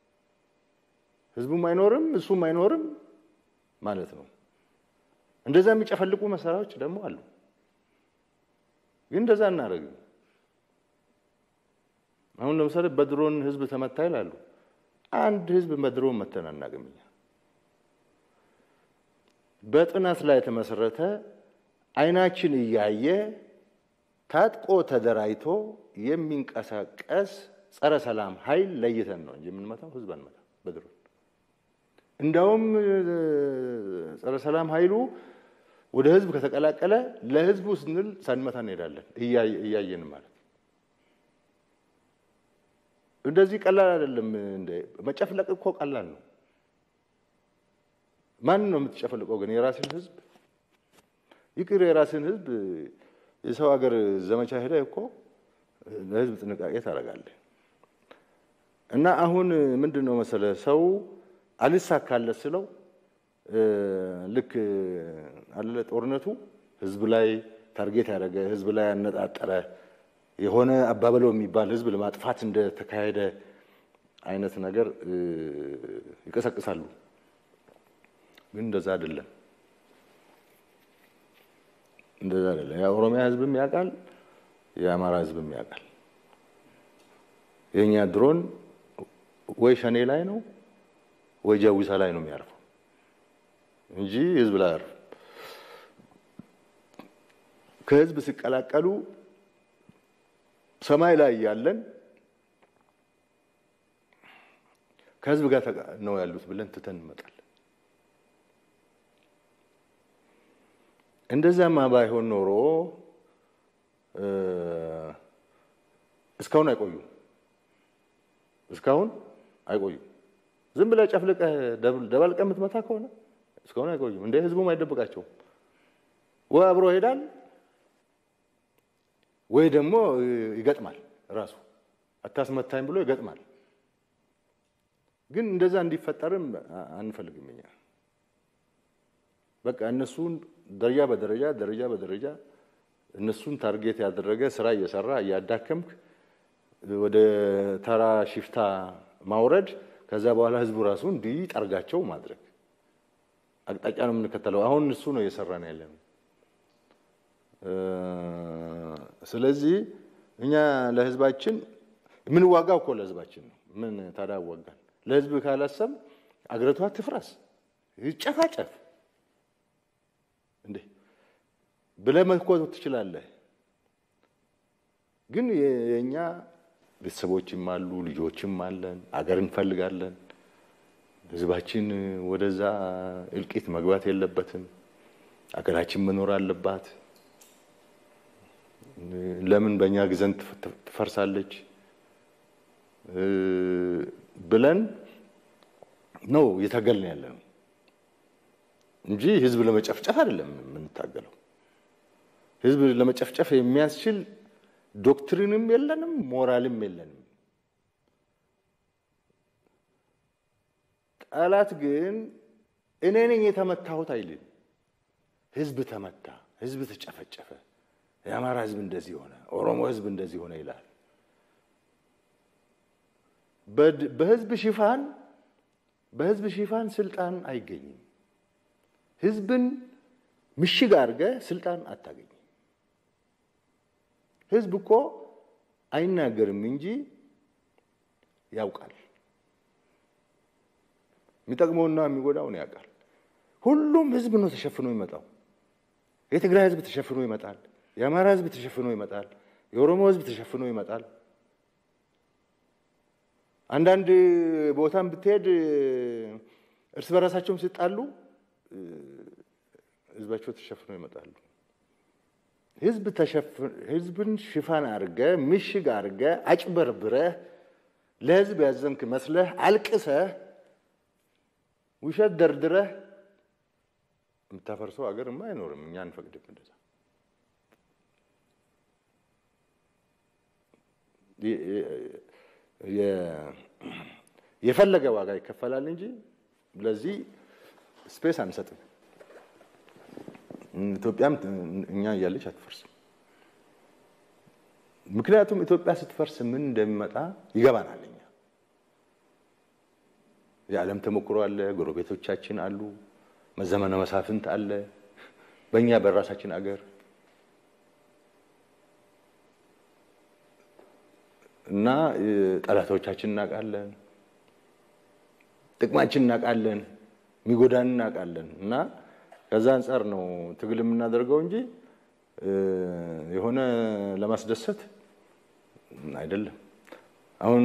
ህዝቡም አይኖርም እሱም አይኖርም ማለት ነው። እንደዛ የሚጨፈልቁ መሳሪያዎች ደግሞ አሉ። ግን እንደዛ እናደርግም። አሁን ለምሳሌ በድሮን ህዝብ ተመታ ይላሉ። አንድ ህዝብ በድሮን መተን አናውቅም እኛ። በጥናት ላይ የተመሰረተ አይናችን እያየ ታጥቆ ተደራጅቶ የሚንቀሳቀስ ጸረ ሰላም ኃይል ለይተን ነው እንጂ የምንመታው ህዝብ አንመታ በድሮን። እንዳውም ጸረ ሰላም ኃይሉ ወደ ህዝብ ከተቀላቀለ ለህዝቡ ስንል ሳንመታ እንሄዳለን እያየን ማለት እንደዚህ ቀላል አይደለም። መጨፍለቅ እኮ ቀላል ነው። ማን ነው የምትጨፈልቀው ግን? የራስን ህዝብ ይቅር፣ የራስን ህዝብ የሰው ሀገር ዘመቻ ሄደ እኮ ለህዝብ ጥንቃቄ ታደርጋለህ። እና አሁን ምንድን ነው መሰለ ሰው አልሳካለት ስለው ልክ አለ ጦርነቱ ህዝብ ላይ ታርጌት ያደረገ ህዝብ ላይ ያነጣጠረ የሆነ አባበለው የሚባል ህዝብ ለማጥፋት እንደተካሄደ አይነት ነገር ይቀሰቅሳሉ። ግን እንደዛ አይደለም፣ እንደዛ አይደለም። የኦሮሚያ ህዝብም ያውቃል፣ የአማራ ህዝብም ያውቃል። የእኛ ድሮን ወይ ሸኔ ላይ ነው ወይ ጃዊሳ ላይ ነው የሚያርፈው እንጂ ህዝብ ላይ አያርፍም። ከህዝብ ሲቀላቀሉ ሰማይ ላይ ያለን ከህዝብ ጋር ነው ያሉት ብለን ትተን እንመጣለን። እንደዛማ ባይሆን ኖሮ እስካሁን አይቆዩም። እስካሁን አይቆዩም። ዝም ብለህ ጨፍልቀህ ደባልቀህ የምትመታ ከሆነ እስካሁን አይቆዩም። እንደ ህዝቡም አይደብቃቸውም። ወይ አብሮ ይሄዳል ወይ ደግሞ ይገጥማል። ራሱ አታስመታኝ ብሎ ይገጥማል። ግን እንደዛ እንዲፈጠርም አንፈልግም እኛ። በቃ እነሱን ደረጃ በደረጃ ደረጃ በደረጃ እነሱን ታርጌት ያደረገ ስራ እየሰራ እያዳከምክ ወደ ተራ ሽፍታ ማውረድ፣ ከዛ በኋላ ህዝቡ ራሱ እንዲጠርጋቸው ማድረግ አቅጣጫ ነው የምንከተለው። አሁን እሱ ነው እየሰራን ያለ ነው። ስለዚህ እኛ ለህዝባችን የምንዋጋው እኮ ለህዝባችን ነው። ምን ታዲያ ወጋን? ለህዝብ ካላሰብ አገሪቷ ትፍረስ፣ ይጨፋጨፍ እንዴ ብለህ መኮት ትችላለህ። ግን የእኛ ቤተሰቦችም አሉ፣ ልጆችም አለን፣ አገር እንፈልጋለን። ህዝባችን ወደዛ እልቂት መግባት የለበትም። አገራችን መኖር አለባት። ለምን በእኛ ግዘን ትፈርሳለች ብለን ነው እየታገልን ያለ ነው እንጂ ህዝብ ለመጨፍጨፍ አይደለም የምንታገለው። ህዝብ ለመጨፍጨፍ የሚያስችል ዶክትሪንም የለንም፣ ሞራልም የለንም። ጠላት ግን እኔ ነኝ የተመታሁት አይልም። ህዝብ ተመታ፣ ህዝብ ተጨፈጨፈ፣ የአማራ ህዝብ እንደዚህ ሆነ፣ ኦሮሞ ህዝብ እንደዚህ ሆነ ይላል። በህዝብ ሽፋን በህዝብ ሽፋን ስልጣን አይገኝም። ህዝብን ምሽግ አድርገህ ስልጣን አታገኝም። ህዝብ እኮ አይናገርም እንጂ ያውቃል። የሚጠቅመውና የሚጎዳውን ያውቃል። ሁሉም ህዝብ ነው ተሸፍኖ ይመጣው። የትግራይ ህዝብ ተሸፍኖ ይመጣል። የአማራ ህዝብ ተሸፍኖ ይመጣል። የኦሮሞ ህዝብ ተሸፍኖ ይመጣል። አንዳንድ ቦታም ብትሄድ እርስ በራሳቸውም ሲጣሉ ህዝባቸው ተሸፍነው ይመጣሉ። ህዝብ ህዝብን ሽፋን አድርገህ ምሽግ አድርገህ አጭበርብረህ ለህዝብ ያዘንክ መስለህ አልቅሰህ ውሸት ደርድረህ የምታፈርሰው ሀገርማ አይኖርም። እኛ አንፈቅድም እንደዛ። የፈለገ ዋጋ ይከፈላል እንጂ ለዚህ ስፔስ አንሰጥም። ኢትዮጵያም እኛ እያለች አትፈርስም። ምክንያቱም ኢትዮጵያ ስትፈርስ ምን እንደሚመጣ ይገባናል። እኛ የዓለም ተሞክሮ አለ፣ ጎረቤቶቻችን አሉ፣ መዘመነ መሳፍንት አለ፣ በእኛ በራሳችን አገር እና ጠላቶቻችን እናውቃለን፣ ጥቅማችን እናውቃለን፣ የሚጎዳን እናውቃለን። እና ከዛ አንጻር ነው ትግል የምናደርገው እንጂ የሆነ ለማስደሰት አይደለም። አሁን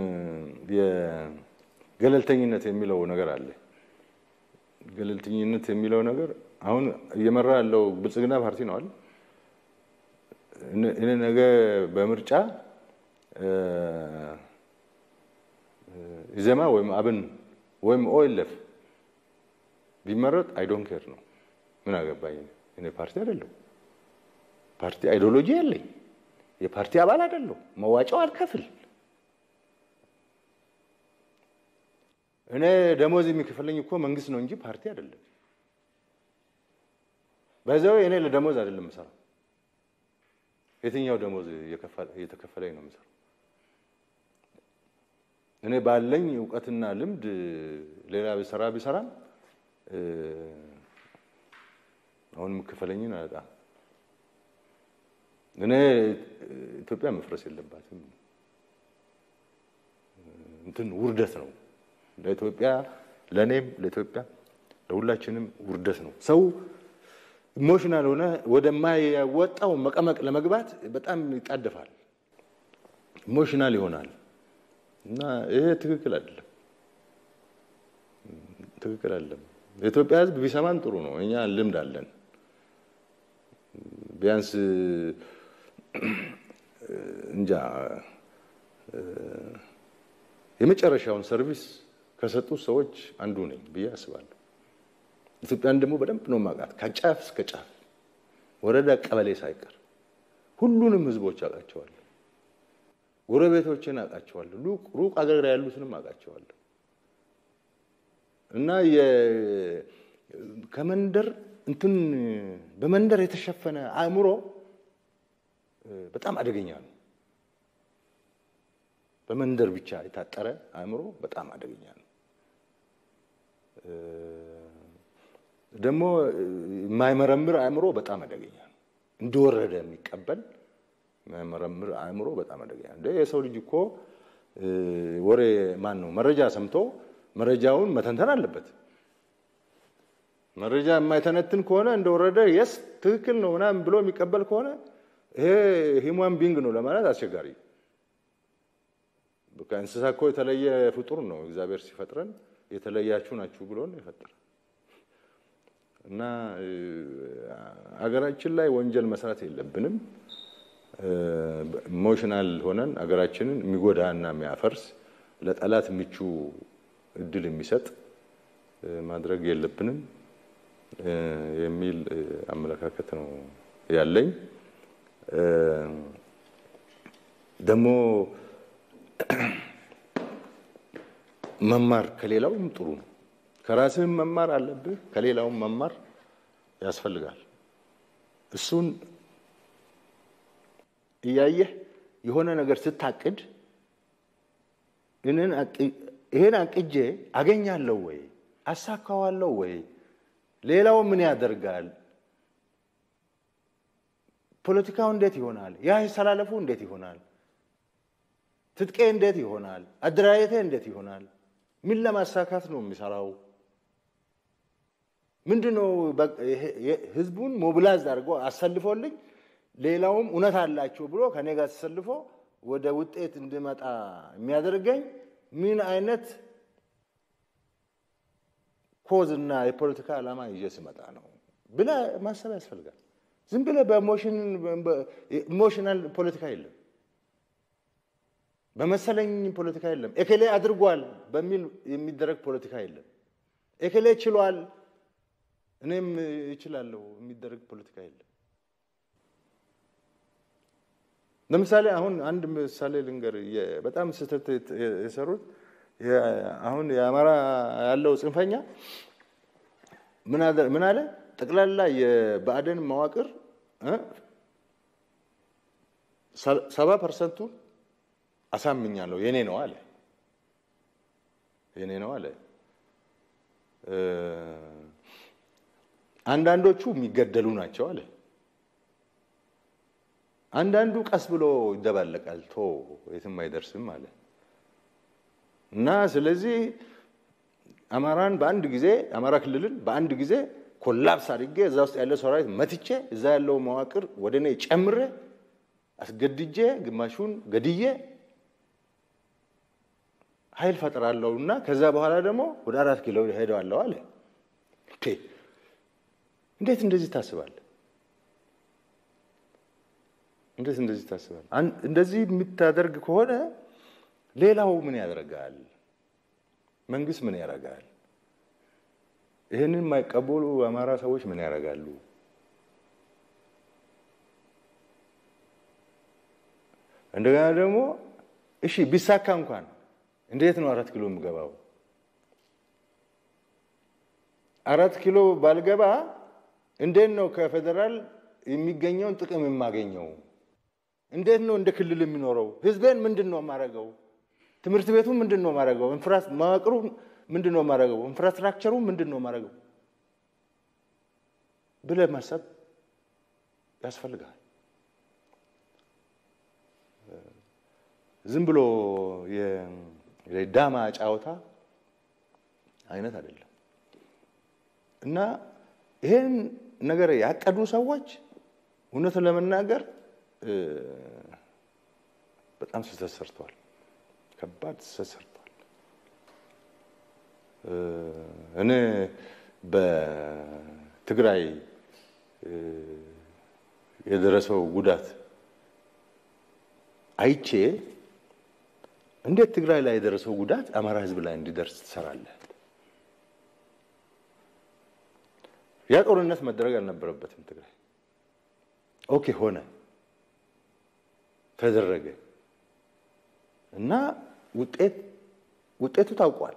የገለልተኝነት የሚለው ነገር አለ። ገለልተኝነት የሚለው ነገር አሁን እየመራ ያለው ብልጽግና ፓርቲ ነው አይደል? እኔ ነገ በምርጫ ኢዜማ ወይም አብን ወይም ኦኤልኤፍ ቢመረጥ አይ ዶንት ኬር ነው። ምን አገባኝ? እኔ ፓርቲ አይደለሁ። ፓርቲ አይዲዮሎጂ የለኝ። የፓርቲ አባል አይደለሁ። መዋጫው አልከፍል። እኔ ደሞዝ የሚከፈለኝ እኮ መንግስት ነው እንጂ ፓርቲ አይደለም። በዛው እኔ ለደሞዝ አይደለም የምሰራው። የትኛው ደሞዝ እየተከፈለኝ ነው የምሰራው? እኔ ባለኝ እውቀትና ልምድ ሌላ ቢሰራ ቢሰራም አሁን የምከፈለኝን አጣ። እኔ ኢትዮጵያ መፍረስ የለባትም። እንትን ውርደት ነው ለኢትዮጵያ፣ ለእኔም፣ ለኢትዮጵያ ለሁላችንም ውርደት ነው። ሰው ኢሞሽናል ሆነ ወደማያወጣው መቀመቅ ለመግባት በጣም ይጣደፋል፣ ኢሞሽናል ይሆናል እና ይሄ ትክክል አይደለም፣ ትክክል አይደለም። የኢትዮጵያ ሕዝብ ቢሰማን ጥሩ ነው። እኛ ልምድ አለን። ቢያንስ እንጃ የመጨረሻውን ሰርቪስ ከሰጡት ሰዎች አንዱ ነኝ ብዬ አስባለሁ። ኢትዮጵያን ደግሞ በደንብ ነው የማውቃት ከጫፍ እስከ ጫፍ ወረዳ፣ ቀበሌ ሳይቀር ሁሉንም ህዝቦች አውቃቸዋለሁ። ጎረቤቶችን አውቃቸዋለሁ። ሩቅ አገር ያሉትንም አውቃቸዋለሁ። እና ከመንደር እንትን በመንደር የተሸፈነ አእምሮ በጣም አደገኛ ነው። በመንደር ብቻ የታጠረ አእምሮ በጣም አደገኛ ነው። ደግሞ የማይመረምር አእምሮ በጣም አደገኛ ነው። እንደወረደ የሚቀበል የማይመረምር አእምሮ በጣም አደገኛ ነው። የሰው ልጅ እኮ ወሬ ማን ነው መረጃ ሰምቶ መረጃውን መተንተን አለበት። መረጃ የማይተነትን ከሆነ እንደወረደ የስ ትክክል ነው ምናምን ብሎ የሚቀበል ከሆነ ይሄ ሂውማን ቢንግ ነው ለማለት አስቸጋሪ። ከእንስሳ እኮ የተለየ ፍጡር ነው። እግዚአብሔር ሲፈጥረን የተለያችሁ ናችሁ ብሎ ነው የፈጠረ እና አገራችን ላይ ወንጀል መስራት የለብንም። ኢሞሽናል ሆነን አገራችንን የሚጎዳ እና የሚያፈርስ ለጠላት ምቹ እድል የሚሰጥ ማድረግ የለብንም የሚል አመለካከት ነው ያለኝ። ደግሞ መማር ከሌላውም ጥሩ ነው። ከራስህም መማር አለብህ፣ ከሌላውም መማር ያስፈልጋል። እሱን እያየህ የሆነ ነገር ስታቅድ ይሄን አቅጄ አገኛለሁ ወይ አሳካዋለሁ ወይ ሌላው ምን ያደርጋል? ፖለቲካው እንዴት ይሆናል? ያ አስተላለፉ እንዴት ይሆናል? ትጥቄ እንዴት ይሆናል? አደራጀቴ እንዴት ይሆናል? ምን ለማሳካት ነው የሚሰራው? ምንድነው ህዝቡን ሞቢላይዝ አድርጎ አሰልፎልኝ ሌላውም እውነት አላቸው ብሎ ከኔ ጋር ተሰልፎ ወደ ውጤት እንድመጣ የሚያደርገኝ ምን አይነት ኮዝ እና የፖለቲካ ዓላማ ይዤ ስመጣ ነው ብለህ ማሰብ ያስፈልጋል። ዝም ብለህ በኢሞሽናል ፖለቲካ የለም፣ በመሰለኝ ፖለቲካ የለም፣ ኤኬሌ አድርጓል በሚል የሚደረግ ፖለቲካ የለም፣ ኤኬሌ ችሏል እኔም እችላለሁ የሚደረግ ፖለቲካ የለም። ለምሳሌ አሁን አንድ ምሳሌ ልንገር፣ በጣም ስህተት የሰሩት አሁን የአማራ ያለው ጽንፈኛ ምን አለ? ጠቅላላ የብአዴን መዋቅር ሰባ ፐርሰንቱን አሳምኛለሁ የኔ ነው አለ። የኔ ነው አለ። አንዳንዶቹ የሚገደሉ ናቸው አለ። አንዳንዱ ቀስ ብሎ ይደባለቃል፣ ቶ የትም አይደርስም አለ። እና ስለዚህ አማራን በአንድ ጊዜ አማራ ክልልን በአንድ ጊዜ ኮላፕስ አድርጌ እዛ ውስጥ ያለ ሰራዊት መትቼ እዛ ያለው መዋቅር ወደ እኔ ጨምሬ አስገድጄ ግማሹን ገድዬ ኃይል ፈጥራለሁ እና ከዛ በኋላ ደግሞ ወደ አራት ኪሎ ሄደዋለሁ አለ። እንዴት እንደዚህ ታስባለህ? እንዴት እንደዚህ ታስባለህ? እንደዚህ የምታደርግ ከሆነ ሌላው ምን ያደርጋል? መንግስት ምን ያደርጋል? ይህንን የማይቀበሉ አማራ ሰዎች ምን ያደርጋሉ? እንደገና ደግሞ እሺ ቢሳካ እንኳን እንዴት ነው አራት ኪሎ የምገባው? አራት ኪሎ ባልገባ እንዴት ነው ከፌዴራል የሚገኘውን ጥቅም የማገኘው? እንዴት ነው እንደ ክልል የሚኖረው? ህዝቤን ምንድን ነው የማደርገው? ትምህርት ቤቱ ምንድን ነው የማደርገው? መዋቅሩ ምንድን ነው የማደርገው? ኢንፍራስትራክቸሩ ምንድን ነው የማደርገው ብለህ ማሰብ ያስፈልጋል። ዝም ብሎ የዳማ ጫወታ አይነት አይደለም እና ይሄን ነገር ያቀዱ ሰዎች እውነቱን ለመናገር በጣም ስህተት ሰርተዋል። ከባድ ስህተት ሰርተዋል። እኔ በትግራይ የደረሰው ጉዳት አይቼ እንዴት ትግራይ ላይ የደረሰው ጉዳት አማራ ሕዝብ ላይ እንዲደርስ ትሰራለህ? ያ ጦርነት መደረግ አልነበረበትም ትግራይ። ኦኬ ሆነ፣ ተደረገ እና ውጤት ውጤቱ ታውቋል።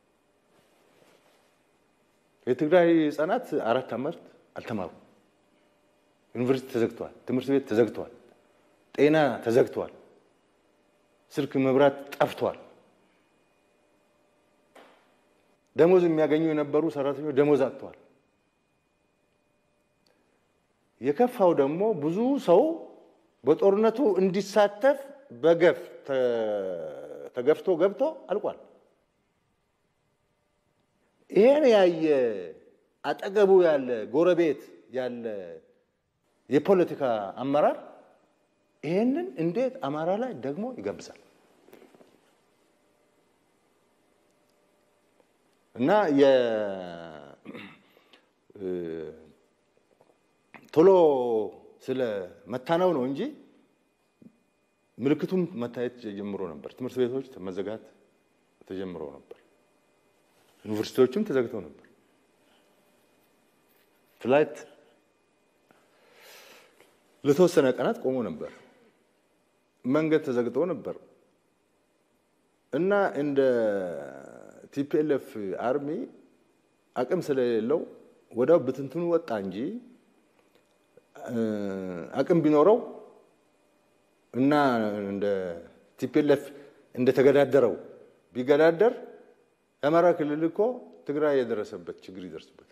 የትግራይ ህጻናት አራት ዓመት አልተማሩም። ዩኒቨርሲቲ ተዘግቷል። ትምህርት ቤት ተዘግቷል። ጤና ተዘግቷል። ስልክ፣ መብራት ጠፍቷል። ደሞዝ የሚያገኙ የነበሩ ሰራተኞች ደሞዝ አጥተዋል። የከፋው ደግሞ ብዙ ሰው በጦርነቱ እንዲሳተፍ በገፍ ተገፍቶ ገብቶ አልቋል። ይሄን ያየ አጠገቡ ያለ ጎረቤት ያለ የፖለቲካ አመራር ይሄንን እንዴት አማራ ላይ ደግሞ ይገብሳል? እና ቶሎ ስለ መታነው ነው እንጂ ምልክቱም መታየት ጀምሮ ነበር። ትምህርት ቤቶች መዘጋት ተጀምሮ ነበር። ዩኒቨርሲቲዎችም ተዘግተው ነበር። ፍላይት ለተወሰነ ቀናት ቆሞ ነበር። መንገድ ተዘግቶ ነበር እና እንደ ቲፒኤልኤፍ አርሚ አቅም ስለሌለው ወዲያው ብትንትኑ ወጣ እንጂ አቅም ቢኖረው እና እንደ ቲፒኤልኤፍ እንደተገዳደረው ቢገዳደር የአማራ ክልል እኮ ትግራይ የደረሰበት ችግር ይደርስበታል።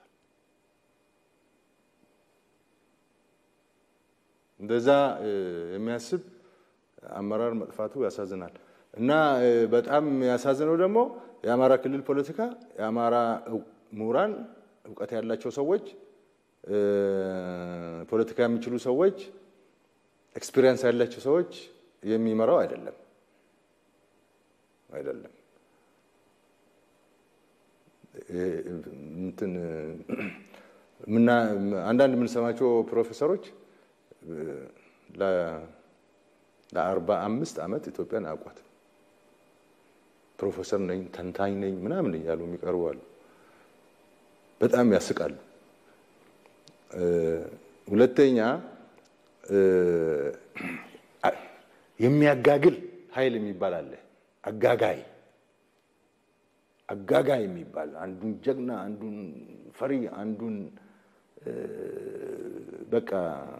እንደዛ የሚያስብ አመራር መጥፋቱ ያሳዝናል። እና በጣም ያሳዝነው ደግሞ የአማራ ክልል ፖለቲካ የአማራ ምሁራን፣ እውቀት ያላቸው ሰዎች፣ ፖለቲካ የሚችሉ ሰዎች፣ ኤክስፒሪየንስ ያላቸው ሰዎች የሚመራው አይደለም አይደለም። እንትን አንዳንድ የምንሰማቸው ፕሮፌሰሮች ለአርባ አምስት ዓመት ኢትዮጵያን አውቋት ፕሮፌሰር ነኝ ተንታኝ ነኝ ምናምን እያሉ የሚቀርቡ አሉ። በጣም ያስቃሉ። ሁለተኛ የሚያጋግል ኃይል የሚባል አለ። አጋጋይ አጋጋይ የሚባል አንዱን ጀግና፣ አንዱን ፈሪ፣ አንዱን በቃ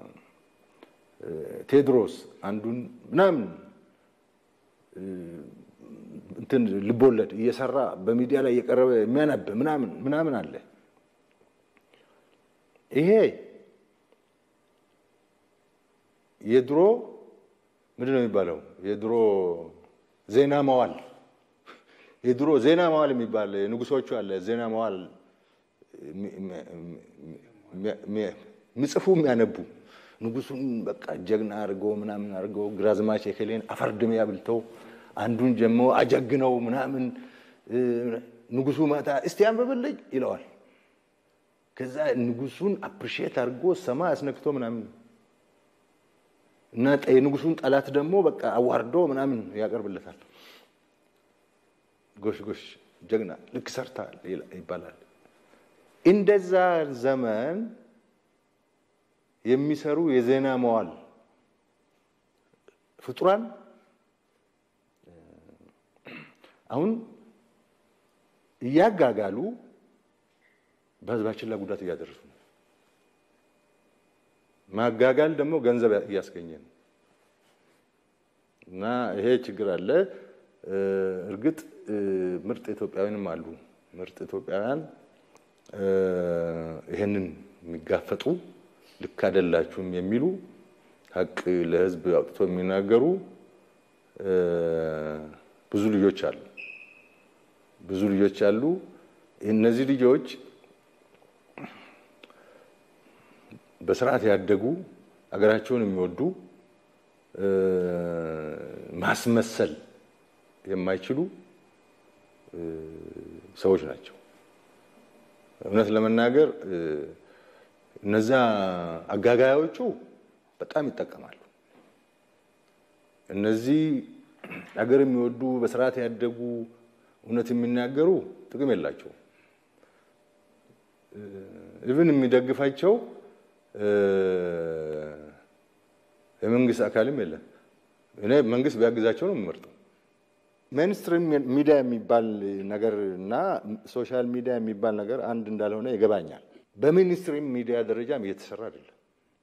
ቴዎድሮስ አንዱን ምናምን እንትን ልቦለድ እየሰራ በሚዲያ ላይ እየቀረበ የሚያነብ ምናምን ምናምን አለ። ይሄ የድሮ ምንድን ነው የሚባለው? የድሮ ዜና መዋል የድሮ ዜና መዋል የሚባል ንጉሶቹ አለ። ዜና መዋል የሚጽፉ የሚያነቡ ንጉሱን በቃ ጀግና አድርገው ምናምን አድርገው ግራዝማች የከሌን አፈርድሜ አብልተው አንዱን ጀሞ አጀግነው ምናምን ንጉሱ ማታ እስቲ አንብብልኝ ይለዋል። ከዛ ንጉሱን አፕሪሺየት አድርጎ ሰማይ አስነክቶ ምናምን እና የንጉሱን ጠላት ደግሞ በቃ አዋርዶ ምናምን ያቀርብለታል። ጎሽ ጎሽ ጀግና ልክ ሰርታል ይባላል። እንደዛ ዘመን የሚሰሩ የዜና መዋል ፍጡራን አሁን እያጋጋሉ በህዝባችን ላይ ጉዳት እያደረሱ ነው። ማጋጋል ደግሞ ገንዘብ እያስገኘ ነው እና ይሄ ችግር አለ። እርግጥ ምርጥ ኢትዮጵያውያንም አሉ። ምርጥ ኢትዮጵያውያን ይሄንን የሚጋፈጡ ልክ አይደላችሁም የሚሉ ሀቅ ለህዝብ አውጥቶ የሚናገሩ ብዙ ልጆች አሉ። ብዙ ልጆች አሉ። እነዚህ ልጆች በስርዓት ያደጉ አገራቸውን የሚወዱ ማስመሰል የማይችሉ ሰዎች ናቸው። እውነት ለመናገር እነዛ አጋጋዮቹ በጣም ይጠቀማሉ። እነዚህ ሀገር የሚወዱ በስርዓት ያደጉ እውነት የሚናገሩ ጥቅም የላቸውም። ኢቭን የሚደግፋቸው የመንግስት አካልም የለም። እኔ መንግስት ቢያግዛቸው ነው የምመርጠው። ሜንስትሪም ሚዲያ የሚባል ነገር እና ሶሻል ሚዲያ የሚባል ነገር አንድ እንዳልሆነ ይገባኛል። በሚኒስትሪም ሚዲያ ደረጃም እየተሰራ አይደለም።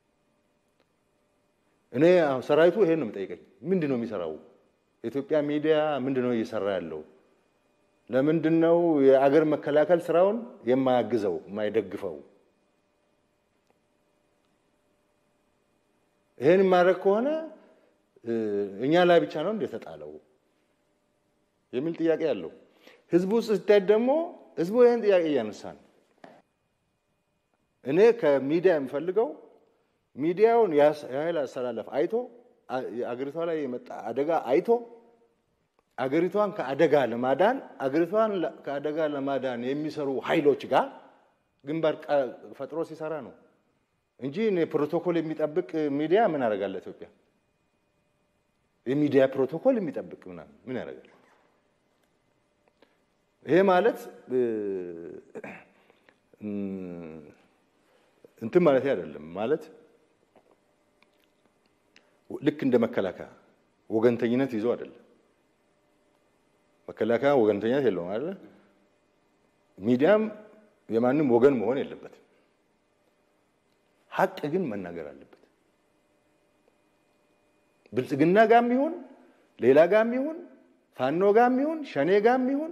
እኔ ሰራዊቱ ይሄን ነው የምጠይቀኝ። ምንድን ነው የሚሰራው? የኢትዮጵያ ሚዲያ ምንድን ነው እየሰራ ያለው? ለምንድን ነው የአገር መከላከል ስራውን የማያግዘው የማይደግፈው? ይሄን የማድረግ ከሆነ እኛ ላይ ብቻ ነው እንደተጣለው የሚል ጥያቄ አለው። ህዝቡ ስታይ ደግሞ ህዝቡ ይህን ጥያቄ እያነሳ ነው። እኔ ከሚዲያ የምፈልገው ሚዲያውን የኃይል አሰላለፍ አይቶ አገሪቷ ላይ የመጣ አደጋ አይቶ አገሪቷን ከአደጋ ለማዳን አገሪቷን ከአደጋ ለማዳን የሚሰሩ ኃይሎች ጋር ግንባር ፈጥሮ ሲሰራ ነው እንጂ እኔ ፕሮቶኮል የሚጠብቅ ሚዲያ ምን ያደርጋል? ኢትዮጵያ የሚዲያ ፕሮቶኮል የሚጠብቅ ምናምን ምን ያደርጋል? ይሄ ማለት እንትን ማለት አይደለም። ማለት ልክ እንደ መከላከያ ወገንተኝነት ይዞ አይደለም። መከላከያ ወገንተኝነት የለውም አይደለ? ሚዲያም የማንም ወገን መሆን የለበትም። ሀቅ ግን መናገር አለበት። ብልጽግና ጋም ይሁን ሌላ ጋም ይሁን ፋኖ ጋም ይሁን ሸኔ ጋም ይሁን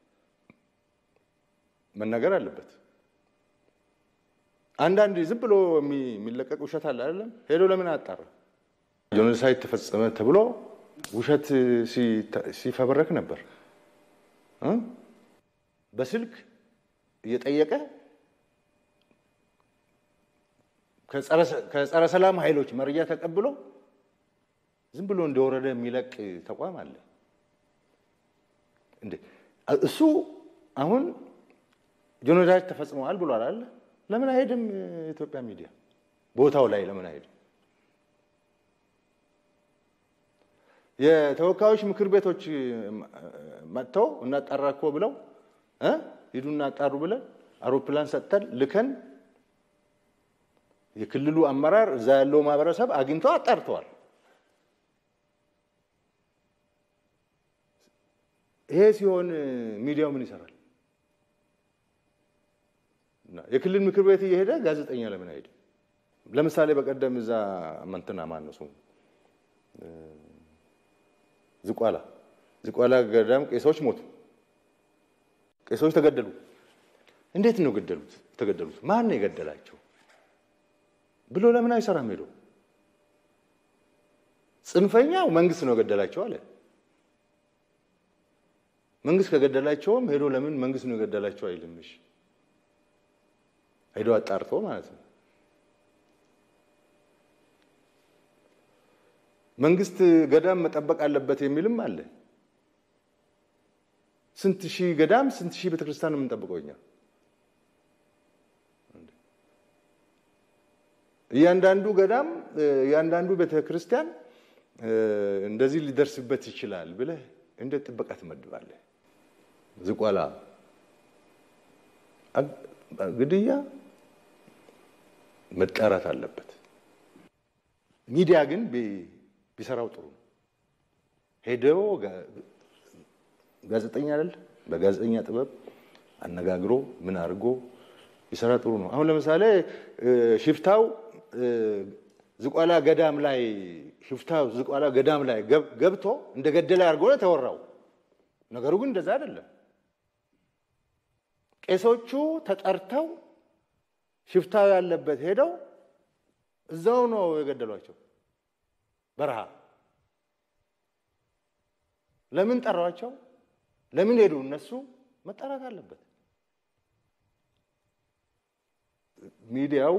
መናገር አለበት። አንዳንድ ዝም ብሎ የሚለቀቅ ውሸት አለ አይደለም? ሄዶ ለምን አጣራ? ጄኖሳይድ ተፈጸመ ተብሎ ውሸት ሲፈበረክ ነበር። በስልክ እየጠየቀ ከጸረ ሰላም ኃይሎች መረጃ ተቀብሎ ዝም ብሎ እንደወረደ የሚለቅ ተቋም አለ እንዴ? እሱ አሁን ጄኖሳይድ ተፈጽመዋል ብሏል አለ። ለምን አይሄድም? የኢትዮጵያ ሚዲያ ቦታው ላይ ለምን አይሄድም? የተወካዮች ምክር ቤቶች መጥተው እናጣራ እኮ ብለው ሂዱ እናጣሩ ብለን አውሮፕላን ሰጥተን ልከን የክልሉ አመራር እዛ ያለው ማህበረሰብ አግኝቶ አጣርተዋል። ይሄ ሲሆን ሚዲያው ምን ይሰራል? የክልል ምክር ቤት እየሄደ ጋዜጠኛ ለምን አይሄድም? ለምሳሌ በቀደም እዛ መንትና ማነው ስሙ ዝቋላ ዝቋላ ገዳም ቄሶች ሞቱ፣ ቄሶች ተገደሉ። እንዴት ነው ገደሉት? የተገደሉት ማን ነው የገደላቸው ብሎ ለምን አይሰራም? ሄዶ ጽንፈኛው መንግስት ነው የገደላቸው አለ። መንግስት ከገደላቸውም ሄዶ ለምን መንግስት ነው የገደላቸው አይልም? እሺ ሄዶ አጣርቶ ማለት ነው። መንግስት ገዳም መጠበቅ አለበት የሚልም አለ። ስንት ሺህ ገዳም ስንት ሺህ ቤተክርስቲያን ነው የምንጠብቀው እኛ? እያንዳንዱ ገዳም እያንዳንዱ ቤተክርስቲያን እንደዚህ ሊደርስበት ይችላል ብለህ እንደ ጥበቃ ትመድባለህ? ዝቋላ ግድያ መጣራት አለበት። ሚዲያ ግን ቢሰራው ጥሩ ነው። ሄደው ጋዜጠኛ አይደል በጋዜጠኛ ጥበብ አነጋግሮ ምን አድርጎ ቢሰራ ጥሩ ነው። አሁን ለምሳሌ ሽፍታው ዝቋላ ገዳም ላይ ሽፍታው ዝቋላ ገዳም ላይ ገብቶ እንደገደለ አድርጎ ነው የተወራው። ነገሩ ግን እንደዛ አይደለም። ቄሶቹ ተጠርተው ሽፍታው ያለበት ሄደው እዛው ነው የገደሏቸው። በረሃ ለምን ጠሯቸው? ለምን ሄዱ? እነሱ መጠራት አለበት። ሚዲያው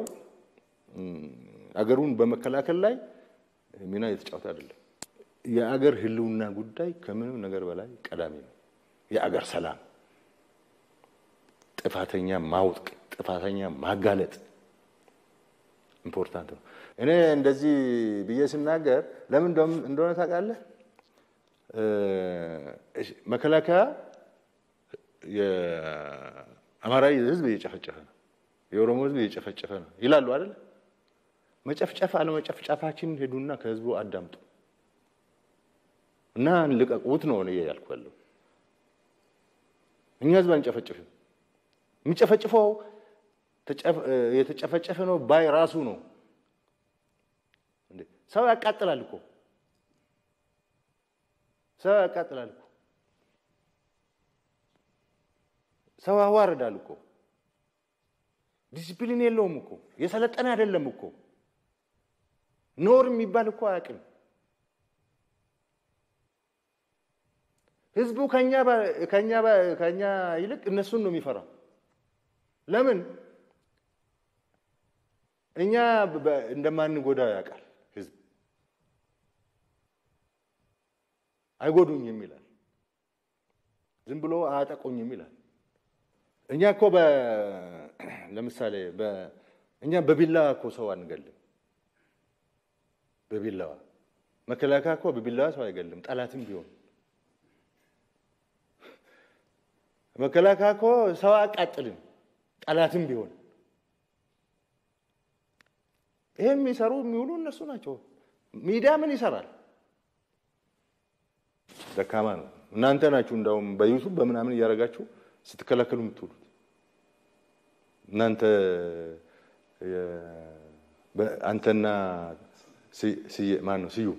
አገሩን በመከላከል ላይ ሚና የተጫወተ አይደለም። የአገር ሕልውና ጉዳይ ከምንም ነገር በላይ ቀዳሚ ነው። የአገር ሰላም፣ ጥፋተኛ ማውቅ፣ ጥፋተኛ ማጋለጥ ኢምፖርታንት ነው። እኔ እንደዚህ ብዬ ስናገር ለምን እንደሆነ ታውቃለህ? መከላከያ የአማራ ህዝብ እየጨፈጨፈ ነው፣ የኦሮሞ ህዝብ እየጨፈጨፈ ነው ይላሉ አይደለ? መጨፍጨፍ አለመጨፍጨፋችን ሄዱና ከህዝቡ አዳምጡ እና ልቀቁት ነው እኔ ያልኩ ያለው። እኛ ህዝብ አንጨፈጭፍም። የሚጨፈጭፈው የተጨፈጨፈ ነው ባይ ራሱ ነው። ሰው ያቃጥላል እኮ ሰው ያቃጥላል እኮ ሰው ያዋርዳል እኮ ዲሲፕሊን የለውም እኮ የሰለጠነ አይደለም እኮ ኖር የሚባል እኮ አያውቅም። ህዝቡ ከኛ ከኛ ከኛ ይልቅ እነሱን ነው የሚፈራው። ለምን? እኛ እንደማንጎዳ ያውቃል ህዝብ። አይጎዱኝም ይላል። ዝም ብሎ አያጠቁኝም ይላል። እኛ እኮ ለምሳሌ እኛ በቢላዋ እኮ ሰው አንገልም። በቢላዋ መከላከያ እኮ በቢላዋ ሰው አይገልም፣ ጠላትም ቢሆን መከላከያ እኮ ሰው አያቃጥልም፣ ጠላትም ቢሆን ይሄ የሚሰሩ የሚውሉ እነሱ ናቸው። ሚዲያ ምን ይሰራል? ደካማ ነው። እናንተ ናችሁ እንዳውም በዩቱብ በምናምን እያደረጋችሁ ስትከላከሉ የምትውሉት እናንተ አንተና ማን ነው ስዩ፣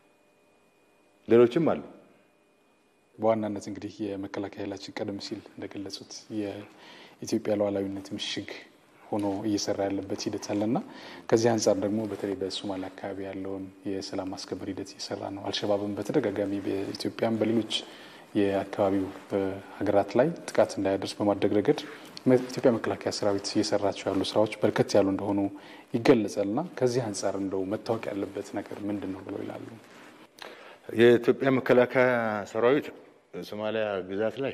ሌሎችም አሉ። በዋናነት እንግዲህ የመከላከያ ኃይላችን ቀደም ሲል እንደገለጹት የኢትዮጵያ ሉዓላዊነት ምሽግ ሆኖ እየሰራ ያለበት ሂደት አለና ከዚህ አንጻር ደግሞ በተለይ በሶማሌ አካባቢ ያለውን የሰላም ማስከበር ሂደት እየሰራ ነው። አልሸባብን በተደጋጋሚ በኢትዮጵያም በሌሎች የአካባቢው ሀገራት ላይ ጥቃት እንዳያደርስ በማድረግ ረገድ ኢትዮጵያ መከላከያ ሰራዊት እየሰራቸው ያሉ ስራዎች በርከት ያሉ እንደሆኑ ይገለጻል እና ከዚህ አንጻር እንደው መታወቅ ያለበት ነገር ምንድን ነው ብለው ይላሉ? የኢትዮጵያ መከላከያ ሰራዊት ሶማሊያ ግዛት ላይ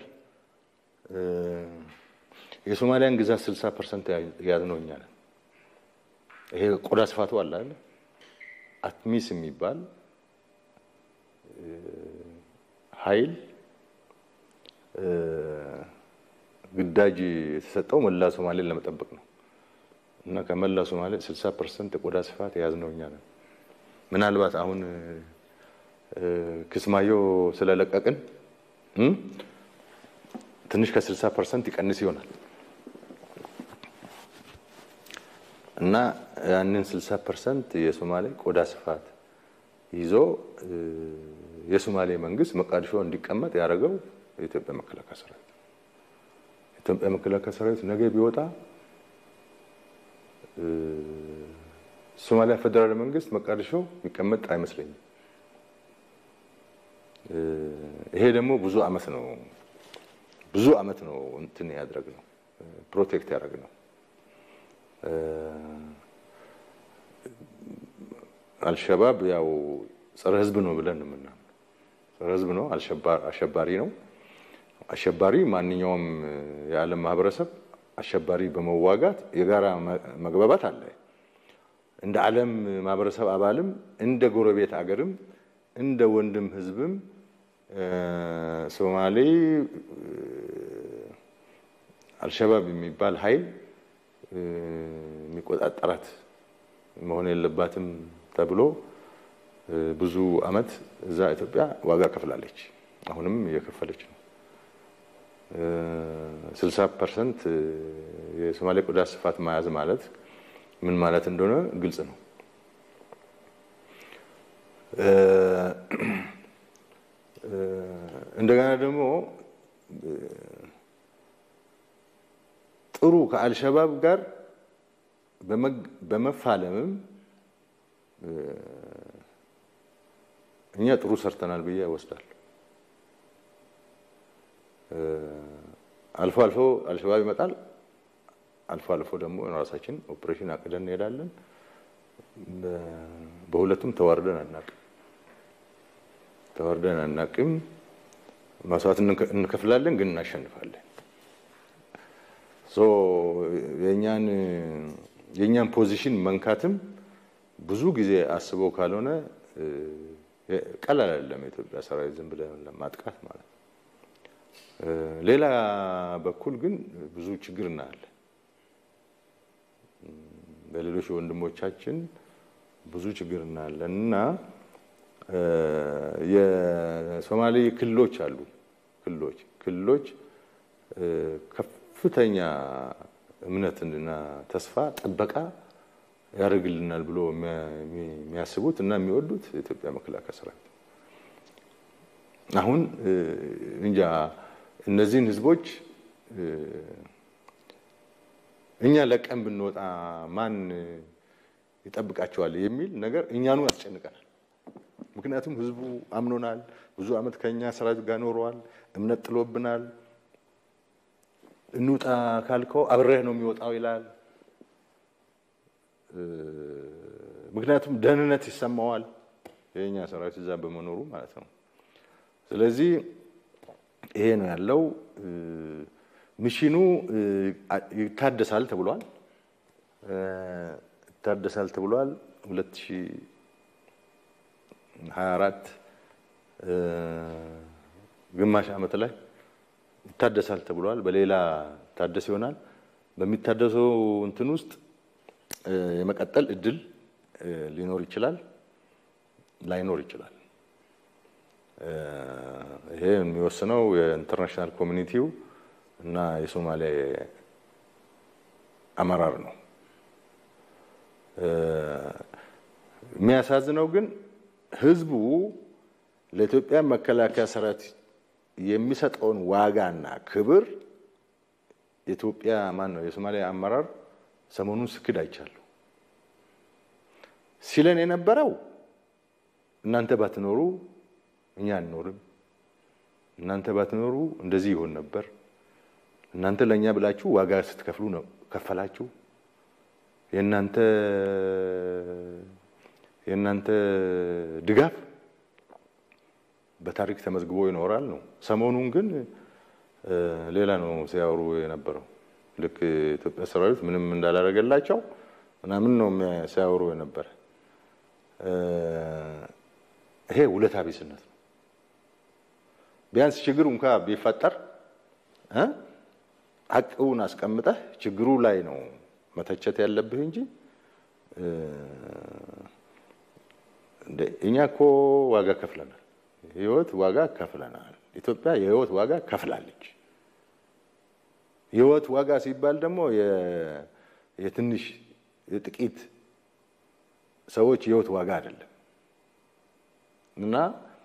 የሶማሊያን ግዛት 60 ፐርሰንት የያዝነው እኛ ነን። ይሄ ቆዳ ስፋቱ አለ አይደል? አትሚስ የሚባል ኃይል ግዳጅ የተሰጠው መላ ሶማሌን ለመጠበቅ ነው እና ከመላ ሶማሌ 60 ፐርሰንት የቆዳ ስፋት የያዝነው እኛ ነን። ምናልባት አሁን ክስማዮ ስለለቀቅን ትንሽ ከ60 ፐርሰንት ይቀንስ ይሆናል እና ያንን 60 ፐርሰንት የሶማሌ ቆዳ ስፋት ይዞ የሶማሌ መንግስት መቃዲሾ እንዲቀመጥ ያደረገው የኢትዮጵያ መከላከያ ሰራዊት። የኢትዮጵያ መከላከያ ሰራዊት ነገ ቢወጣ ሶማሊያ ፌዴራል መንግስት መቃዲሾ የሚቀመጥ አይመስለኝም። ይሄ ደግሞ ብዙ አመት ነው ብዙ አመት ነው እንትን ያድረግ ነው ፕሮቴክት ያደረግ ነው። አልሸባብ ያው ጸረ ህዝብ ነው ብለን የምናምነው ጸረ ህዝብ ነው፣ አሸባሪ ነው። አሸባሪ ማንኛውም የዓለም ማህበረሰብ አሸባሪ በመዋጋት የጋራ መግባባት አለ። እንደ ዓለም ማህበረሰብ አባልም እንደ ጎረቤት አገርም እንደ ወንድም ህዝብም ሶማሌ አልሸባብ የሚባል ኃይል የሚቆጣጠራት መሆን የለባትም ተብሎ ብዙ አመት እዛ ኢትዮጵያ ዋጋ ከፍላለች። አሁንም እየከፈለች ነው። ስልሳ ፐርሰንት የሶማሌ ቆዳ ስፋት መያዝ ማለት ምን ማለት እንደሆነ ግልጽ ነው። እንደገና ደግሞ ጥሩ ከአልሸባብ ጋር በመፋለምም እኛ ጥሩ ሰርተናል ብዬ እወስዳለሁ። አልፎ አልፎ አልሸባብ ይመጣል። አልፎ አልፎ ደግሞ ራሳችን ኦፕሬሽን አቅደን እንሄዳለን። በሁለቱም ተዋርደን አናቅም ተዋርደን አናቅም። መስዋዕት እንከፍላለን፣ ግን እናሸንፋለን። የእኛን የእኛን ፖዚሽን መንካትም ብዙ ጊዜ አስበው ካልሆነ ቀላል አይደለም። የኢትዮጵያ ሰራዊት ዝም ብለን ለማጥቃት ማለት ነው። ሌላ በኩል ግን ብዙ ችግር እናያለን። በሌሎች ወንድሞቻችን ብዙ ችግር እናያለን እና የሶማሌ ክልሎች አሉ ክልሎች ክልሎች ከፍተኛ እምነትና ተስፋ ጥበቃ ያደርግልናል ብሎ የሚያስቡት እና የሚወዱት የኢትዮጵያ መከላከያ ሰራዊት አሁን እንጃ እነዚህን ህዝቦች እኛ ለቀን ብንወጣ ማን ይጠብቃቸዋል የሚል ነገር እኛኑ ያስጨንቀናል። ምክንያቱም ህዝቡ አምኖናል። ብዙ ዓመት ከኛ ሰራዊት ጋር ኖረዋል። እምነት ጥሎብናል። እንውጣ ካልከው አብሬህ ነው የሚወጣው ይላል። ምክንያቱም ደህንነት ይሰማዋል የኛ ሰራዊት እዛ በመኖሩ ማለት ነው። ስለዚህ ይሄ ነው ያለው። ሚሽኑ ይታደሳል ተብሏል። ይታደሳል ተብሏል 2024 ግማሽ ዓመት ላይ ይታደሳል ተብሏል። በሌላ ታደስ ይሆናል። በሚታደሰው እንትን ውስጥ የመቀጠል እድል ሊኖር ይችላል፣ ላይኖር ይችላል። ይሄ የሚወስነው የኢንተርናሽናል ኮሚኒቲው እና የሶማሌ አመራር ነው። የሚያሳዝነው ግን ህዝቡ ለኢትዮጵያ መከላከያ ሰራዊት የሚሰጠውን ዋጋና ክብር የኢትዮጵያ ማን ነው የሶማሊያ አመራር ሰሞኑን ስክድ አይቻለሁ። ሲለን የነበረው እናንተ ባትኖሩ እኛ አንኖርም፣ እናንተ ባትኖሩ እንደዚህ ይሆን ነበር፣ እናንተ ለእኛ ብላችሁ ዋጋ ስትከፍሉ ነው ከፈላችሁ፣ የእናንተ የእናንተ ድጋፍ በታሪክ ተመዝግቦ ይኖራል ነው። ሰሞኑን ግን ሌላ ነው ሲያወሩ የነበረው። ልክ የኢትዮጵያ ሰራዊት ምንም እንዳላደረገላቸው ምናምን ነው ሲያወሩ የነበረ። ይሄ ውለታ ቢስነት ነው። ቢያንስ ችግሩ እንኳ ቢፈጠር ሀቅውን አስቀምጠህ ችግሩ ላይ ነው መተቸት ያለብህ እንጂ እኛ እኮ ዋጋ ከፍለናል፣ ህይወት ዋጋ ከፍለናል። ኢትዮጵያ የህይወት ዋጋ ከፍላለች። የህይወት ዋጋ ሲባል ደግሞ የትንሽ የጥቂት ሰዎች የህይወት ዋጋ አይደለም እና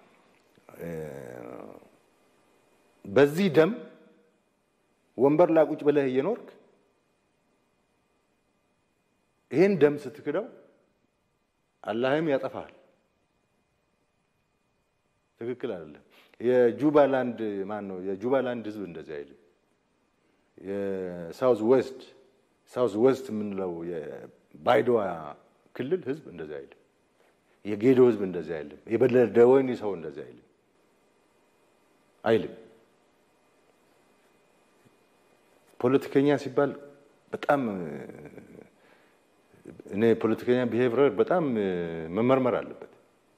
በዚህ ደም ወንበር ላይ ቁጭ ብለህ እየኖርክ ይህን ደም ስትክደው አላህም ያጠፋል። ትክክል አይደለም። የጁባላንድ ማን ነው? የጁባላንድ ህዝብ እንደዚህ አይልም። የሳውዝ ዌስት ሳውዝ ዌስት የምንለው የባይዶዋ ክልል ህዝብ እንደዚህ አይልም። የጌዶ ህዝብ እንደዚህ አይልም። የበለደወይኒ ሰው እንደዚህ አይልም አይልም። ፖለቲከኛ ሲባል በጣም እኔ ፖለቲከኛ ቢሄቪየር በጣም መመርመር አለበት።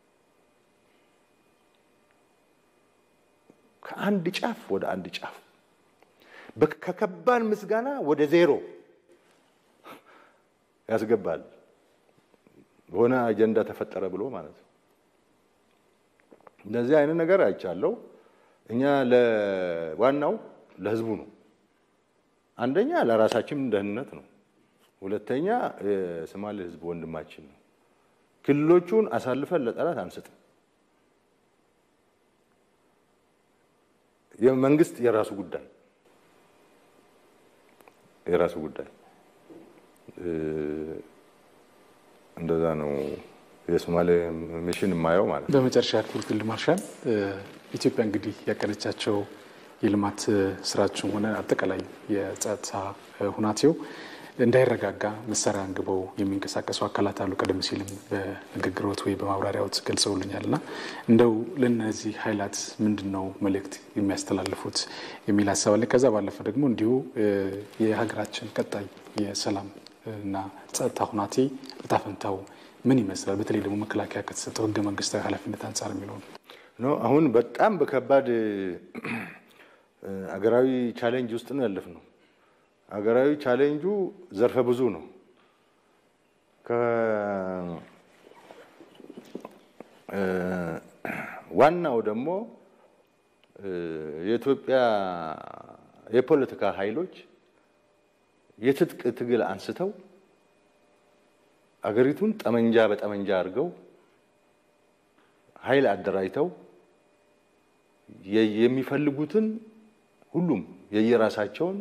ከአንድ ጫፍ ወደ አንድ ጫፍ ከከባድ ምስጋና ወደ ዜሮ ያስገባል። በሆነ አጀንዳ ተፈጠረ ብሎ ማለት ነው። እንደዚህ አይነት ነገር አይቻለው። እኛ ለዋናው ለህዝቡ ነው። አንደኛ ለራሳችን ደህንነት ነው። ሁለተኛ የሶማሌ ህዝብ ወንድማችን ነው። ክልሎቹን አሳልፈን ለጠላት አንሰጥም። የመንግስት የራሱ ጉዳይ የራሱ ጉዳይ እንደዛ ነው የሶማሌ ሚሽን የማየው ማለት ነው። በመጨረሻ ያክል ፊልድ ማርሻል ኢትዮጵያ እንግዲህ ያቀደቻቸው የልማት ስራችን ሆነ አጠቃላይ የጸጥታ ሁናቴው እንዳይረጋጋ መሳሪያ አንግበው የሚንቀሳቀሱ አካላት አሉ። ቀደም ሲልም በንግግሮት ወይ በማብራሪያዎት ገልጸውልኛል እና እንደው ለእነዚህ ኃይላት ምንድን ነው መልእክት የሚያስተላልፉት የሚል ሀሳብ አለ። ከዛ ባለፈ ደግሞ እንዲሁ የሀገራችን ቀጣይ የሰላም እና ጸጥታ ሁናቴ እጣ ፈንታው ምን ይመስላል? በተለይ ደግሞ መከላከያ ከተሰጠው ህገ መንግስታዊ ኃላፊነት አንጻር የሚለው ነው። አሁን በጣም በከባድ አገራዊ ቻሌንጅ ውስጥ ነው ያለፍነው። አገራዊ ቻሌንጁ ዘርፈ ብዙ ነው። ዋናው ደግሞ የኢትዮጵያ የፖለቲካ ኃይሎች የትጥቅ ትግል አንስተው አገሪቱን ጠመንጃ በጠመንጃ አድርገው ኃይል አደራጅተው የሚፈልጉትን ሁሉም የየራሳቸውን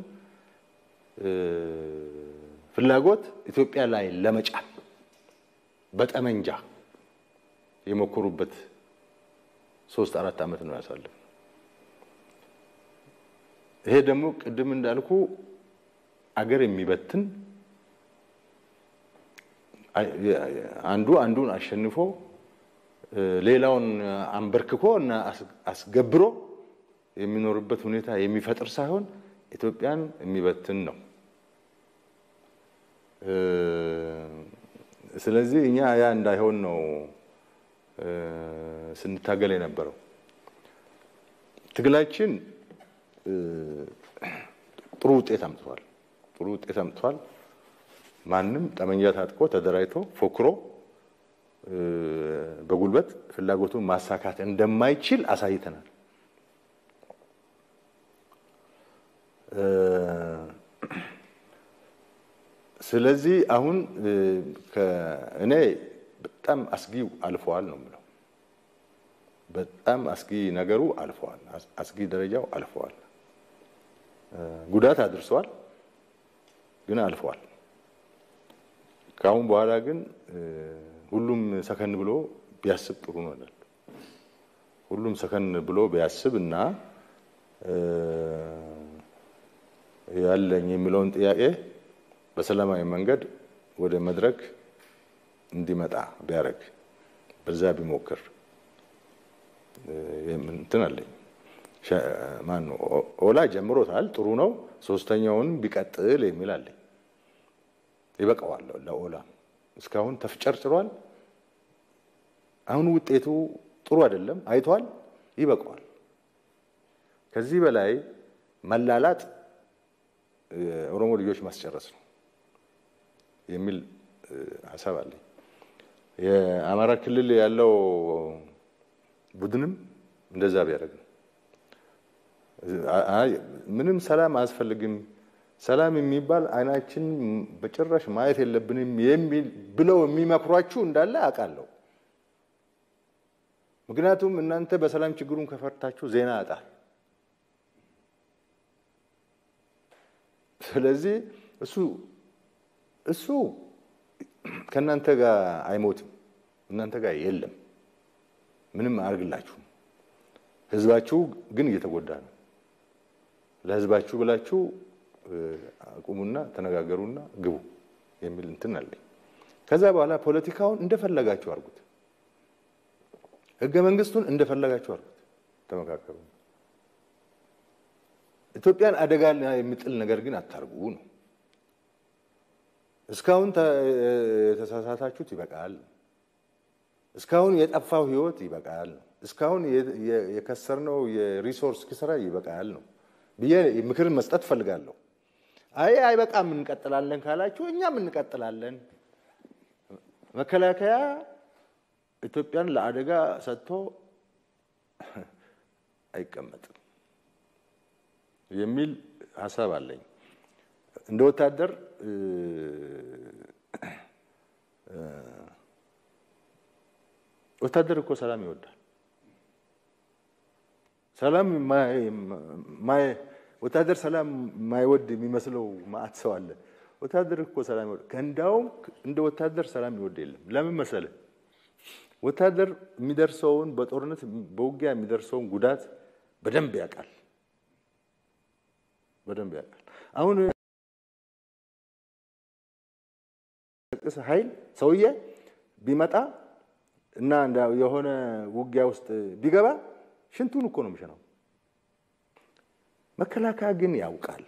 ፍላጎት ኢትዮጵያ ላይ ለመጫን በጠመንጃ የሞከሩበት ሶስት አራት ዓመት ነው ያሳለፍ። ይሄ ደግሞ ቅድም እንዳልኩ አገር የሚበትን አንዱ አንዱን አሸንፎ ሌላውን አንበርክኮ እና አስገብሮ የሚኖርበት ሁኔታ የሚፈጥር ሳይሆን ኢትዮጵያን የሚበትን ነው። ስለዚህ እኛ ያ እንዳይሆን ነው ስንታገል የነበረው። ትግላችን ጥሩ ውጤት አምጥቷል። ጥሩ ውጤት አምጥቷል። ማንም ጠመንጃ ታጥቆ ተደራጅቶ ፎክሮ በጉልበት ፍላጎቱን ማሳካት እንደማይችል አሳይተናል። ስለዚህ አሁን እኔ በጣም አስጊው አልፈዋል ነው የምለው። በጣም አስጊ ነገሩ አልፈዋል። አስጊ ደረጃው አልፈዋል። ጉዳት አድርሰዋል፣ ግን አልፈዋል። ከአሁን በኋላ ግን ሁሉም ሰከን ብሎ ቢያስብ ጥሩ ነው እላለሁ። ሁሉም ሰከን ብሎ ቢያስብ እና ያለኝ የሚለውን ጥያቄ በሰላማዊ መንገድ ወደ መድረክ እንዲመጣ ቢያደርግ በዛ ቢሞክር እንትን አለኝ። ማን ነው ኦላ ጀምሮታል፣ ጥሩ ነው። ሶስተኛውን ቢቀጥል የሚል አለኝ። ይበቃዋል ለኦላ እስካሁን ተፍጨርጭሯል። አሁን ውጤቱ ጥሩ አይደለም፣ አይቷል። ይበቃዋል። ከዚህ በላይ መላላጥ የኦሮሞ ልጆች ማስጨረስ ነው የሚል ሀሳብ አለኝ። የአማራ ክልል ያለው ቡድንም እንደዛ ቢያደርግ ነው። ምንም ሰላም አያስፈልግም፣ ሰላም የሚባል አይናችን በጭራሽ ማየት የለብንም የሚል ብለው የሚመክሯችሁ እንዳለ አውቃለሁ። ምክንያቱም እናንተ በሰላም ችግሩን ከፈታችሁ ዜና ያጣል። ስለዚህ እሱ እሱ ከእናንተ ጋር አይሞትም፣ እናንተ ጋር የለም፣ ምንም አያርግላችሁም። ህዝባችሁ ግን እየተጎዳ ነው። ለህዝባችሁ ብላችሁ አቁሙና ተነጋገሩና ግቡ የሚል እንትን አለኝ። ከዛ በኋላ ፖለቲካውን እንደፈለጋችሁ አድርጉት፣ ህገ መንግስቱን እንደፈለጋችሁ አድርጉት፣ ተመካከሩ። ኢትዮጵያን አደጋ የሚጥል ነገር ግን አታርጉ ነው። እስካሁን የተሳሳታችሁት ይበቃል። እስካሁን የጠፋው ህይወት ይበቃል። እስካሁን የከሰርነው የሪሶርስ ኪስራ ይበቃል ነው ብዬ ምክር መስጠት ፈልጋለሁ። አይ አይበቃም እንቀጥላለን ካላችሁ እኛም እንቀጥላለን። መከላከያ ኢትዮጵያን ለአደጋ ሰጥቶ አይቀመጥም የሚል ሀሳብ አለኝ። እንደ ወታደር ወታደር እኮ ሰላም ይወዳል። ሰላም ወታደር ሰላም የማይወድ የሚመስለው ማአት ሰው አለ። ወታደር እኮ ሰላም ይወድ ከእንዳውም እንደ ወታደር ሰላም ይወድ የለም። ለምን መሰለ? ወታደር የሚደርሰውን በጦርነት በውጊያ የሚደርሰውን ጉዳት በደንብ ያውቃል። በደንብ ያውቃል። አሁን ኃይል ሰውዬ ቢመጣ እና የሆነ ውጊያ ውስጥ ቢገባ ሽንቱን እኮ ነው የሚሸናው። መከላከያ ግን ያውቃል።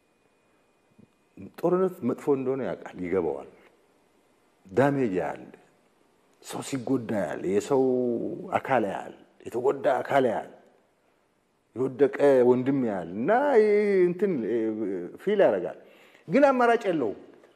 ጦርነት መጥፎ እንደሆነ ያውቃል፣ ይገባዋል። ዳሜጅ ያያል፣ ሰው ሲጎዳ ያል፣ የሰው አካል ያል፣ የተጎዳ አካል ያል፣ የወደቀ ወንድም ያል እና እንትን ፊል ያደርጋል። ግን አማራጭ የለውም።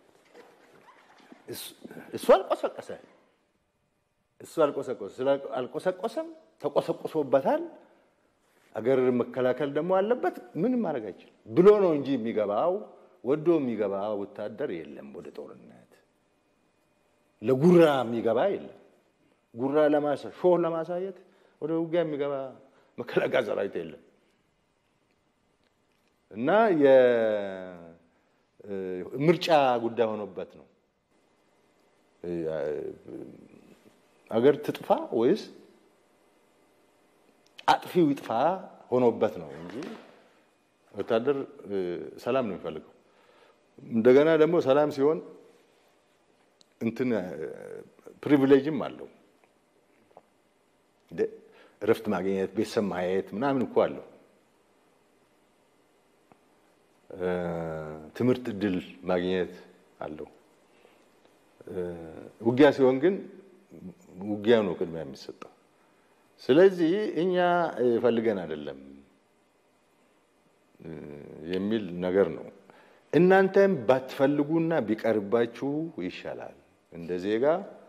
እሱ አልቆሰቀሰ እሱ አልቆሰቆሰ አልቆሰቆሰም፣ ተቆሰቁሶበታል። አገር መከላከል ደግሞ አለበት። ምንም ማድረግ አይችልም ብሎ ነው እንጂ የሚገባው ወዶ የሚገባ ወታደር የለም። ወደ ጦርነት ለጉራ የሚገባ የለም። ጉራ ለማሳ ሾህ ለማሳየት ወደ ውጊያ የሚገባ መከላከያ ሰራዊት የለም እና የምርጫ ጉዳይ ሆኖበት ነው አገር ትጥፋ ወይስ አጥፊው ይጥፋ ሆኖበት ነው እንጂ ወታደር ሰላም ነው የሚፈልገው። እንደገና ደግሞ ሰላም ሲሆን እንትን ፕሪቪሌጅም አለው። እረፍት ማግኘት፣ ቤተሰብ ማየት ምናምን እኮ አለው። ትምህርት እድል ማግኘት አለው። ውጊያ ሲሆን ግን ውጊያ ነው ቅድሚያ የሚሰጠው። ስለዚህ እኛ ፈልገን አይደለም የሚል ነገር ነው። እናንተም ባትፈልጉና ቢቀርባችሁ ይሻላል። እንደ ዜጋ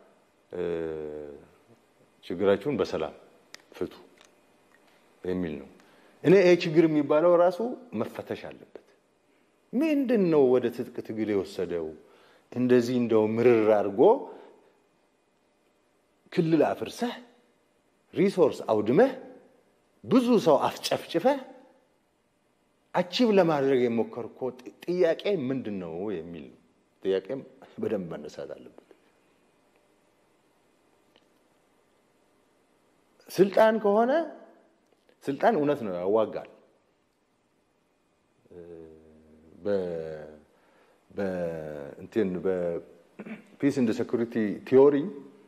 ችግራችሁን በሰላም ፍቱ የሚል ነው። እኔ ይሄ ችግር የሚባለው ራሱ መፈተሽ አለበት። ምንድን ነው ወደ ትጥቅ ትግል የወሰደው? እንደዚህ እንደው ምርር አድርጎ ክልል አፍርሰህ ሪሶርስ አውድመህ ብዙ ሰው አስጨፍጭፈህ አቺቭ ለማድረግ የሞከርኮ ጥያቄ ምንድን ነው የሚል ነው። ጥያቄም በደንብ መነሳት አለበት። ስልጣን ከሆነ ስልጣን እውነት ነው ያዋጋል። በእንትን በፒስ እንደ ሴኩሪቲ ቲዮሪ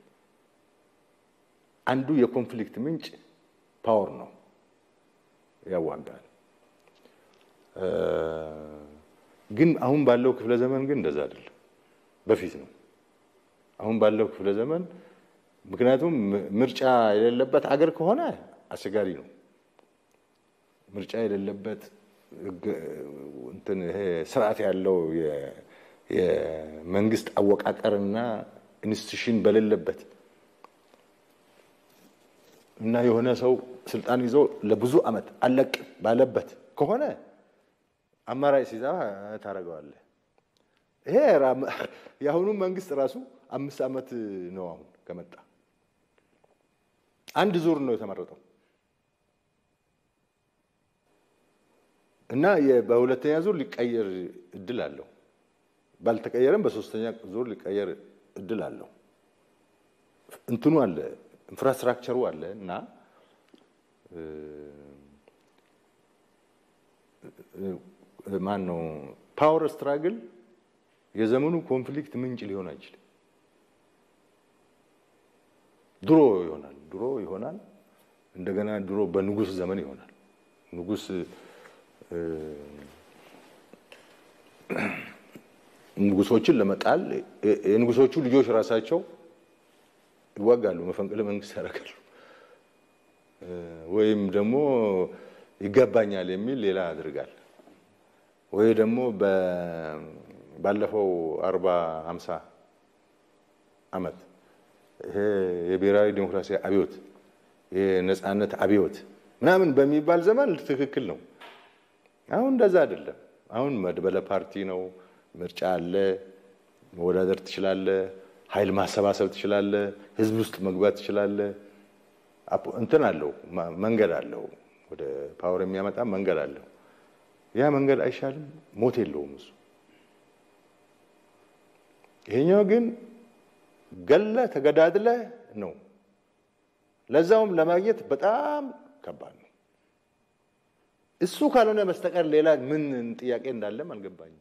አንዱ የኮንፍሊክት ምንጭ ፓወር ነው፣ ያዋጋል። ግን አሁን ባለው ክፍለ ዘመን ግን እንደዛ አይደለም፣ በፊት ነው። አሁን ባለው ክፍለ ዘመን ምክንያቱም ምርጫ የሌለበት አገር ከሆነ አስቸጋሪ ነው። ምርጫ የሌለበት እንትን ይሄ ስርዓት ያለው የመንግስት አወቃቀርና ኢንስቲቱሽን በሌለበት እና የሆነ ሰው ስልጣን ይዞ ለብዙ ዓመት አለቅ ባለበት ከሆነ አማራጭ ሲዛ ታደርገዋለህ። ይሄ የአሁኑ መንግስት ራሱ አምስት ዓመት ነው አሁን ከመጣ አንድ ዙር ነው የተመረጠው እና በሁለተኛ ዙር ሊቀየር እድል አለው። ባልተቀየረም በሶስተኛ ዙር ሊቀየር እድል አለው። እንትኑ አለ፣ ኢንፍራስትራክቸሩ አለ እና ማን ነው ፓወር ስትራግል የዘመኑ ኮንፍሊክት ምንጭ ሊሆን አይችልም። ድሮ ይሆናል ድሮ ይሆናል እንደገና ድሮ በንጉስ ዘመን ይሆናል። ንጉስ ንጉሶችን ለመጣል የንጉሶቹ ልጆች ራሳቸው ይዋጋሉ፣ መፈንቅለ መንግስት ያደርጋሉ፣ ወይም ደግሞ ይገባኛል የሚል ሌላ ያድርጋል። ወይ ደግሞ ባለፈው አርባ ሀምሳ ዓመት ይሄ የብሔራዊ ዴሞክራሲ አብዮት የነጻነት አብዮት ምናምን በሚባል ዘመን ትክክል ነው። አሁን እንደዛ አይደለም። አሁን መድበለ ፓርቲ ነው። ምርጫ አለ። መወዳደር ትችላለህ። ኃይል ማሰባሰብ ትችላለህ። ህዝብ ውስጥ መግባት ትችላለህ። እንትን አለው፣ መንገድ አለው። ወደ ፓወር የሚያመጣ መንገድ አለው። ያ መንገድ አይሻልም? ሞት የለውም እሱ። ይሄኛው ግን ገለ ተገዳድለ ነው። ለዛውም ለማግኘት በጣም ከባድ ነው። እሱ ካልሆነ በስተቀር ሌላ ምን ጥያቄ እንዳለም አልገባኝም።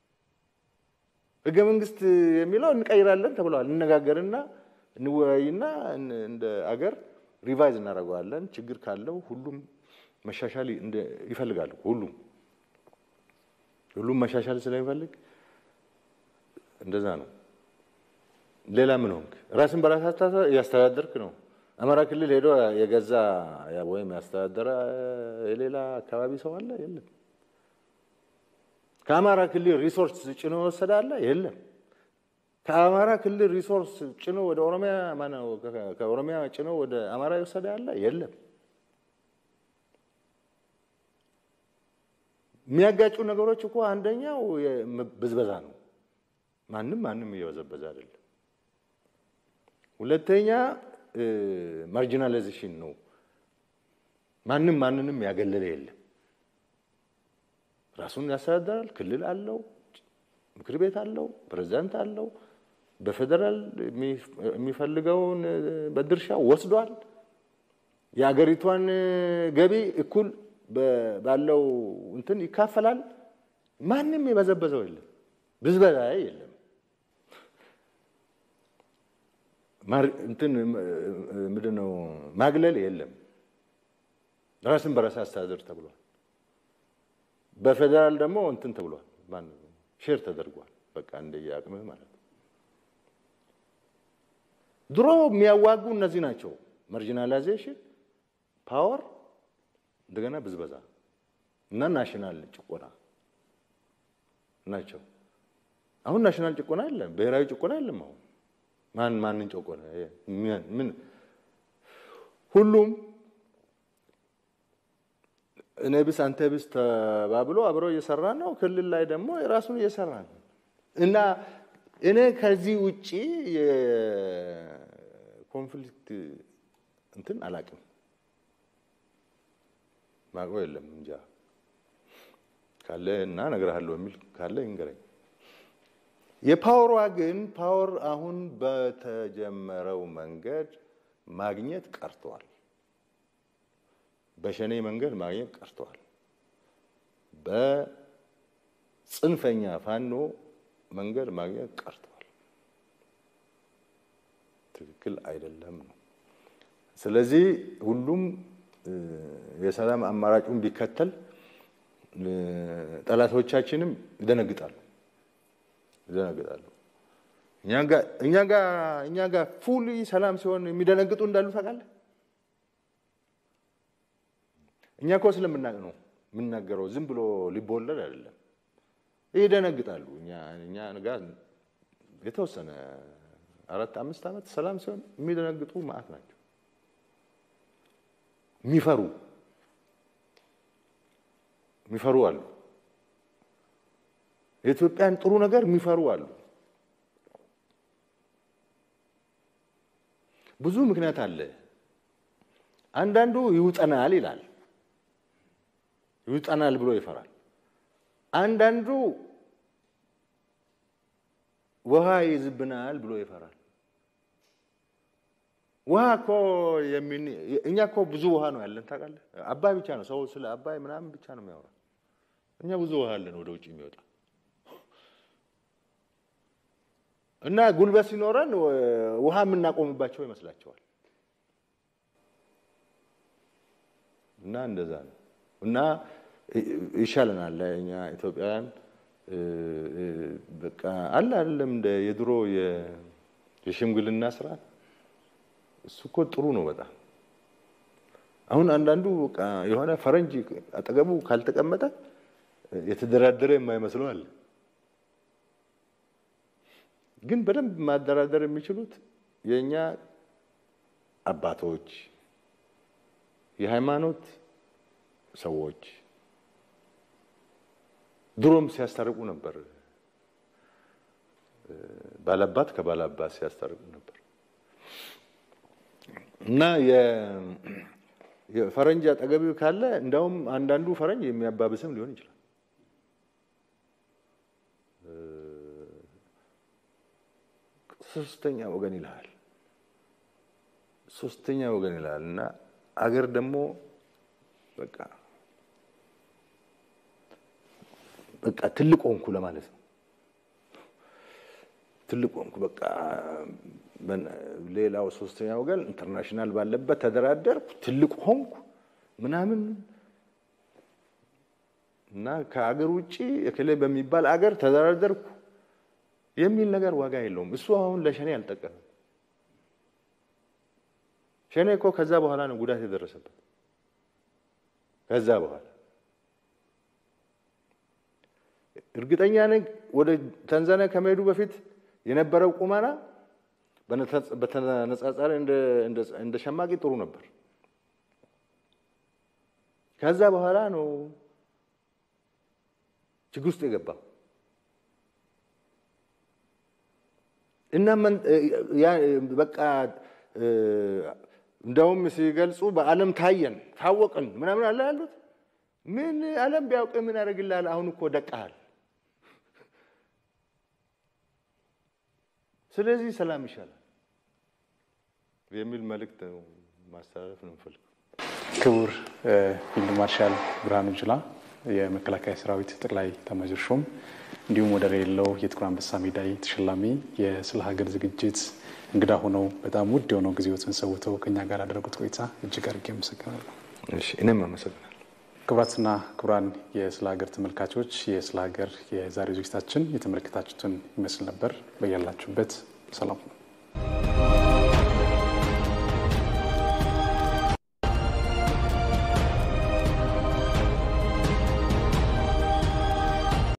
ህገ መንግስት የሚለው እንቀይራለን ተብለዋል። እንነጋገርና እንወያይና እንደ አገር ሪቫይዝ እናደርገዋለን። ችግር ካለው ሁሉም መሻሻል ይፈልጋሉ። ሁሉም ሁሉም መሻሻል ስለሚፈልግ እንደዛ ነው። ሌላ ምን ሆንክ? ራስን በራስ እያስተዳደርክ ነው። አማራ ክልል ሄዶ የገዛ ወይም ያስተዳደረ የሌላ አካባቢ ሰው አለ? የለም። ከአማራ ክልል ሪሶርስ ጭኖ ወሰደ አለ? የለም። ከአማራ ክልል ሪሶርስ ጭኖ ወደ ኦሮሚያ ማነው? ከኦሮሚያ ጭኖ ወደ አማራ የወሰደ አለ? የለም። የሚያጋጩ ነገሮች እኮ አንደኛው ብዝበዛ ነው። ማንም ማንም እየበዘበዘ አይደለም። ሁለተኛ ማርጂናላይዜሽን ነው። ማንም ማንንም ያገለለ የለም። ራሱን ያስተዳድራል። ክልል አለው፣ ምክር ቤት አለው፣ ፕሬዚዳንት አለው። በፌዴራል የሚፈልገውን በድርሻ ወስዷል። የአገሪቷን ገቢ እኩል ባለው እንትን ይካፈላል። ማንም የበዘበዘው የለም። ብዝበዛ የለም። እንትን ምንድን ነው ማግለል የለም። ራስን በራስ አስተዳደር ተብሏል። በፌዴራል ደግሞ እንትን ተብሏል። ሼር ተደርጓል። በቃ እንደየ አቅምህ ማለት ነው። ድሮ የሚያዋጉ እነዚህ ናቸው። ማርጂናላይዜሽን፣ ፓወር፣ እንደገና ብዝበዛ እና ናሽናል ጭቆና ናቸው። አሁን ናሽናል ጭቆና የለም፣ ብሔራዊ ጭቆና የለም። አሁን ማን ማንን ጨቆነ? ምን ሁሉም እኔ ብስ አንተ ብስ ተባብሎ አብሮ እየሰራ ነው። ክልል ላይ ደግሞ የራሱን እየሰራ ነው እና እኔ ከዚህ ውጪ የኮንፍሊክት እንትን አላቅም ማቆ የለም እንጃ ካለ እና እነግርሃለሁ የሚል ካለ ይንገረኝ። የፓወሯ ግን ፓወር አሁን በተጀመረው መንገድ ማግኘት ቀርተዋል። በሸኔ መንገድ ማግኘት ቀርተዋል። በጽንፈኛ ፋኖ መንገድ ማግኘት ቀርተዋል። ትክክል አይደለም ነው። ስለዚህ ሁሉም የሰላም አማራጩን ቢከተል ጠላቶቻችንም ይደነግጣሉ ይደነግጣሉ። እኛ ጋር ፉሊ ሰላም ሲሆን የሚደነግጡ እንዳሉ ታውቃለህ። እኛ እኮ ስለምናውቅ ነው የምናገረው። ዝም ብሎ ሊቦለድ አይደለም። ይደነግጣሉ። እኛ ጋር የተወሰነ አራት አምስት ዓመት ሰላም ሲሆን የሚደነግጡ ማዕት ናቸው። የሚፈሩ የሚፈሩ አሉ። የኢትዮጵያን ጥሩ ነገር የሚፈሩ አሉ። ብዙ ምክንያት አለ። አንዳንዱ ይውጠናል ይላል፣ ይውጠናል ብሎ ይፈራል። አንዳንዱ ውሃ ይዝብናል ብሎ ይፈራል። ውሃ እኮ እኛ እኮ ብዙ ውሃ ነው ያለን ታውቃለህ። አባይ ብቻ ነው ሰው ስለ አባይ ምናምን ብቻ ነው የሚያወራ። እኛ ብዙ ውሃ አለን ወደ ውጭ የሚወጣ እና ጉልበት ሲኖረን ውሃ የምናቆምባቸው ይመስላቸዋል። እና እንደዛ ነው። እና ይሻለናል እኛ ኢትዮጵያውያን በቃ አለ አይደለም እንደ የድሮ የሽምግልና ስርዓት እሱ እኮ ጥሩ ነው በጣም። አሁን አንዳንዱ በቃ የሆነ ፈረንጅ አጠገቡ ካልተቀመጠ የተደራደረ የማይመስለው አለ። ግን በደንብ ማደራደር የሚችሉት የእኛ አባቶች፣ የሃይማኖት ሰዎች ድሮም ሲያስታርቁ ነበር። ባላባት ከባላባት ሲያስታርቁ ነበር እና የፈረንጅ አጠገቢ ካለ እንዳውም አንዳንዱ ፈረንጅ የሚያባብስም ሊሆን ይችላል። ሶስተኛ ወገን ይልሃል፣ ሶስተኛ ወገን ይልሃል እና አገር ደግሞ በቃ በቃ ትልቅ ሆንኩ ለማለት ነው። ትልቅ ሆንኩ በቃ ሌላው ሶስተኛ ወገን ኢንተርናሽናል ባለበት ተደራደርኩ፣ ትልቅ ሆንኩ ምናምን እና ከአገር ውጭ እከሌ በሚባል አገር ተደራደርኩ የሚል ነገር ዋጋ የለውም። እሱ አሁን ለሸኔ አልጠቀምም። ሸኔ እኮ ከዛ በኋላ ነው ጉዳት የደረሰበት። ከዛ በኋላ እርግጠኛ ነኝ ወደ ታንዛኒያ ከመሄዱ በፊት የነበረው ቁመና በተነጻጻሪ እንደ ሸማቂ ጥሩ ነበር። ከዛ በኋላ ነው ችግር ውስጥ የገባው እና በቃ እንደውም ሲገልጹ በዓለም ታየን ታወቅን ምናምን አለ ያሉት። ምን ዓለም ቢያውቅ ምን ያደርግልሃል? አሁን እኮ ደቃሃል። ስለዚህ ሰላም ይሻላል የሚል መልእክት ማስተላለፍ ነው የምፈልገው። ክቡር ፊልድ ማርሻል ብርሃኑ ጁላ የመከላከያ ሰራዊት ጠቅላይ ኤታማዦር ሹም እንዲሁም ወደር የሌለው የጥቁር አንበሳ ሜዳይ ተሸላሚ የስለ ሀገር ዝግጅት እንግዳ ሆነው በጣም ውድ የሆነው ጊዜዎትን ሰውተው ከኛ ጋር ያደረጉት ቆይታ እጅግ አድርጌ አመሰግናለሁ። እኔም አመሰግናለሁ። ክቡራትና ክቡራን የስለ ሀገር ተመልካቾች የስለ ሀገር የዛሬ ዝግጅታችን የተመለከታችሁትን ይመስል ነበር። በያላችሁበት ሰላም ነው።